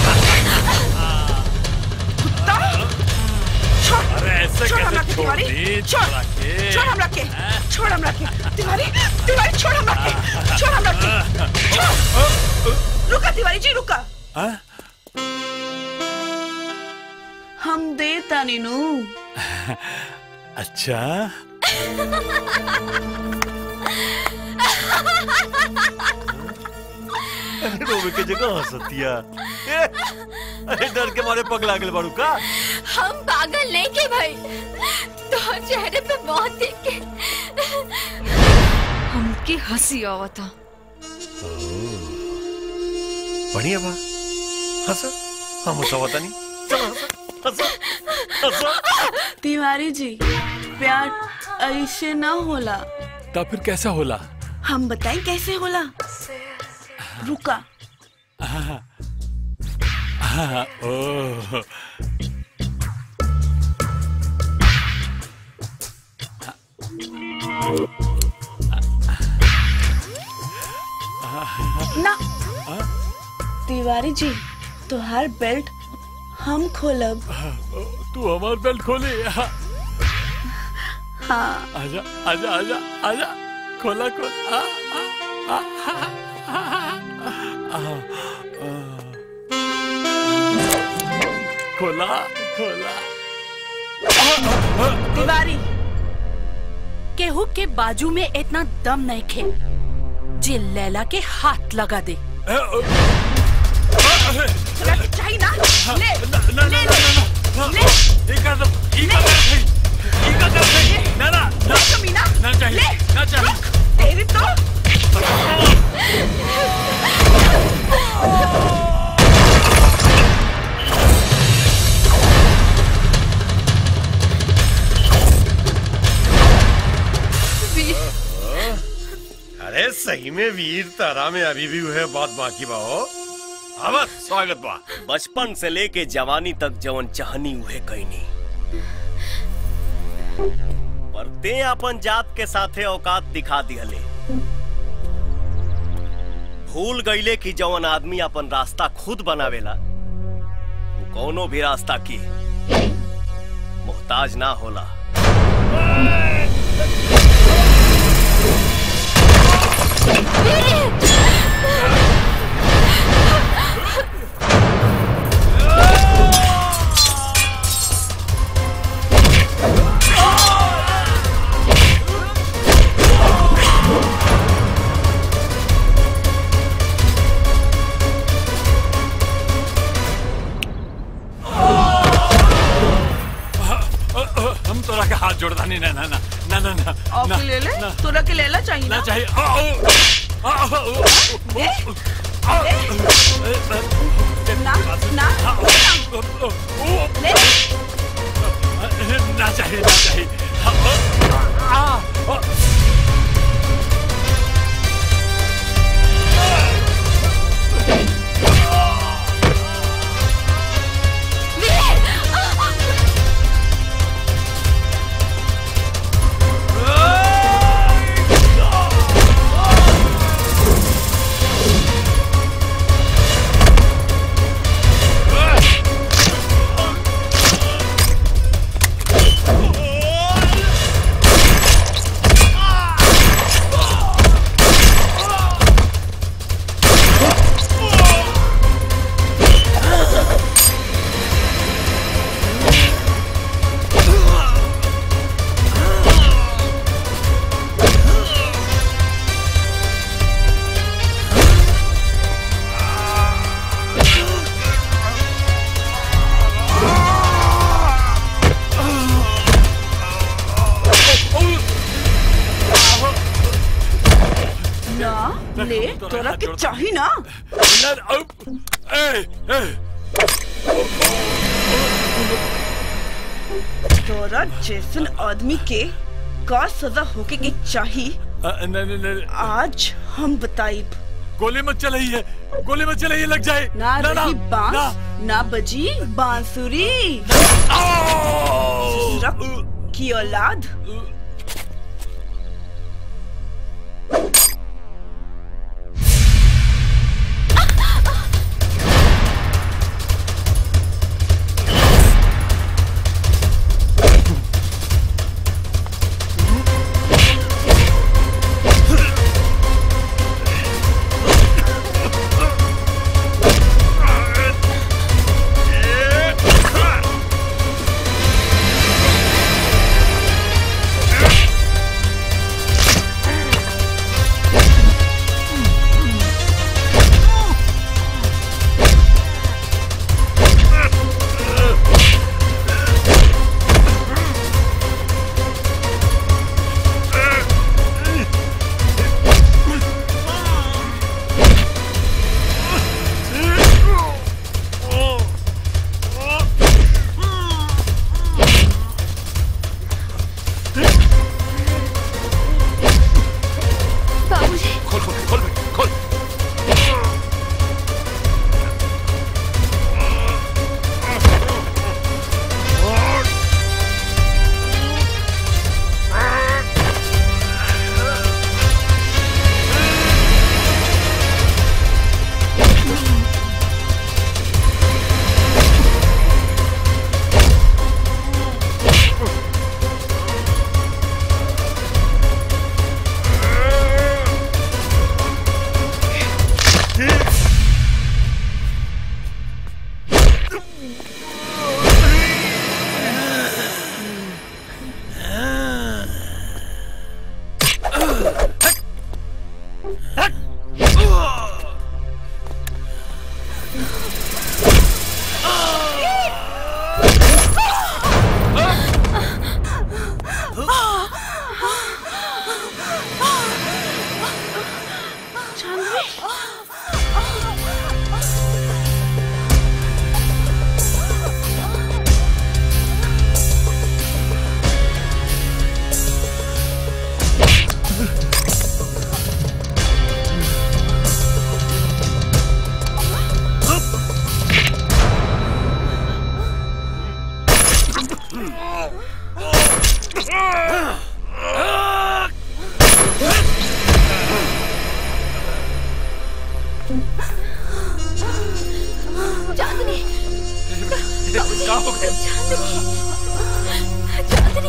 Speaker 18: कुत्ता छोड़
Speaker 22: अरे ऐसे
Speaker 18: छोड़
Speaker 22: कैसे
Speaker 18: हमरा के
Speaker 22: छोड़
Speaker 18: तिवारी
Speaker 22: दी
Speaker 18: छोड़
Speaker 22: तोरा के?
Speaker 18: छोड़ हमरा के छोड़ हमरा के तिवारी तिवारी छोड़ हमरा के छोड़ हमरा के छोड़ रुका तिवारी जी रुका
Speaker 22: हाँ?
Speaker 18: हम दे तानी नु
Speaker 22: अच्छा
Speaker 4: अरे रोवे के जगह हंसतिया ए, अरे डर के मारे पग लागल बाड़ू का
Speaker 11: हम पागल नहीं के भाई तो चेहरे पे बहुत देख के हमके हंसी आवता
Speaker 4: बढ़िया बा हंस हम हंसावता नहीं चलो हंस हंस हंस
Speaker 18: तिवारी जी प्यार ऐसे ना होला
Speaker 22: तब फिर कैसा होला
Speaker 18: हम बताएं कैसे होला रुका
Speaker 22: हाँ, हाँ, ओह
Speaker 18: ना तिवारी जी तुहार बेल्ट हम खोलब
Speaker 22: तू हमार बेल्ट खोले हाँ।
Speaker 17: हाँ
Speaker 22: आजा आजा आजा आजा खोला खोला आ, आ, आ, आ, आ, आ, खोला खोला
Speaker 17: तिवारी केहू के बाजू में इतना दम नहीं खे जे लैला के हाथ लगा दे चाहिए ना ले ले ले ले
Speaker 22: ना ना ना
Speaker 17: कमीना
Speaker 22: ना चाहिए
Speaker 17: ले
Speaker 22: ना चाहिए
Speaker 17: तेरी तो
Speaker 4: अरे सही में वीर तारा में अभी भी है बात बाकी बाहो अवत स्वागत बा
Speaker 19: बचपन से लेके जवानी तक जवन चाहनी उहे कहनी पर ते अपन जात के साथे औकात दिखा दिहले भूल गईले कि जवन आदमी अपन रास्ता खुद बनावेला वो कौनो भी रास्ता की मोहताज ना होला
Speaker 22: हम तोरा के हाथ जोड़ता नहीं ना ना ना ना ना ना
Speaker 18: और
Speaker 22: ना,
Speaker 18: के ले ले
Speaker 22: ना,
Speaker 18: तोरा के लेला चाहिए
Speaker 22: ना
Speaker 18: ना
Speaker 22: चाहिए आ, आ, आ, आ, आ, आ,
Speaker 18: ना ना ले
Speaker 22: ना चाहिए ना चाहिए आ, आ, आ,
Speaker 18: ना ले तोरा के चाहिए ना
Speaker 22: ए, ए,
Speaker 18: तोरा जैसन आदमी के का सजा होके के चाहिए
Speaker 22: आ, न, न, न,
Speaker 18: आज हम बताइब
Speaker 22: गोली मत चलाइए गोली मत चलाइए लग जाए
Speaker 18: ना
Speaker 22: ना,
Speaker 18: रही
Speaker 22: ना,
Speaker 18: बांस ना बजी बांसुरी ससुरक की औलाद
Speaker 22: ए,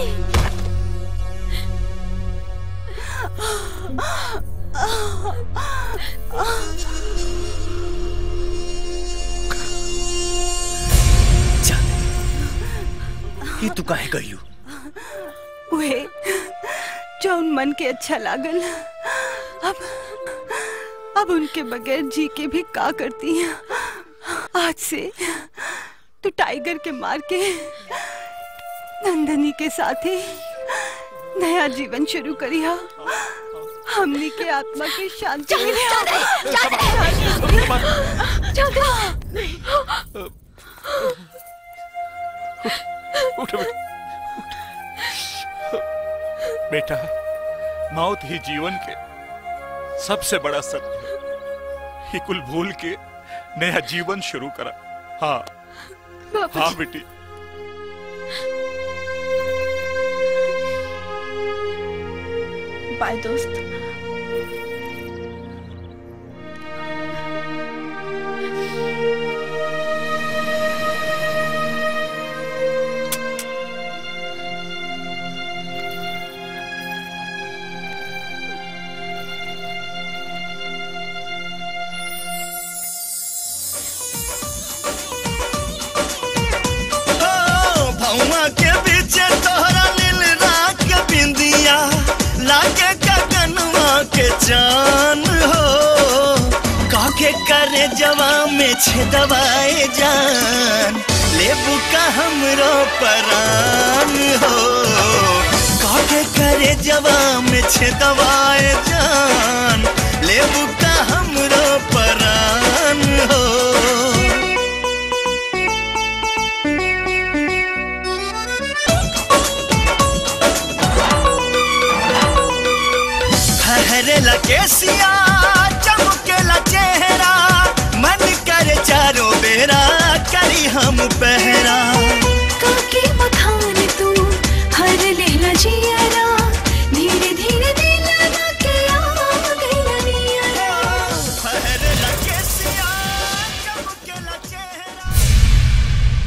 Speaker 19: ये तू काहे कहियो
Speaker 21: वे जौन मन के अच्छा लागल अब अब उनके बगैर जी के भी का करती हैं आज से तू टाइगर के मार के नंदनी के साथ ही नया जीवन शुरू करिया हमनी के आत्मा की शांति
Speaker 12: उठ बेटा बेटा मौत ही जीवन के सबसे बड़ा सत्य है ये कुल भूल के नया जीवन शुरू करा हाँ
Speaker 21: बाबूजी।
Speaker 12: हाँ बेटी
Speaker 21: बाय दोस्त
Speaker 10: भौवा के बीचे तोहरा नील रात के बिंदिया लागे गगनवा के चान हो काके करे जवा में छेदवाए जान लेबू का हमरो परान हो काके करे जवा में छेदवाए जान लेबू का हमरो परान हो हरे लकेसिया